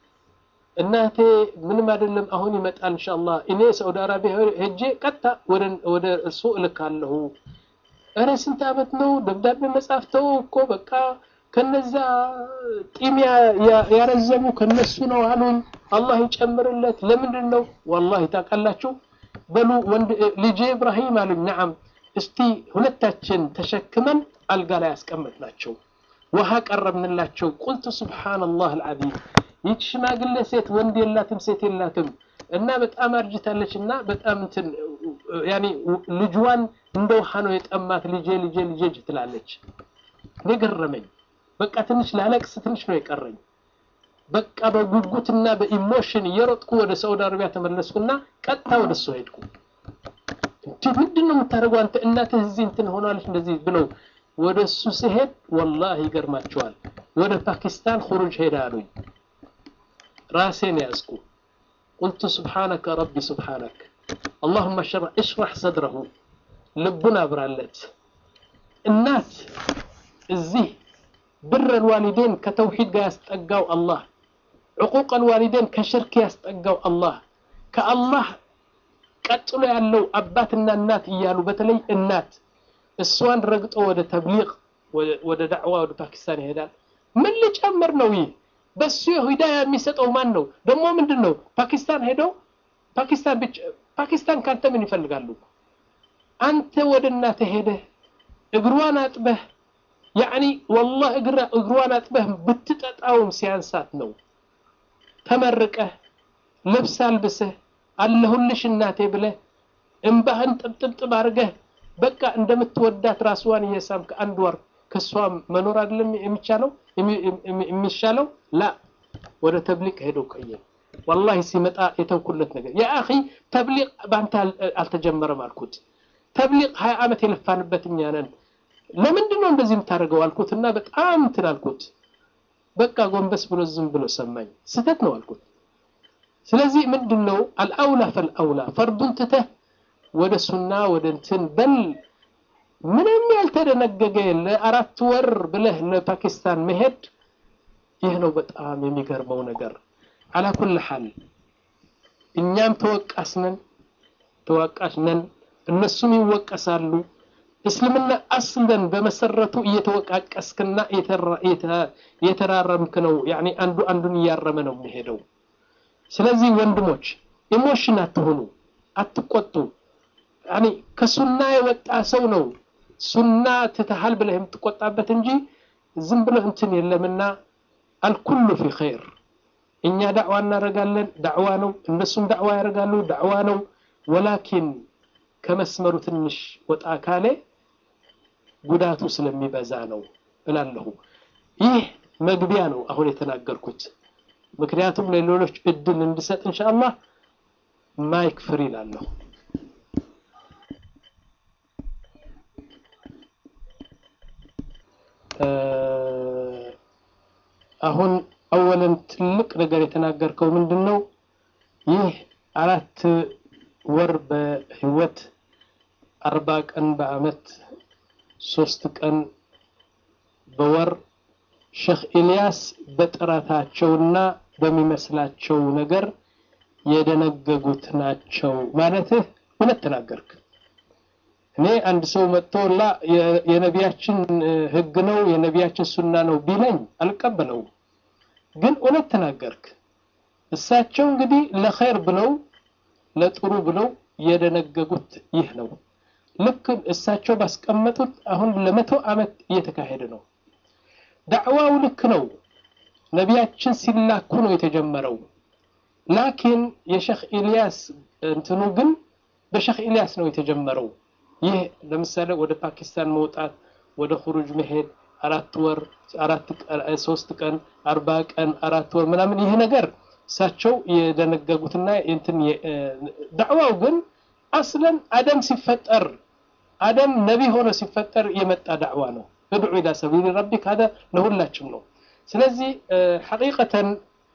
እናቴ ምንም አይደለም አሁን ይመጣል ኢንሻአላህ። እኔ ሳውዲ አረቢያ ሄጄ ቀጥታ ወደ ወደ እሱ እልካለሁ። እረ ስንት ዓመት ነው ደብዳቤ መጻፍ ተው እኮ በቃ ከነዛ ጢም ያረዘሙ ከነሱ ነው አሉኝ። አላህ ይጨምርለት። ለምንድን ነው ወላሂ ታውቃላችሁ? በሉ ወንድ ልጄ ኢብራሂም አሉኝ። ነዓም እስቲ ሁለታችን ተሸክመን አልጋ ላይ አስቀመጥናቸው። ውሃ ቀረብንላቸው። ቁልቱ ሱብሓነላህ አልዓዚም ይህች ሽማግሌ ሴት ወንድ የላትም ሴት የላትም እና በጣም አርጅታለች እና በጣም እንትን ያኔ ልጅዋን እንደ ውሃ ነው የጠማት። ልጄ ልጄ ልጄ ትላለች። እኔ ገረመኝ። በቃ ትንሽ ላለቅስ ትንሽ ነው የቀረኝ። በቃ በጉጉትና በኢሞሽን እየሮጥኩ ወደ ሳውዲ አረቢያ ተመለስኩና ቀጥታ ወደ እሱ ሄድኩ። እንዴ ምንድን ነው የምታደርገው አንተ እናትህ እዚህ እንትን ሆናለች እንደዚህ ብለው ወደ እሱ ሲሄድ ወላሂ ይገርማቸዋል። ወደ ፓኪስታን ሁሩጅ ሄዳ አሉኝ። ራሴን ያዝኩ። ቁልቱ ሱብሓነከ ረቢ ሱብሓነክ አላሁመ እሽራህ ሰድረሁ ልቡን አብራለት እናት እዚህ ብር አልዋሊዴን ከተውሂድ ጋር ያስጠጋው አላህ፣ ዕቁቅ አልዋሊዴን ከሽርክ ያስጠጋው አላህ፣ ከአላህ ቀጥሎ ያለው አባትና እናት እያሉ በተለይ እናት እሷን ረግጦ ወደ ተብሊግ ወደ ዳዕዋ ወደ ፓኪስታን ይሄዳል። ምን ልጨምር ነው ይህ? በሱ ሂዳያ የሚሰጠው ማን ነው? ደግሞ ምንድን ነው ፓኪስታን ሄደው ፓኪስታን ብቻ ፓኪስታን ካንተ ምን ይፈልጋሉ? አንተ ወደ እናትህ ሄደህ እግሯን አጥበህ ያዕኒ ወላሂ እግሯን አጥበህ ብትጠጣውም ሲያንሳት ነው። ተመርቀህ ልብስ አልብሰህ አለሁልሽ እናቴ ብለህ እምባህን ጥብጥብጥብ አድርገህ በቃ እንደምትወዳት ራስዋን እየሳምክ አንድ ወር ከሷ መኖር አይደለም የሚቻለው የሚሻለው ላ ወደ ተብሊቅ ሄዶ ቆየ። ወላሂ ሲመጣ የተውኩለት ነገር ያ አኺ ተብሊቅ በአንተ አልተጀመረም አልኩት። ተብሊቅ ሀያ ዓመት የለፋንበት እኛ ነን። ለምንድን ነው እንደዚህ የምታደርገው አልኩት እና በጣም እንትን አልኩት። በቃ ጎንበስ ብሎ ዝም ብሎ ሰማኝ። ስህተት ነው አልኩት። ስለዚህ ምንድን ነው አልአውላ ፈልአውላ ፈርዱን ትተህ ወደ ሱና ወደ እንትን በል ምንም ያልተደነገገ ለአራት ወር ብለህ ለፓኪስታን መሄድ ይህ ነው በጣም የሚገርመው ነገር። አላኩል ሐል እኛም ተወቃሽ ነን ተወቃሽ ነን፣ እነሱም ይወቀሳሉ። እስልምና አስለን በመሰረቱ እየተወቃቀስክና እየተራረምክ ነው። ያኔ አንዱ አንዱን እያረመ ነው የሚሄደው። ስለዚህ ወንድሞች ኢሞሽን አትሆኑ፣ አትቆጡ። ያኔ ከሱና የወጣ ሰው ነው ሱና ትተሃል ብለህ የምትቆጣበት እንጂ ዝም ብሎ እንትን የለምና አልኩሉ ፊ ኸይር። እኛ ዳዕዋ እናደርጋለን፣ ዳዕዋ ነው። እነሱም ዳዕዋ ያደርጋሉ፣ ዳዕዋ ነው። ወላኪን ከመስመሩ ትንሽ ወጣ ካለ ጉዳቱ ስለሚበዛ ነው እላለሁ። ይህ መግቢያ ነው አሁን የተናገርኩት። ምክንያቱም ለሌሎች እድል እንድሰጥ ኢንሻአላህ ማይክ ፍሪ እላለሁ። አሁን አወለን ትልቅ ነገር የተናገርከው ምንድን ነው? ይህ አራት ወር በህይወት አርባ ቀን በአመት ሶስት ቀን በወር ሼክ ኢልያስ በጥረታቸውና በሚመስላቸው ነገር የደነገጉት ናቸው ማለትህ እውነት ተናገርክ። እኔ አንድ ሰው መጥቶ ላ የነቢያችን ህግ ነው የነቢያችን ሱና ነው ቢለኝ አልቀበለውም። ግን እውነት ተናገርክ። እሳቸው እንግዲህ ለኸይር ብለው ለጥሩ ብለው የደነገጉት ይህ ነው። ልክ እሳቸው ባስቀመጡት አሁን ለመቶ ዓመት እየተካሄደ ነው። ዳዕዋው ልክ ነው። ነቢያችን ሲላኩ ነው የተጀመረው። ላኪን የሼክ ኢልያስ እንትኑ ግን በሼክ ኢልያስ ነው የተጀመረው። ይህ ለምሳሌ ወደ ፓኪስታን መውጣት፣ ወደ ሁሩጅ መሄድ አራት ወር አራት ሶስት ቀን አርባ ቀን አራት ወር ምናምን ይህ ነገር እሳቸው የደነገጉትና እንትን ዳዕዋው ግን አስለን አደም ሲፈጠር አደም ነቢ ሆኖ ሲፈጠር የመጣ ዳዕዋ ነው። እድዑ ኢላ ሰቢል ረቢክ ሀደ ለሁላችም ነው። ስለዚህ ሐቂቀተን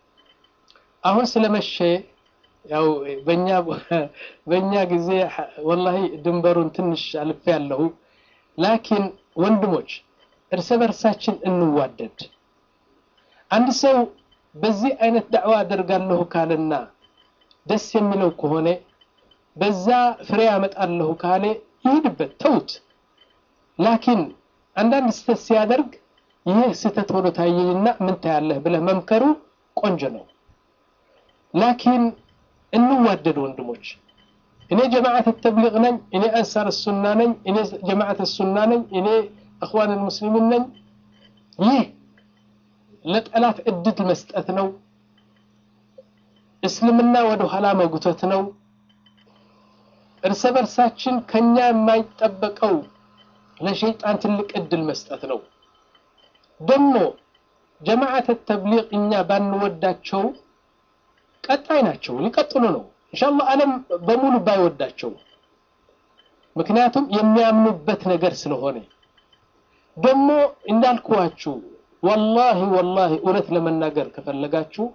አሁን ስለመሸ ያው በእኛ በእኛ ጊዜ ወላሂ ድንበሩን ትንሽ አልፌ ያለሁ ላኪን ወንድሞች እርስ በርሳችን እንዋደድ። አንድ ሰው በዚህ አይነት ዳዕዋ አደርጋለሁ ካለና ደስ የሚለው ከሆነ በዛ ፍሬ ያመጣለሁ ካለ ይሄድበት፣ ተውት። ላኪን አንዳንድ ስህተት ሲያደርግ ይህ ስህተት ሆኖ ታየኝና ምን ታያለህ ብለህ መምከሩ ቆንጆ ነው። ላኪን እንዋደድ ወንድሞች። እኔ ጀማዓት ተብሊግ ነኝ፣ እኔ አንሳር ሱና ነኝ፣ እኔ ጀማዓት ሱና ነኝ፣ እኔ እኽዋን ሙስሊሚን ነኝ። ይህ ለጠላት እድል መስጠት ነው። እስልምና ወደ ኋላ መጉተት ነው። እርስ በርሳችን ከኛ የማይጠበቀው ለሸይጣን ትልቅ እድል መስጠት ነው። ደግሞ ጀማዓት ተብሊግ እኛ ባንወዳቸው ቀጣይ ናቸው፣ ሊቀጥሉ ነው ኢንሻአላህ ዓለም በሙሉ ባይወዳቸው፣ ምክንያቱም የሚያምኑበት ነገር ስለሆነ ደግሞ እንዳልኩዋችሁ ወላሂ ወላሂ እውነት ለመናገር ከፈለጋችሁ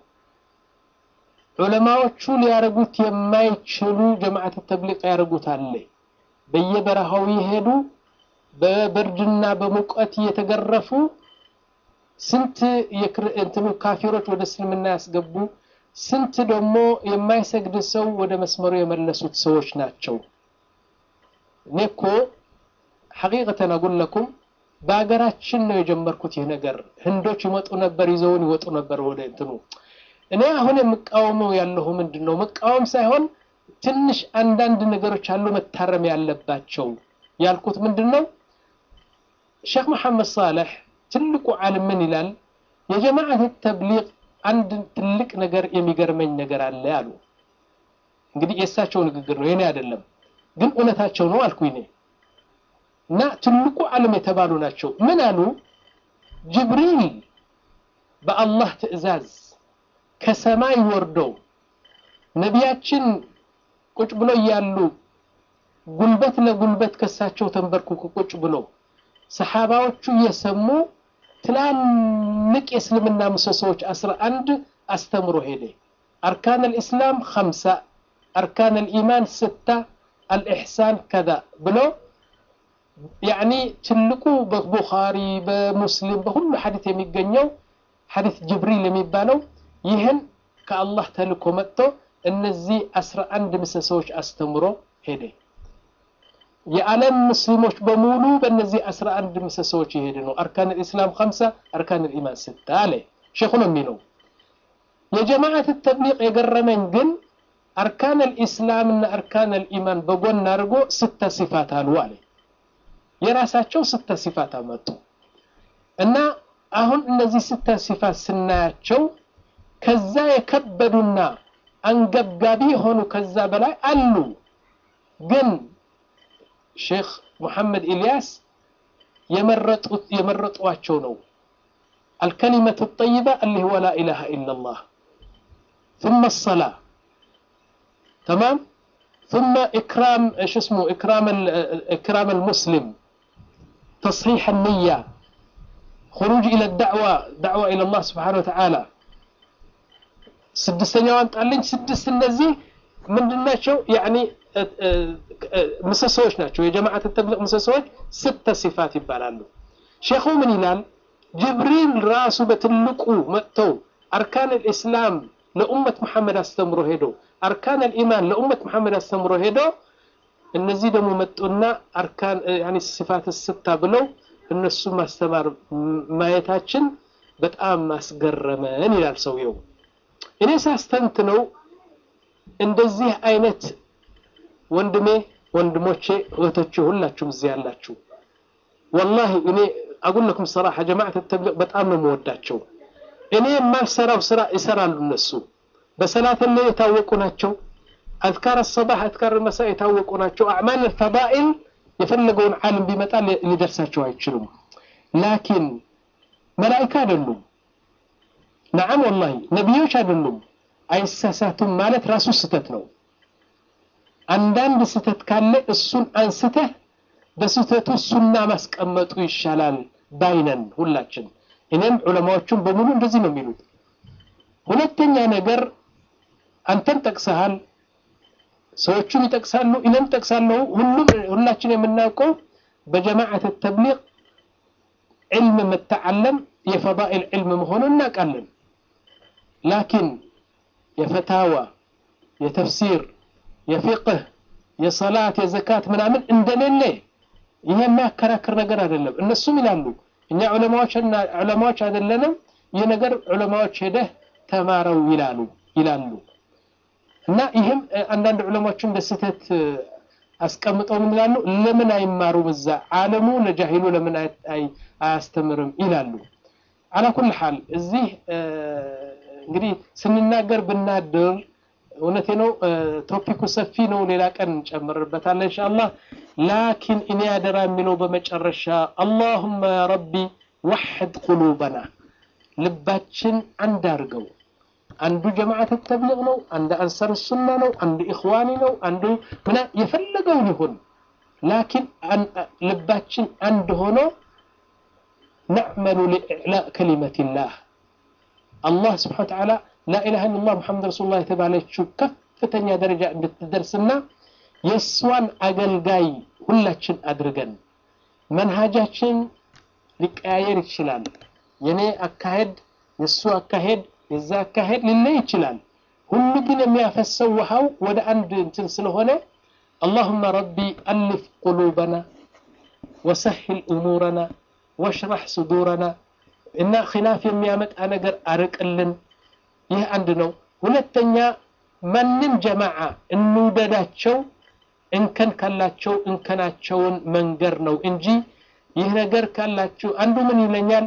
ዑለማዎቹ ሊያረጉት የማይችሉ ጀማዓት ተብሊቅ ያረጉት አለ። በየበረሃው የሄዱ በብርድና በሙቀት እየተገረፉ ስንት እንትኑ ካፊሮች ወደ እስልምና ያስገቡ፣ ስንት ደግሞ የማይሰግድ ሰው ወደ መስመሩ የመለሱት ሰዎች ናቸው። እኔ እኮ ሐቂቀተን አጉለኩም በሀገራችን ነው የጀመርኩት ይህ ነገር። ህንዶች ይመጡ ነበር፣ ይዘውን ይወጡ ነበር ወደ እንትኑ። እኔ አሁን የምቃወመው ያለሁ ምንድን ነው? መቃወም ሳይሆን ትንሽ አንዳንድ ነገሮች አሉ መታረም ያለባቸው ያልኩት ምንድን ነው? ሼክ መሐመድ ሳሌሕ ትልቁ ዓለም ምን ይላል? የጀማዓት ተብሊግ አንድ ትልቅ ነገር የሚገርመኝ ነገር አለ አሉ። እንግዲህ የእሳቸው ንግግር ነው የኔ አይደለም፣ ግን እውነታቸው ነው አልኩኝ እኔ እና ትልቁ ዓለም የተባሉ ናቸው። ምን አሉ? ጅብሪል በአላህ ትዕዛዝ ከሰማይ ወርዶ ነቢያችን ቁጭ ብሎ እያሉ ጉልበት ለጉልበት ከሳቸው ተንበርክኮ ቁጭ ብሎ ሰሓባዎቹ እየሰሙ ትላልቅ የእስልምና ምሰሶዎች አስራ አንድ አስተምሮ ሄደ። አርካን አልኢስላም ኸምሳ አርካን አልኢማን ስታ አልኢሕሳን ከዛ ብሎ ያኒ ትልቁ በቡኻሪ በሙስሊም በሁሉ ሐዲት የሚገኘው ሐዲት ጅብሪል የሚባለው ይህን ከአላህ ተልኮ መጥቶ እነዚህ አስራ አንድ ምሰሶዎች አስተምሮ ሄደ። የዓለም ሙስሊሞች በሙሉ በእነዚህ አስራ አንድ ምሰሶዎች ይሄድ ነው። አርካን ልእስላም ከምሳ አርካን ልኢማን ስታ አለ ሼኹ ነው የሚለው። የጀማዓት ተብሊቅ የገረመኝ ግን አርካን ልኢስላም እና አርካን ልኢማን በጎን አድርጎ ስተ ሲፋት አሉ አለ። የራሳቸው ስተ ሲፋት አመጡ እና አሁን እነዚህ ስተ ሲፋት ስናያቸው ከዛ የከበዱና አንገብጋቢ የሆኑ ከዛ በላይ አሉ ግን ሼክ ሙሐመድ ኢልያስ የመረጡት የመረጧቸው ነው። አልከሊመቱ ጠይባ አሊህ ወላ ኢላሃ ኢላላህ ثم الصلاة تمام ثم إكرام إيش اسمه إكرام إكرام المسلم تصحيح النية خروج إلى الدعوة دعوة إلى الله سبحانه وتعالى ስድስተኛዋን ጣልኝ ስድስት እነዚህ ምንድን ናቸው? ያኒ ምሰሶዎች ናቸው። የጀማዓት ተብሊቅ ምሰሶዎች ስተ ሲፋት ይባላሉ። ሼኹ ምን ይላል? ጅብሪል ራሱ በትልቁ መጥተው አርካን ልእስላም ለኡመት መሐመድ አስተምሮ ሄዶ አርካን ልኢማን ለኡመት መሐመድ አስተምሮ ሄዶ እነዚህ ደግሞ መጡና አርካን ያኒ ሲፋት ስታ ብለው እነሱ ማስተማር ማየታችን በጣም አስገረመን ይላል ሰውየው። እኔ ሳስተንት ነው እንደዚህ አይነት ወንድሜ ወንድሞቼ እህቶቼ ሁላችሁም እዚህ ያላችሁ ወላሂ እኔ አጉለኩም ሰራሐ ጀማዓት ተብሊቅ በጣም ነው የምወዳቸው። እኔ የማልሰራው ስራ ይሰራሉ እነሱ። በሰላት ላይ የታወቁ ናቸው። አዝካር ሰባህ አዝካር መሳ የታወቁ ናቸው። አዕማል ፈዳኢል የፈለገውን ዓለም ቢመጣ ሊደርሳቸው አይችሉም። ላኪን መላኢካ አይደሉም። ነዓም ወላሂ ነቢዮች አይደሉም። አይሳሳቱም ማለት ራሱ ስህተት ነው። አንዳንድ ስህተት ካለ እሱን አንስተህ በስህተቱ ሱና ማስቀመጡ ይሻላል ባይነን ሁላችን። እኔም ዑለማዎቹም በሙሉ እንደዚህ ነው የሚሉት። ሁለተኛ ነገር አንተን ጠቅሰሃል፣ ሰዎቹም ይጠቅሳሉ፣ እኔም ጠቅሳለሁ። ሁሉም ሁላችን የምናውቀው በጀማዓት ተብሊቅ ዕልም መተዓለም የፈዳኢል ዕልም መሆኑን እናውቃለን። ላኪን የፈታዋ የተፍሲር የፊቅህ የሰላት የዘካት ምናምን እንደሌለ ይሄ የሚያከራክር ነገር አይደለም። እነሱም ይላሉ እኛ ዑለማዎችና ዑለማዎች አይደለንም፣ ይህ ነገር ዑለማዎች ሄደህ ተማረው ይላሉ ይላሉ። እና ይህም አንዳንድ ዑለማዎች እንደ ስህተት አስቀምጠው ምን ይላሉ? ለምን አይማሩም እዛ ዓለሙ ለጃሂሉ ለምን አያስተምርም ይላሉ። አላ ኩል ሓል እዚህ እንግዲህ ስንናገር ብናድር እውነቴ ነው። ቶፒኩ ሰፊ ነው። ሌላ ቀን እንጨምርበታለን ኢንሻአላህ። ላኪን እኔ አደራ የሚለው በመጨረሻ አላሁመ ያ ረቢ ወሕድ ቁሉበና ልባችን አንድ አድርገው። አንዱ ጀማዓት ተብሊግ ነው፣ አንዱ አንሳር ሱና ነው፣ አንዱ ኢኽዋኒ ነው፣ አንዱ ምና የፈለገውን ይሁን። ላኪን ልባችን አንድ ሆኖ ነዕመሉ ሊኢዕላእ ከሊመቲላህ አላህ ስብሓነ ወተዓላ ላኢላሃ ኢለላህ ሙሐመድ ረሱሉላህ የተባለችው ከፍተኛ ደረጃ እንድትደርስና የእሷን አገልጋይ ሁላችን አድርገን መንሃጃችን ሊቀያየር ይችላል። የኔ አካሄድ የእሱ አካሄድ የዛ አካሄድ ሊለይ ይችላል። ሁሉ ግን የሚያፈሰው ውሃው ወደ አንድ እንትን ስለሆነ አላሁመ ረቢ አልፍ ቁሉበና ወሰሂል እሙረና ወሽራህ ሱዱረና እና ኺላፍ የሚያመጣ ነገር አርቅልን። ይህ አንድ ነው። ሁለተኛ ማንም ጀማዓ እንውደዳቸው እንከን ካላቸው እንከናቸውን መንገር ነው እንጂ ይህ ነገር ካላችሁ አንዱ ምን ይለኛል፣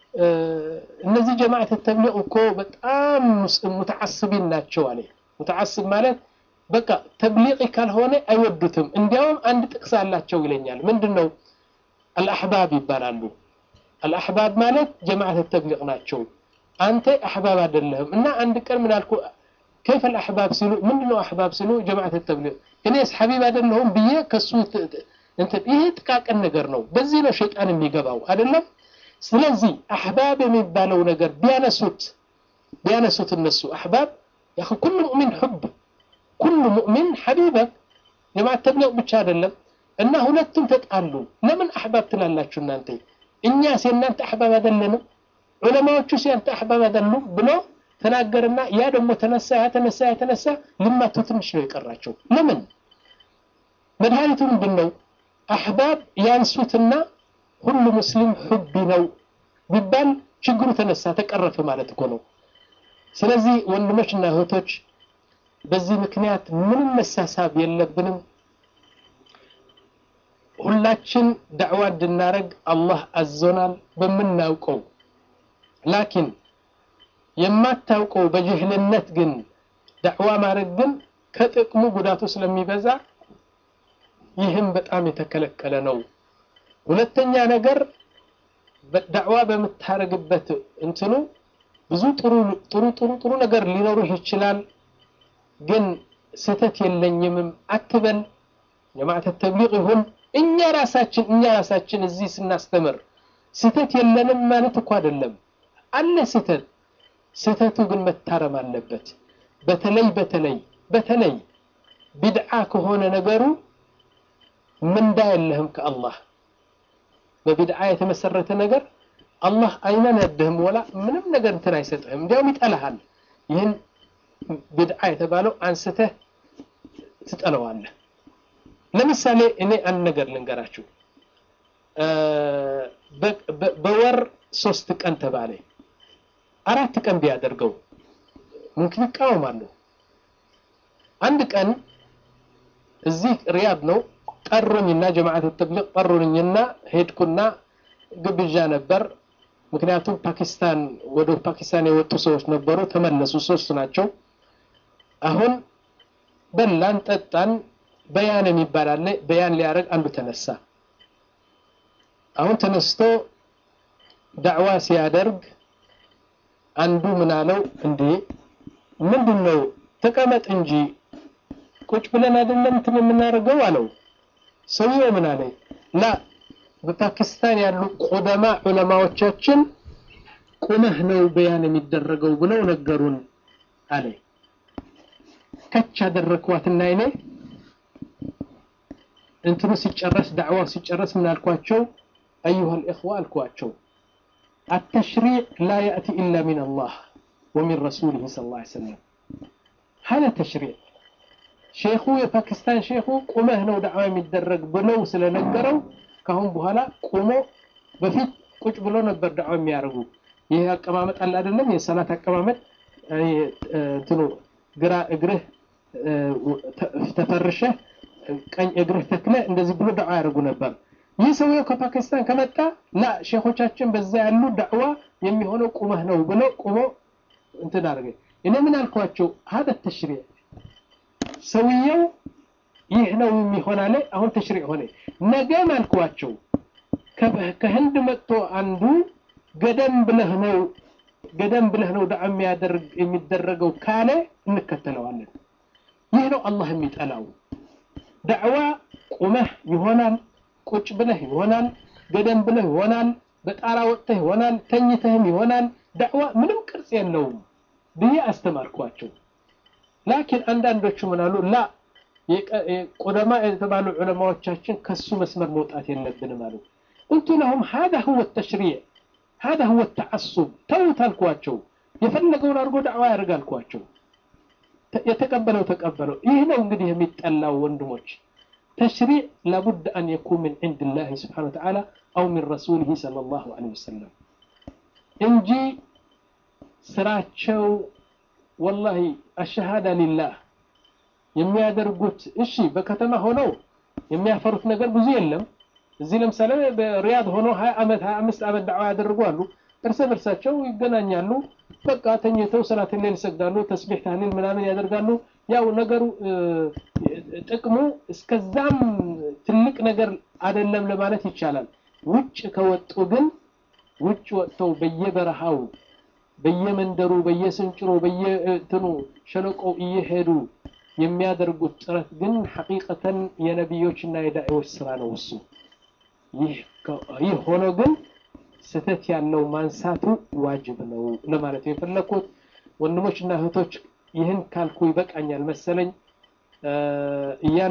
እነዚህ ጀማዓት ተብሊግ እኮ በጣም ሙተዓስቢን ናቸው አለ። ሙተዓስብ ማለት በቃ ተብሊቂ ካልሆነ አይወዱትም። እንዲያውም አንድ ጥቅስ አላቸው ይለኛል። ምንድን ነው? አልአሕባብ ይባላሉ። አልአሕባብ ማለት ጀማዓት ተብሊግ ናቸው። አንተ አሕባብ አይደለህም። እና አንድ ቀን ምን አልኩ ከይፈ አልአሕባብ ሲሉ ምንድነው አሕባብ ሲሉ ጀማዓት ተብሊግ እኔስ ሐቢብ አይደለሁም ብዬ ከሱ እንትን ይሄ ጥቃቅን ነገር ነው። በዚህ ነው ሸይጣን የሚገባው አይደለም። ስለዚህ አሕባብ የሚባለው ነገር ቢያነሱት ቢያነሱት እነሱ አሕባብ ያ ኩሉ ሙእሚን ሑብ ኩሉ ሙእሚን ሐቢበክ ጀማዓት ተብሊግ ብቻ አይደለም። እና ሁለቱም ተጣሉ። ለምን አሕባብ ትላላችሁ እናንተ? እኛስ የእናንተ አሕባብ አይደለንም? ዑለማዎቹስ ያንተ አሕባብ አይደሉም ብሎ ተናገርና ያ ደግሞ ተነሳ ያ ተነሳ ያ ተነሳ ልማቱ ትንሽ ነው የቀራቸው። ለምን መድኃኒቱ ምንድን ነው? አሕባብ ያንሱትና ሁሉ ሙስሊም ሑቢ ነው ቢባል ችግሩ ተነሳ ተቀረፈ ማለት እኮ ነው። ስለዚህ ወንድሞችና እህቶች በዚህ ምክንያት ምንም መሳሳብ የለብንም። ሁላችን ዳዕዋ እንድናረግ አላህ አዞናል በምናውቀው። ላኪን የማታውቀው በጅህልነት ግን ዳዕዋ ማድረግ ግን ከጥቅሙ ጉዳቱ ስለሚበዛ ይህም በጣም የተከለከለ ነው። ሁለተኛ ነገር ዳዕዋ በምታረግበት እንትኑ ብዙ ጥሩ ጥሩ ጥሩ ጥሩ ነገር ሊኖርህ ይችላል። ግን ስህተት የለኝምም አትበል። ጀማዓተ ተብሊግ ይሁን እኛ ራሳችን እኛ ራሳችን እዚህ ስናስተምር ስህተት የለንም ማለት እኮ አይደለም። አለ ስህተት። ስህተቱ ግን መታረም አለበት። በተለይ በተለይ በተለይ ቢድዓ ከሆነ ነገሩ ምንዳ የለህም ከአላህ በቢድዓ የተመሰረተ ነገር አላህ አይመነድህም ወላ ምንም ነገር እንትን አይሰጥህም፣ እንዲያውም ይጠላሃል። ይህን ቢድዓ የተባለው አንስተህ ትጠለዋለህ። ለምሳሌ እኔ አንድ ነገር ልንገራችሁ። በወር ሶስት ቀን ተባለ። አራት ቀን ቢያደርገው ሙምኪን ይቃወማሉ። አንድ ቀን እዚህ ሪያድ ነው ጠሩኝና ጀማዓት ተብሊግ ጠሩኝና ሄድኩና ግብዣ ነበር። ምክንያቱም ፓኪስታን ወደ ፓኪስታን የወጡ ሰዎች ነበሩ፣ ተመለሱ። ሶስት ናቸው። አሁን በላን፣ ጠጣን። በያን የሚባል አለ። በያን ሊያደርግ አንዱ ተነሳ። አሁን ተነስቶ ዳዕዋ ሲያደርግ አንዱ ምን አለው፣ እንዴ ምንድን ነው ተቀመጥ እንጂ ቁጭ ብለን አይደለም እንትን የምናደርገው አለው። ሰውየው ምን አለ? ላ በፓኪስታን ያሉ ቁደማ ዑለማዎቻችን ቁመህ ነው በያን የሚደረገው ብለው ነገሩን አለ። ከች አደረግኳትና እኔ እንትኑ ሲጨረስ ዳዕዋው ሲጨረስ ምን አልኳቸው? አዩሃ ልእኽዋ አልኳቸው አተሽሪዕ ላ ያእቲ ኢላ ሚን አላህ ወሚን ረሱሊህ ሰለላሁ ዐለይሂ ወሰለም ሀለ ተሽሪዕ ሼኹ የፓኪስታን ሼኹ ቁመህ ነው ዳዕዋ የሚደረግ ብለው ስለነገረው ካሁን በኋላ ቁሞ በፊት ቁጭ ብሎ ነበር ዳዕዋ የሚያደርጉ። ይህ አቀማመጥ አለ አይደለም? የሰላት አቀማመጥ እንትኑ ግራ እግርህ ተፈርሸህ ቀኝ እግርህ ተክለ እንደዚህ ብሎ ዳዕዋ ያደርጉ ነበር። ይህ ሰውየው ከፓኪስታን ከመጣ ላ ሼኾቻችን በዛ ያሉ ዳዕዋ የሚሆነው ቁመህ ነው ብሎ ቁሞ እንትን አደረገ። እኔ ምን አልኳቸው? ሀደ ተሽሪዕ ሰውየው ይህ ነው የሚሆን አለ። አሁን ተሽሪዕ ሆነ። ነገም አልኳቸው ከህንድ መጥቶ አንዱ ገደም ብለህ ነው ገደም ብለህ ነው ዳዓ የሚያደርግ የሚደረገው ካለ እንከተለዋለን። ይህ ነው አላህ የሚጠላው። ዳዕዋ ቁመህ ይሆናል፣ ቁጭ ብለህ ይሆናል፣ ገደም ብለህ ይሆናል፣ በጣራ ወጥተህ ይሆናል፣ ተኝተህም ይሆናል። ዳዕዋ ምንም ቅርጽ የለውም ብዬ አስተማርኳቸው። ላኪን አንዳንዶቹ ምን አሉ? ላ ቁደማ የተባሉ ዑለማዎቻችን ከሱ መስመር መውጣት የለብንም አሉ። ቁልቱ ለሁም ሀዛ ሁወ ተሽሪዕ ሀዛ ሁወ ተዓሱብ ተውት አልኳቸው። የፈለገውን አድርጎ ዳዕዋ ያደርግ አልኳቸው። የተቀበለው ተቀበለው። ይህ ነው እንግዲህ የሚጠላው ወንድሞች። ተሽሪዕ ላቡድ አን የኩን ምን ዕንድ ላህ ስብሓነሁ ወተዓላ አው ሚን ረሱሊህ ሰለላሁ ዐለይሂ ወሰለም እንጂ ስራቸው ወላሂ አሸሃዳ ሊላህ የሚያደርጉት እሺ፣ በከተማ ሆነው የሚያፈሩት ነገር ብዙ የለም። እዚህ ለምሳሌ በሪያድ ሆኖ 20 ዓመት 25 ዓመት ዳዕዋ ያደርጉ አሉ። እርስ በርሳቸው ይገናኛሉ። በቃ ተኝተው ሰላት ሌል ይሰግዳሉ፣ ተስቢህ ታህሊል ምናምን ያደርጋሉ። ያው ነገሩ ጥቅሙ እስከዛም ትልቅ ነገር አይደለም ለማለት ይቻላል። ውጭ ከወጡ ግን ውጭ ወጥተው በየበረሃው በየመንደሩ በየስንጭሮ በየእንትኑ ሸለቆው እየሄዱ የሚያደርጉት ጥረት ግን ሐቂቀተን የነቢዮችና የዳዒዎች ስራ ነው እሱ። ይህ ሆኖ ግን ስህተት ያለው ማንሳቱ ዋጅብ ነው ለማለት የፈለኩት። ወንድሞችና እህቶች ይህን ካልኩ ይበቃኛል መሰለኝ እያ